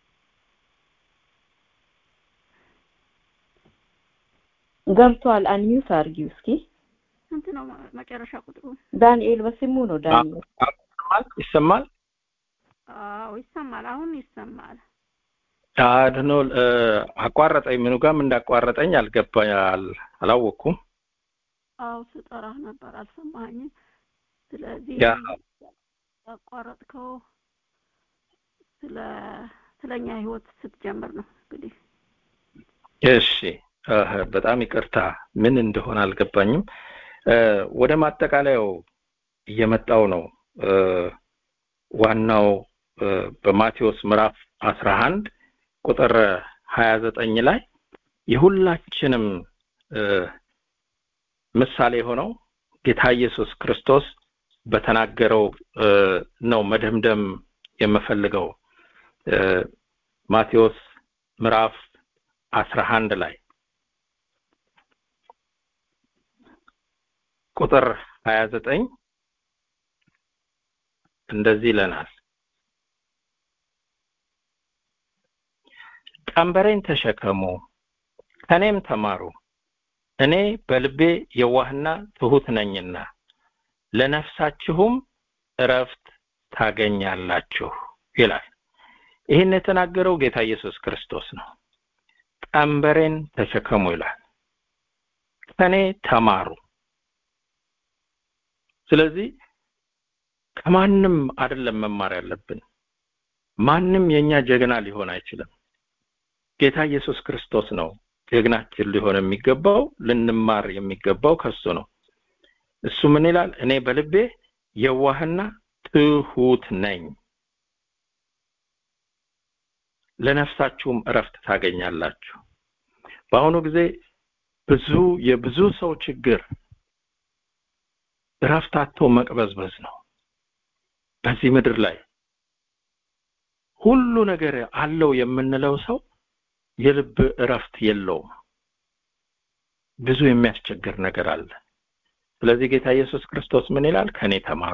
ገብቷል አንሚውት አርጊው እስኪ ስንት ነው መ- መጨረሻ ቁጥሩ ዳንኤል በስሙ ነው ዳንኤል ይሰማል ይሰማል አዎ ይሰማል አሁን ይሰማል አድኖ አቋረጠኝ ምኑ ጋርም እንዳቋረጠኝ አልገባኝ አል- አላወቅኩም አዎ ስጠራህ ነበር አልሰማኸኝም ስለዚህ ያ ያቋረጥከው ስለ ስለኛ ህይወት ስትጀምር ነው እንግዲህ እሺ እህ፣ በጣም ይቅርታ ምን እንደሆነ አልገባኝም እ፣ ወደ ማጠቃለያው እየመጣው ነው እ፣ ዋናው እ፣ በማቴዎስ ምዕራፍ አስራ አንድ ቁጥር ሀያ ዘጠኝ ላይ የሁላችንም እ፣ ምሳሌ የሆነው ጌታ ኢየሱስ ክርስቶስ በተናገረው እ፣ ነው መደምደም የምፈልገው እ፣ ማቴዎስ ምዕራፍ አስራ አንድ ላይ ቁጥር ሀያ ዘጠኝ እንደዚህ ይለናል ቀንበሬን ተሸከሙ ከኔም ተማሩ እኔ በልቤ የዋህና ትሁት ነኝና ለነፍሳችሁም እረፍት ታገኛላችሁ ይላል ይህን የተናገረው ጌታ ኢየሱስ ክርስቶስ ነው ቀንበሬን ተሸከሙ ይላል ከኔ ተማሩ ስለዚህ ከማንም አይደለም መማር ያለብን ማንም የኛ ጀግና ሊሆን አይችልም ጌታ ኢየሱስ ክርስቶስ ነው ጀግናችን ሊሆን የሚገባው ልንማር የሚገባው ከሱ ነው እሱ ምን ይላል እኔ በልቤ የዋህና ትሁት ነኝ ለነፍሳችሁም እረፍት ታገኛላችሁ በአሁኑ ጊዜ ብዙ የብዙ ሰው ችግር እረፍት አጥቶ መቅበዝበዝ ነው በዚህ ምድር ላይ ሁሉ ነገር አለው የምንለው ሰው የልብ እረፍት የለውም ብዙ የሚያስቸግር ነገር አለ ስለዚህ ጌታ ኢየሱስ ክርስቶስ ምን ይላል ከኔ ተማሩ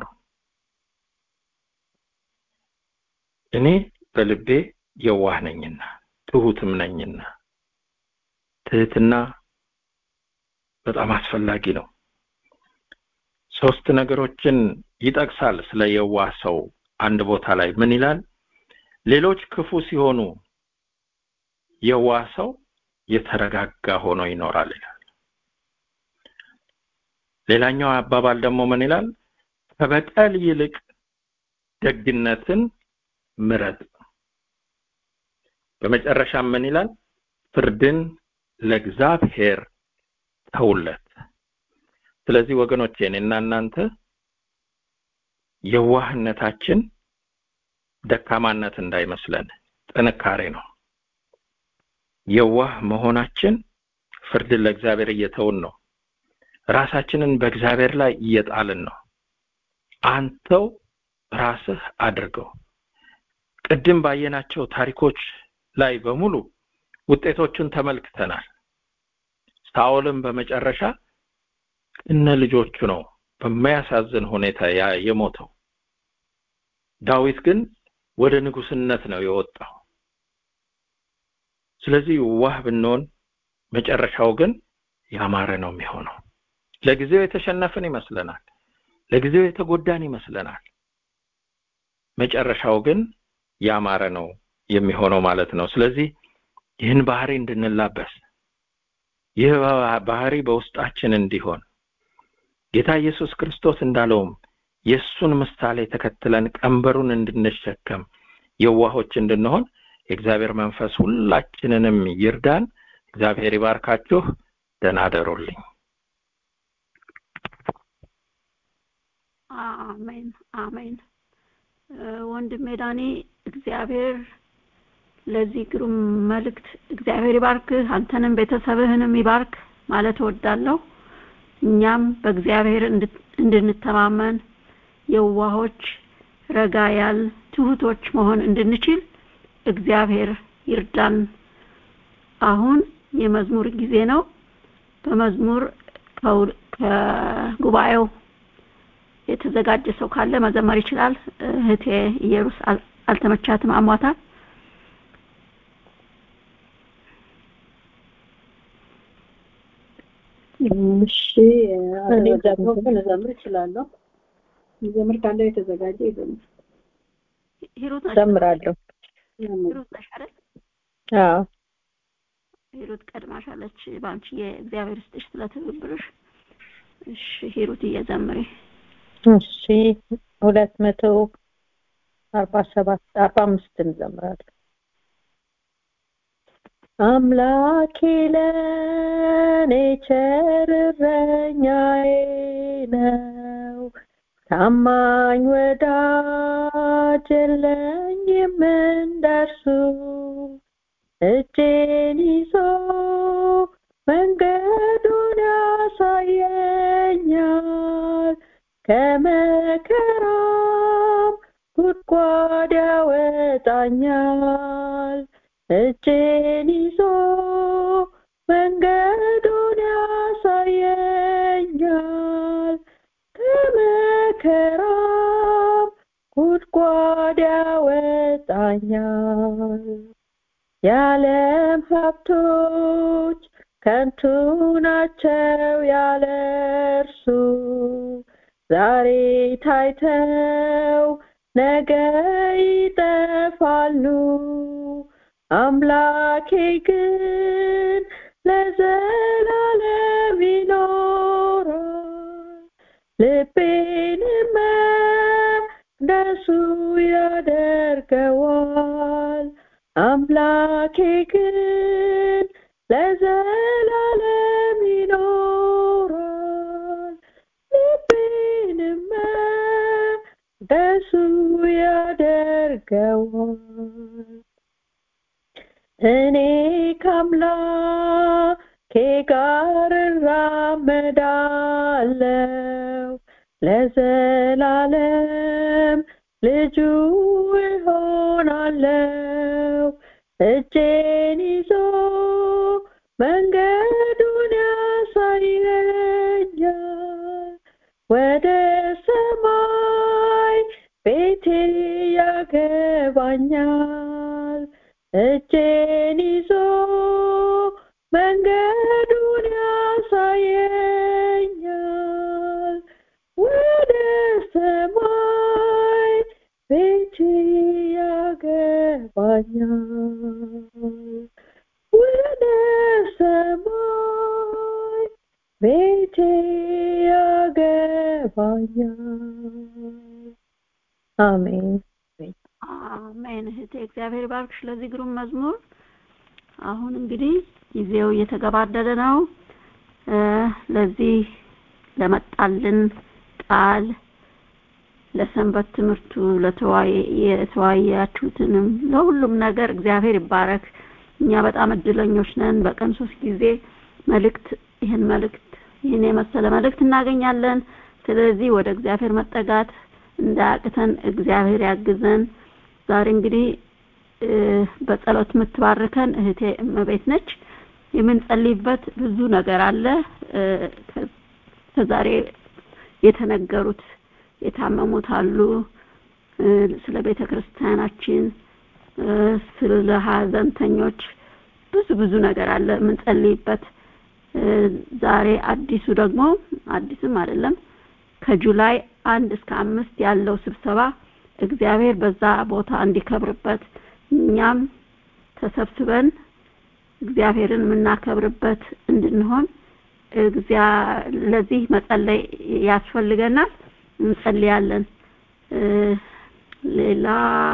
እኔ በልቤ የዋህ ነኝና ትሁትም ነኝና ትህትና በጣም አስፈላጊ ነው ሶስት ነገሮችን ይጠቅሳል ስለ የዋህ ሰው አንድ ቦታ ላይ ምን ይላል ሌሎች ክፉ ሲሆኑ የዋህ ሰው የተረጋጋ ሆኖ ይኖራል ይላል ሌላኛው አባባል ደግሞ ምን ይላል ከበቀል ይልቅ ደግነትን ምረጥ በመጨረሻም ምን ይላል ፍርድን ለእግዚአብሔር ተውለት ስለዚህ ወገኖቼ እኔና እናንተ የዋህነታችን ደካማነት እንዳይመስለን ጥንካሬ ነው የዋህ መሆናችን ፍርድን ለእግዚአብሔር እየተውን ነው ራሳችንን በእግዚአብሔር ላይ እየጣልን ነው አንተው ራስህ አድርገው ቅድም ባየናቸው ታሪኮች ላይ በሙሉ ውጤቶቹን ተመልክተናል ሳኦልም በመጨረሻ እነ ልጆቹ ነው በማያሳዝን ሁኔታ የሞተው። ዳዊት ግን ወደ ንጉስነት ነው የወጣው። ስለዚህ ዋህ ብንሆን መጨረሻው ግን ያማረ ነው የሚሆነው። ለጊዜው የተሸነፍን ይመስለናል፣ ለጊዜው የተጎዳን ይመስለናል። መጨረሻው ግን ያማረ ነው የሚሆነው ማለት ነው። ስለዚህ ይህን ባህሪ እንድንላበስ ይህ ባህሪ በውስጣችን እንዲሆን ጌታ ኢየሱስ ክርስቶስ እንዳለውም የእሱን ምሳሌ ተከትለን ቀንበሩን እንድንሸከም የዋሆች እንድንሆን የእግዚአብሔር መንፈስ ሁላችንንም ይርዳን። እግዚአብሔር ይባርካችሁ። ደህና አደሩልኝ። አሜን አሜን። ወንድሜ ዳኒ እግዚአብሔር ለዚህ ግሩም መልእክት እግዚአብሔር ይባርክህ፣ አንተንም ቤተሰብህንም ይባርክ ማለት እወዳለሁ። እኛም በእግዚአብሔር እንድንተማመን የዋሆች፣ ረጋ ያል ትሁቶች መሆን እንድንችል እግዚአብሔር ይርዳን። አሁን የመዝሙር ጊዜ ነው። በመዝሙር ከጉባኤው የተዘጋጀ ሰው ካለ መዘመር ይችላል። እህቴ ኢየሩስ አልተመቻትም፣ አሟታል። እሺ እኔ ደግሞ ልዘምር እችላለሁ። ዘምር ካለ የተዘጋጀ ይዘምር። ሂሩት ነሽ? ዘምራለሁ። ሂሩት ነሽ አይደል? አዎ ሂሩት ቀድማሻለች። በአንቺ የእግዚአብሔር ስጥሽ ስለ ትብብርሽ። እሺ ሂሩት እየዘምሪ። እሺ ሁለት መቶ አርባ ሰባት አርባ አምስት እንዘምራለን። አምላኬ ለኔ ቸር እረኛዬ ነው፣ ታማኝ ወዳጅ የለኝም እንደርሱ። እጄን ይዞ መንገዱን ያሳየኛል፣ ከመከራም ጉድጓድ ያወጣኛል። እጄን ይዞ መንገዱን ያሳየኛል ከመከራም ጉድጓድ ያወጣኛል። የዓለም ሀብቶች ከንቱ ናቸው ያለ እርሱ ዛሬ ታይተው ነገ ይጠፋሉ። አምላኬ ግን ለዘላለም ይኖራል። ልቤንም ደሱ ያደርገዋል። አምላኬ ግን ለዘላለም ይኖራል። ልቤንም ደሱ ያደርገዋል። እኔ ከአምላኬ ጋር እራመዳለሁ ለዘላለም ልጁ እሆናለሁ። እጄን ይዞ መንገዱን ያሳየኛል። ወደ ሰማይ ቤቴ ያገባኛል። እጄን ይዞ መንገዱን ያሳየኛል። ወደ ሰማይ ቤቴ ያገባኛል። ወደ ሰማይ ቤቴ ያገባኛል። አሜን አሜን። እህቴ እግዚአብሔር ባርክሽ ለዚህ ግሩም መዝሙር። አሁን እንግዲህ ጊዜው እየተገባደደ ነው። ለዚህ ለመጣልን ቃል ለሰንበት ትምህርቱ የተወያያችሁትንም ለሁሉም ነገር እግዚአብሔር ይባረክ። እኛ በጣም እድለኞች ነን። በቀን ሶስት ጊዜ መልእክት ይህን መልእክት ይህን የመሰለ መልእክት እናገኛለን። ስለዚህ ወደ እግዚአብሔር መጠጋት እንዳያቅተን እግዚአብሔር ያግዘን። ዛሬ እንግዲህ በጸሎት የምትባርከን እህቴ እመቤት ነች። የምንጸልይበት ብዙ ነገር አለ። ከዛሬ የተነገሩት የታመሙት አሉ ስለ ቤተ ክርስቲያናችን ስለ ሀዘንተኞች ብዙ ብዙ ነገር አለ የምንጸልይበት ዛሬ አዲሱ ደግሞ አዲስም አይደለም ከጁላይ አንድ እስከ አምስት ያለው ስብሰባ እግዚአብሔር በዛ ቦታ እንዲከብርበት እኛም ተሰብስበን እግዚአብሔርን የምናከብርበት እንድንሆን ለዚህ መጸለይ ያስፈልገናል እንጸልያለን ሌላ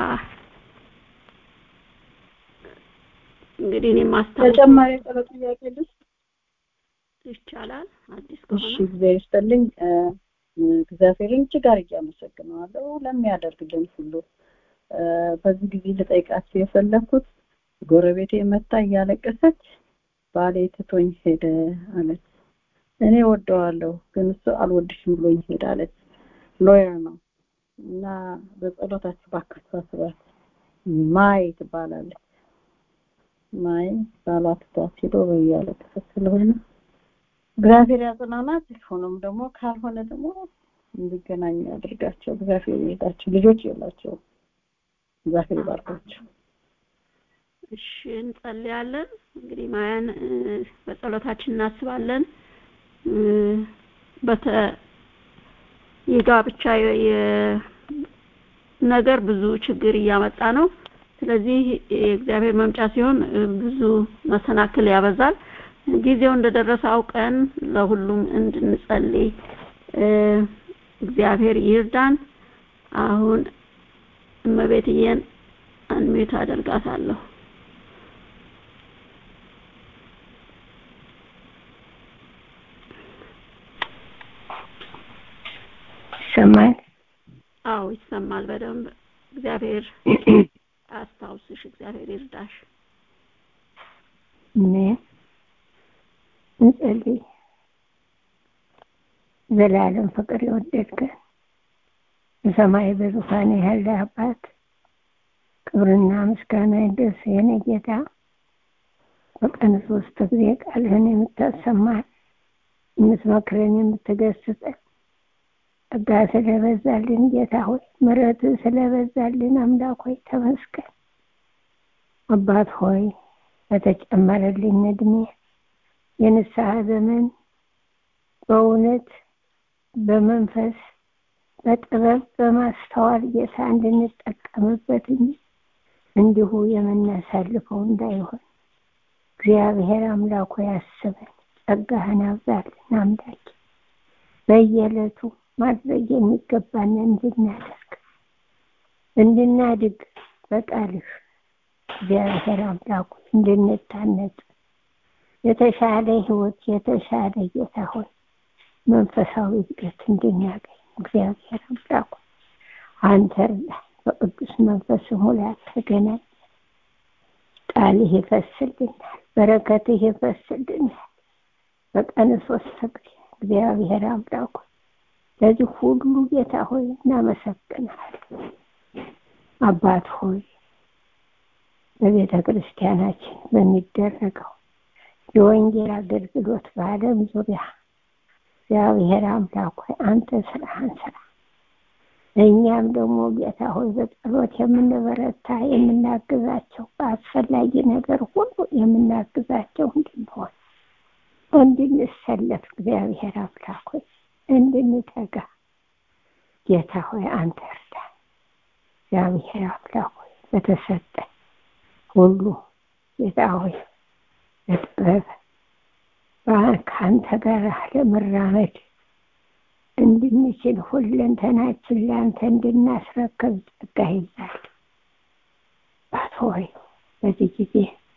እንግዲህ እኔ ማስታወስ ተጨማሪ ጸሎት ጥያቄ ልስ ይቻላል አዲስ እሺ እግዚአብሔር ይስጥልኝ እግዚአብሔርን እጅግ አድርጌ አመሰግነዋለሁ ለሚያደርግልን ሁሉ በዚህ ጊዜ ልጠይቃችሁ የፈለኩት ጎረቤቴ መታ እያለቀሰች ባሌ ትቶኝ ሄደ አለች እኔ ወደዋለሁ ግን እሱ አልወድሽም ብሎኝ ሄደ አለች ሎየር ነው እና በጸሎታችሁ ባካችሁ አስባት ማይ ትባላለች ማይ ባሏ ትቷት ሄዶ እያለቀሰች ስለሆነ እግዚአብሔር ያጽናናት ሆኖም ደግሞ ካልሆነ ደግሞ እንዲገናኙ ያድርጋቸው እግዚአብሔር ይሄዳቸው ልጆች የላቸው እግዚአብሔር ይባርካቸው እሺ እንጸልያለን እንግዲህ ማያን በጸሎታችን እናስባለን በተ የጋብቻ ነገር ብዙ ችግር እያመጣ ነው ስለዚህ የእግዚአብሔር መምጫ ሲሆን ብዙ መሰናክል ያበዛል ጊዜው እንደደረሰ አውቀን ለሁሉም እንድንጸልይ እግዚአብሔር ይርዳን አሁን እመቤትዬን አንሜት አደርጋታለሁ ይሰማል አዎ ይሰማል በደንብ እግዚአብሔር አስታውስሽ እግዚአብሔር ይርዳሽ አሜን እንጸልይ ዘላለም ፍቅር የወደድከን በሰማይ በዙፋን ያለ አባት ክብርና ምስጋና ይድረስ የኔ ጌታ በቀን ሶስት ጊዜ ቃልህን የምታሰማን የምትመክረን የምትገስጸን ጸጋ ስለበዛልን ጌታ ሆይ ምረት ስለበዛልን አምላክ ሆይ ተመስገን አባት ሆይ በተጨመረልኝ እድሜ የንስሐ ዘመን በእውነት በመንፈስ በጥበብ በማስተዋል ጌታ እንድንጠቀምበት እንዲሁ የምናሳልፈው እንዳይሆን እግዚአብሔር አምላኩ ያስበን ጸጋህን አብዛልን አምላክ በየዕለቱ ማድረግ የሚገባን እንድናደርግ እንድናድግ በቃልህ እግዚአብሔር አምላኩ እንድንታነጽ የተሻለ ህይወት የተሻለ ጌታ ሆይ መንፈሳዊ እድገት እንድናገኝ እግዚአብሔር አምላኩ አንተ በቅዱስ መንፈስ ሙላት ተገናኝ ቃልህ ይፈስልናል በረከትህ ይፈስልናል በቀን ሶስት ጊዜ እግዚአብሔር አምላኩ ለዚህ ሁሉ ጌታ ሆይ እናመሰግናለን አባት ሆይ በቤተ ክርስቲያናችን በሚደረገው የወንጌል አገልግሎት በዓለም ዙሪያ እግዚአብሔር አምላክ ሆይ አንተ ስራህን ስራ እኛም ደግሞ ጌታ ሆይ በጸሎት የምንበረታ የምናግዛቸው በአስፈላጊ ነገር ሁሉ የምናግዛቸው እንድንሆን እንድንሰለፍ እግዚአብሔር አምላክ ሆይ እንድንተጋ ጌታ ሆይ አንተ እርዳን እግዚአብሔር አምላክ ሆይ በተሰጠን ሁሉ ጌታ ሆይ በጥበብ ከአንተ ጋር ለመራመድ እንድንችል ሁለንተናችን ለአንተ እንድናስረክብ ጸጋ ይዛል አባት ሆይ በዚህ ጊዜ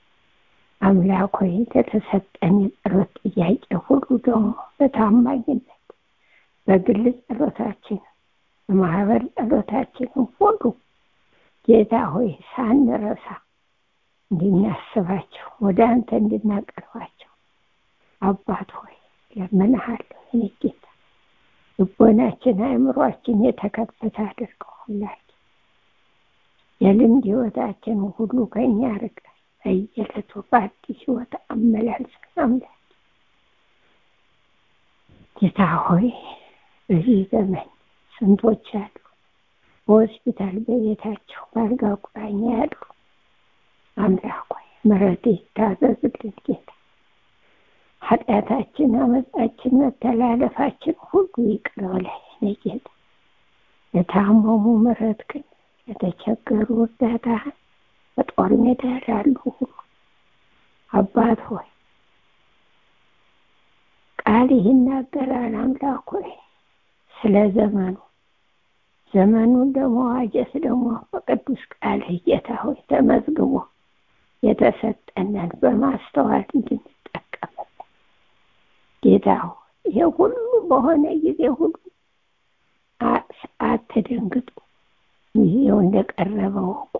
አምላክ ሆይ ለተሰጠን የጸሎት ጥያቄ ሁሉ ደግሞ በታማኝነት በግል ጸሎታችን በማህበር ጸሎታችን ሁሉ ጌታ ሆይ ሳንረሳ እንድናስባቸው ወደ አንተ እንድናቀርባቸው አባት ሆይ ለምንሃለሁ እኔ ጌታ ልቦናችን አእምሯችን የተከፈተ አድርገው ሁላችን የልምድ ህይወታችን ሁሉ ከኛ ርቀ በየዕለቱ በአዲስ ህይወት አመላልሰን አምላክ ጌታ ሆይ በዚህ ዘመን ስንቶች አሉ በሆስፒታል በቤታቸው በአልጋ ቁራኛ ያሉ አምላክ ሆይ ምሕረት ይታዘዝልን ጌታ ኃጢአታችን አመፃችን መተላለፋችን ሁሉ ይቅር በለን ጌታ ለታመሙ ምሕረት ግን ለተቸገሩ እርዳታህን በጦር ሜዳ ላሉ ሁሉ አባት ሆይ ቃል ይናገራል አምላክ ሆይ ስለ ዘመኑ ዘመኑን ለመዋጀት ደግሞ በቅዱስ ቃልህ ጌታ ሆይ ተመዝግቦ የተሰጠንን በማስተዋል እንድንጠቀምበት ጌታ ሆይ ይሄ ሁሉ በሆነ ጊዜ ሁሉ አትደንግጡ ጊዜው እንደቀረበ ወቁ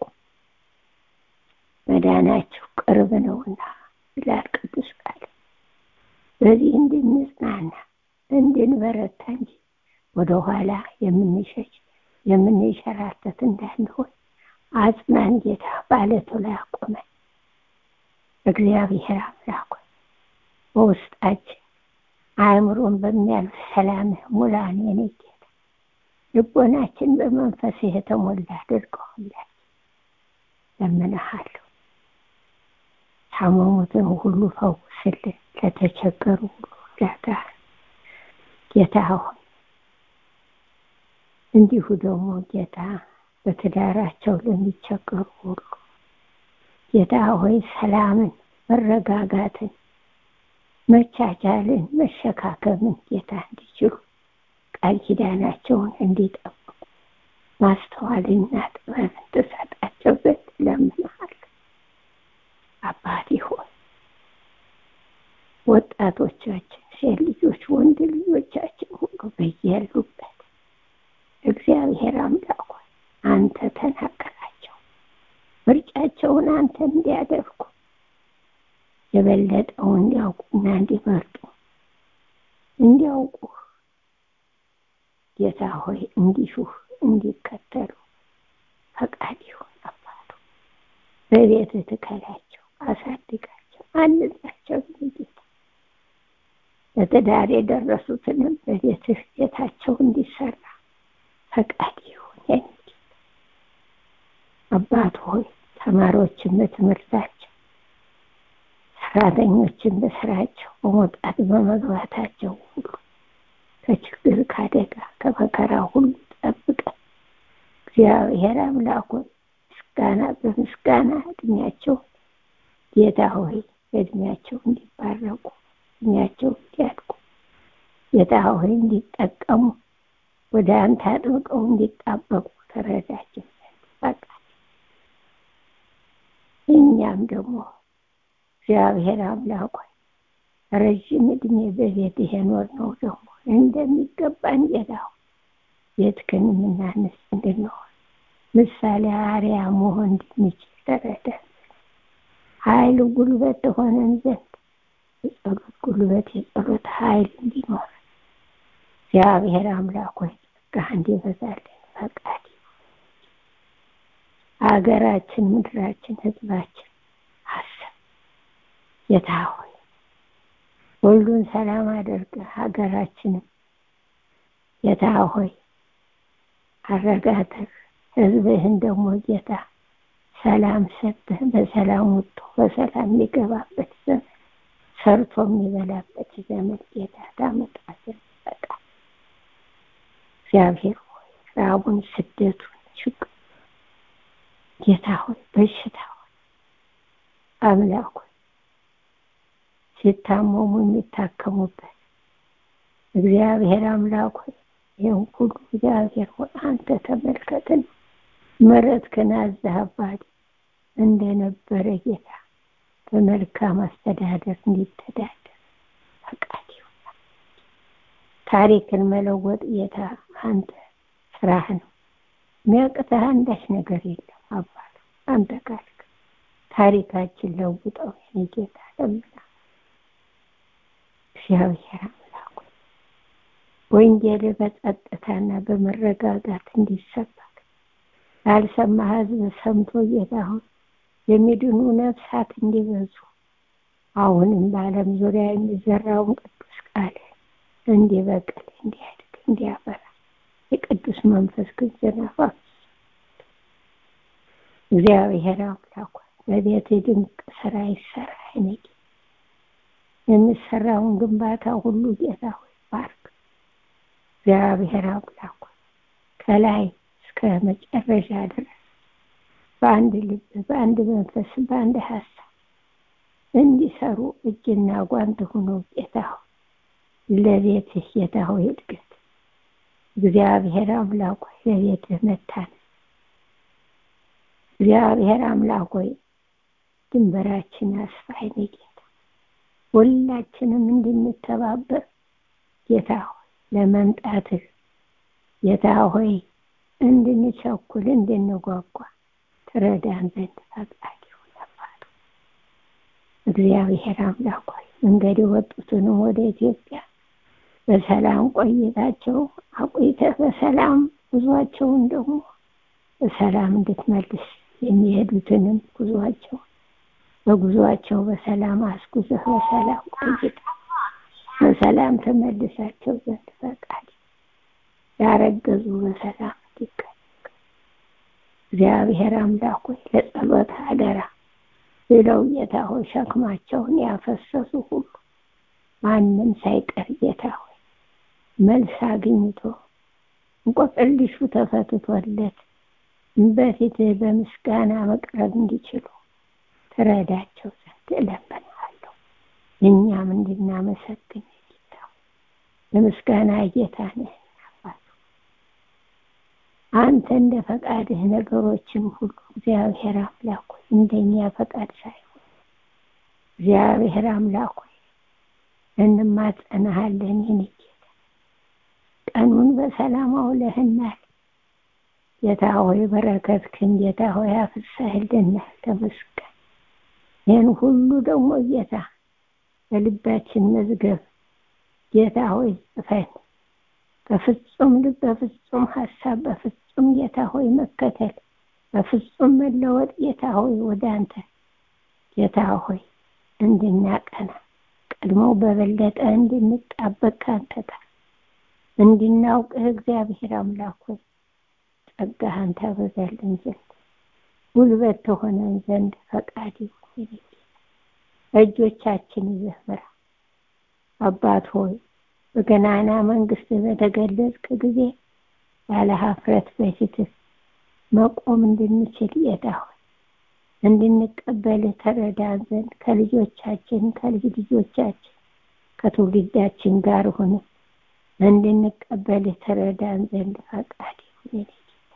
መዳናችሁ ቅርብ ነውና ይላል ቅዱስ ቃል በዚህ እንድንጽናና እንድንበረታ እንጂ ወደኋላ የምንሸሽ የምንሸራተት እንዳንሆን አጽናን ጌታ ባለቱ ላይ አቆመን እግዚአብሔር አምላክ በውስጣችን አእምሮን በሚያልፍ ሰላምህ ሙላን የኔ ጌታ ልቦናችን በመንፈስ የተሞላ አድርገዋለን ለምንሃለሁ ታመሙትን ሁሉ ፈውስልን ለተቸገሩ ሁሉ እርዳታ ጌታ ሆይ እንዲሁ ደግሞ ጌታ በትዳራቸው ለሚቸገሩ ሁሉ ጌታ ሆይ ሰላምን መረጋጋትን መቻቻልን መሸካከምን ጌታ እንዲችሉ ቃል ኪዳናቸውን እንዲጠብቁ ማስተዋልና ጥበብን ትሰጣቸው ዘንድ ለምንሃል አባቴ ሆይ ወጣቶቻችን ሴት ልጆች ወንድ ልጆቻችን ሁሉ በያሉበት እግዚአብሔር አምላክ ሆይ አንተ ተናገራቸው ምርጫቸውን አንተ እንዲያደርጉ የበለጠው እንዲያውቁና እንዲመርጡ እንዲያውቁ ጌታ ሆይ እንዲሹህ እንዲከተሉ ፈቃድ ይሁን አባቱ በቤት ትከላቸው አሳድጋቸው አንጻቸው ጌታ ለትዳር የደረሱትንም በቤትህ ቤታቸው እንዲሰራ ፈቃድ ይሁን የኔ አባት ሆይ ተማሪዎችን በትምህርታቸው ሰራተኞችን በስራቸው በመውጣት በመግባታቸው ሁሉ ከችግር ከአደጋ ከመከራ ሁሉ ጠብቀን እግዚአብሔር አምላክ ሆይ ምስጋና በምስጋና እድሜያቸው ጌታ ሆይ በእድሜያቸው እንዲባረቁ እድሜያቸው እንዲያድጉ ጌታ ሆይ እንዲጠቀሙ ወደ አንተ አጥብቀው እንዲጣበቁ ተረዳቸው በቃ እኛም ደግሞ እግዚአብሔር አምላክ ሆይ ረዥም እድሜ በቤት የኖር ነው ደግሞ እንደሚገባን ጌታው ቤትክን የምናንስ እንድንሆን ምሳሌ አርያ መሆን እንድንችል ተረዳን ኃይል ጉልበት ሆነን ዘንድ የጸሎት ጉልበት የጸሎት ኃይል እንዲኖር እግዚአብሔር አምላክ ሆይ ጸጋ እንዲበዛልን ፈቃድ ሀገራችን ምድራችን ህዝባችን አስብ ጌታ ሆይ ሁሉን ሰላም አድርገ ሀገራችንም ጌታ ሆይ አረጋተህ ህዝብህን ደግሞ ጌታ ሰላም ሰጥህ በሰላም ወጥቶ በሰላም የሚገባበት ዘመን ሰርቶ የሚበላበት ዘመን ጌታ ታመጣ ዘንድ ፈቃድ እግዚአብሔር ሆይ ራቡን ስደቱን ችግር ጌታ ሆይ በሽታ ሆይ አምላክ ሆይ ሲታመሙ የሚታከሙበት እግዚአብሔር አምላክ ሆይ ይህን ሁሉ እግዚአብሔር ሆይ አንተ ተመልከትን ምሕረትህን አዝህ አባቴ እንደነበረ ጌታ በመልካም አስተዳደር እንዲተዳደር ፈቃድ ይሁን ታሪክን መለወጥ ጌታ አንተ ስራህ ነው የሚያቅተህ አንዳች ነገር የለም አባት አንተ ካልክ ታሪካችን ለውጠው የኔ ጌታ ለምና እግዚአብሔር አምላኩ ወንጌል በጸጥታና በመረጋጋት እንዲሰበክ ያልሰማ ህዝብ ሰምቶ ጌታ ሆይ የሚድኑ ነፍሳት እንዲበዙ አሁንም በዓለም ዙሪያ የሚዘራውን ቅዱስ ቃል እንዲበቅል እንዲያድግ እንዲያፈራ የቅዱስ መንፈስ ዝናብ እግዚአብሔር አምላክ በቤት ድንቅ ስራ ይሰራ እኔ የሚሰራውን ግንባታ ሁሉ ጌታ ሆይ ባርክ። እግዚአብሔር አምላክ ከላይ እስከ መጨረሻ ድረስ በአንድ ልብ፣ በአንድ መንፈስ፣ በአንድ ሀሳብ እንዲሰሩ እጅና ጓንት ሆነው ጌታ ሆይ ለቤትህ ጌታ ሆይ እድገት እግዚአብሔር አምላክ ሆይ ለቤትህ መታነጽ እግዚአብሔር አምላክ ሆይ ድንበራችን አስፋይነ ጌታ ሁላችንም እንድንተባበር ጌታ ሆይ ለመምጣትህ ጌታ ሆይ እንድንቸኩል እንድንጓጓ ትረዳን ዘንድ ፈቃድ ይሁን። እግዚአብሔር አምላክ ሆይ መንገድ የወጡትንም ወደ ኢትዮጵያ በሰላም ቆይታቸው አቆይተህ በሰላም ጉዟቸውን ደግሞ በሰላም እንድትመልስ የሚሄዱትንም ጉዟቸው በጉዟቸው በሰላም አስጉዘህ በሰላም ቆይታ በሰላም ተመልሳቸው ዘንድ ፈቃድ ያረገዙ በሰላም እንዲቀ እግዚአብሔር አምላክ ሆይ ለጸሎት አደራ ብለው ጌታ ሆይ ሸክማቸውን ያፈሰሱ ሁሉ ማንም ሳይቀር ጌታ ሆይ መልስ አግኝቶ እንቆቅልሹ ተፈትቶለት በፊትህ በምስጋና መቅረብ እንዲችሉ ትረዳቸው ዘንድ እለምንሃለሁ። እኛም እንድናመሰግን ጌታ የምስጋና ጌታ ነህ። አንተ እንደ ፈቃድህ ነገሮችን ሁሉ እግዚአብሔር አምላክ ሆይ እንደኛ ፈቃድ ሳይሆን እግዚአብሔር አምላክ ሆይ እንማጸናሃለን። የኔ ጌታ ቀኑን በሰላም አውለህናል። ጌታ ሆይ በረከትህን ጌታ ሆይ አፍስሰህልናል። ተመስገን። ይህን ሁሉ ደግሞ ጌታ በልባችን መዝገብ ጌታ ሆይ ጽፈን በፍጹም ልብ በፍጹም ሀሳብ በፍጹም ጌታ ሆይ መከተል በፍጹም መለወጥ ጌታ ሆይ ወደ አንተ ጌታ ሆይ እንድናቀና ቀድሞ በበለጠ እንድንጣበቅ ከአንተ ጋር እንድናውቅህ እግዚአብሔር አምላክ ሆይ ጸጋህን ታበዛልን ዘንድ ጉልበት ተሆነን ዘንድ ፈቃድ ይሁን። እጆቻችን ይዘህ ምራ አባት ሆይ በገናና መንግስት በተገለጽክ ጊዜ ያለ ሀፍረት በፊትህ መቆም እንድንችል ጌታ ሆይ እንድንቀበልህ ተረዳን ዘንድ ከልጆቻችን ከልጅ ልጆቻችን ከትውልዳችን ጋር ሆነ እንድንቀበልህ ተረዳን ዘንድ ፈቃድ ይሁን።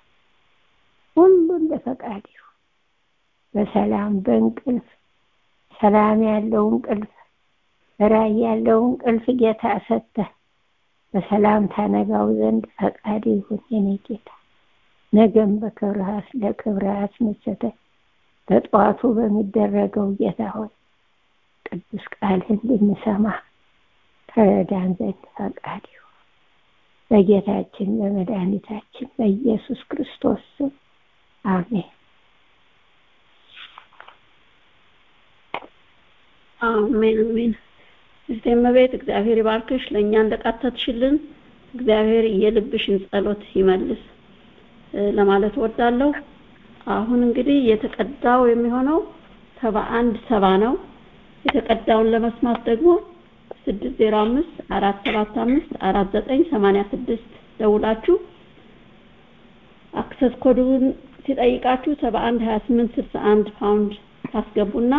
ሁሉ እንደ ፈቃድ ይሁን። በሰላም በእንቅልፍ ሰላም ያለው እንቅልፍ ራይ ያለው እንቅልፍ ጌታ ሰጥተህ በሰላም ታነጋው ዘንድ ፈቃድ ይሁን የኔ ጌታ። ነገም በክብርህ ለክብርህ አስነስተህ በጠዋቱ በሚደረገው ጌታ ሆይ ቅዱስ ቃልህን እንድንሰማ ተረዳን ዘንድ ፈቃድ ይሁን በጌታችን በመድኃኒታችን በኢየሱስ ክርስቶስ ስም አሜን። አሜን አሜን። እህቴ እመቤት እግዚአብሔር ይባርክሽ። ለእኛ እንደቃተትሽልን እግዚአብሔር የልብሽን ጸሎት ይመልስ ለማለት ወዳለሁ። አሁን እንግዲህ የተቀዳው የሚሆነው ሰባ አንድ ሰባ ነው። የተቀዳውን ለመስማት ደግሞ ስድስት ዜሮ አምስት አራት ሰባት አምስት አራት ዘጠኝ ሰማንያ ስድስት ደውላችሁ አክሰስ ኮዱን ሲጠይቃችሁ ሰባ አንድ ሀያ ስምንት ስልሳ አንድ ፓውንድ ታስገቡና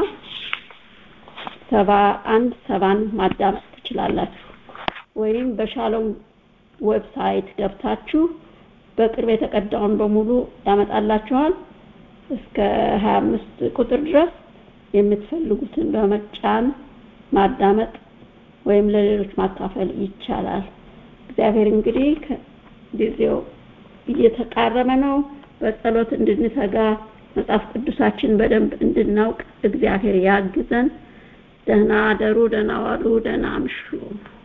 ሰባ አንድ ሰባን ማዳመጥ ትችላላችሁ። ወይም በሻሎም ዌብሳይት ገብታችሁ በቅርብ የተቀዳውን በሙሉ ያመጣላችኋል። እስከ 25 ቁጥር ድረስ የምትፈልጉትን በመጫን ማዳመጥ ወይም ለሌሎች ማካፈል ይቻላል። እግዚአብሔር እንግዲህ ጊዜው እየተቃረበ ነው። በጸሎት እንድንተጋ መጽሐፍ ቅዱሳችን በደንብ እንድናውቅ እግዚአብሔር ያግዘን። ደህና አደሩ፣ ደህና ዋሉ፣ ደህና አምሹ።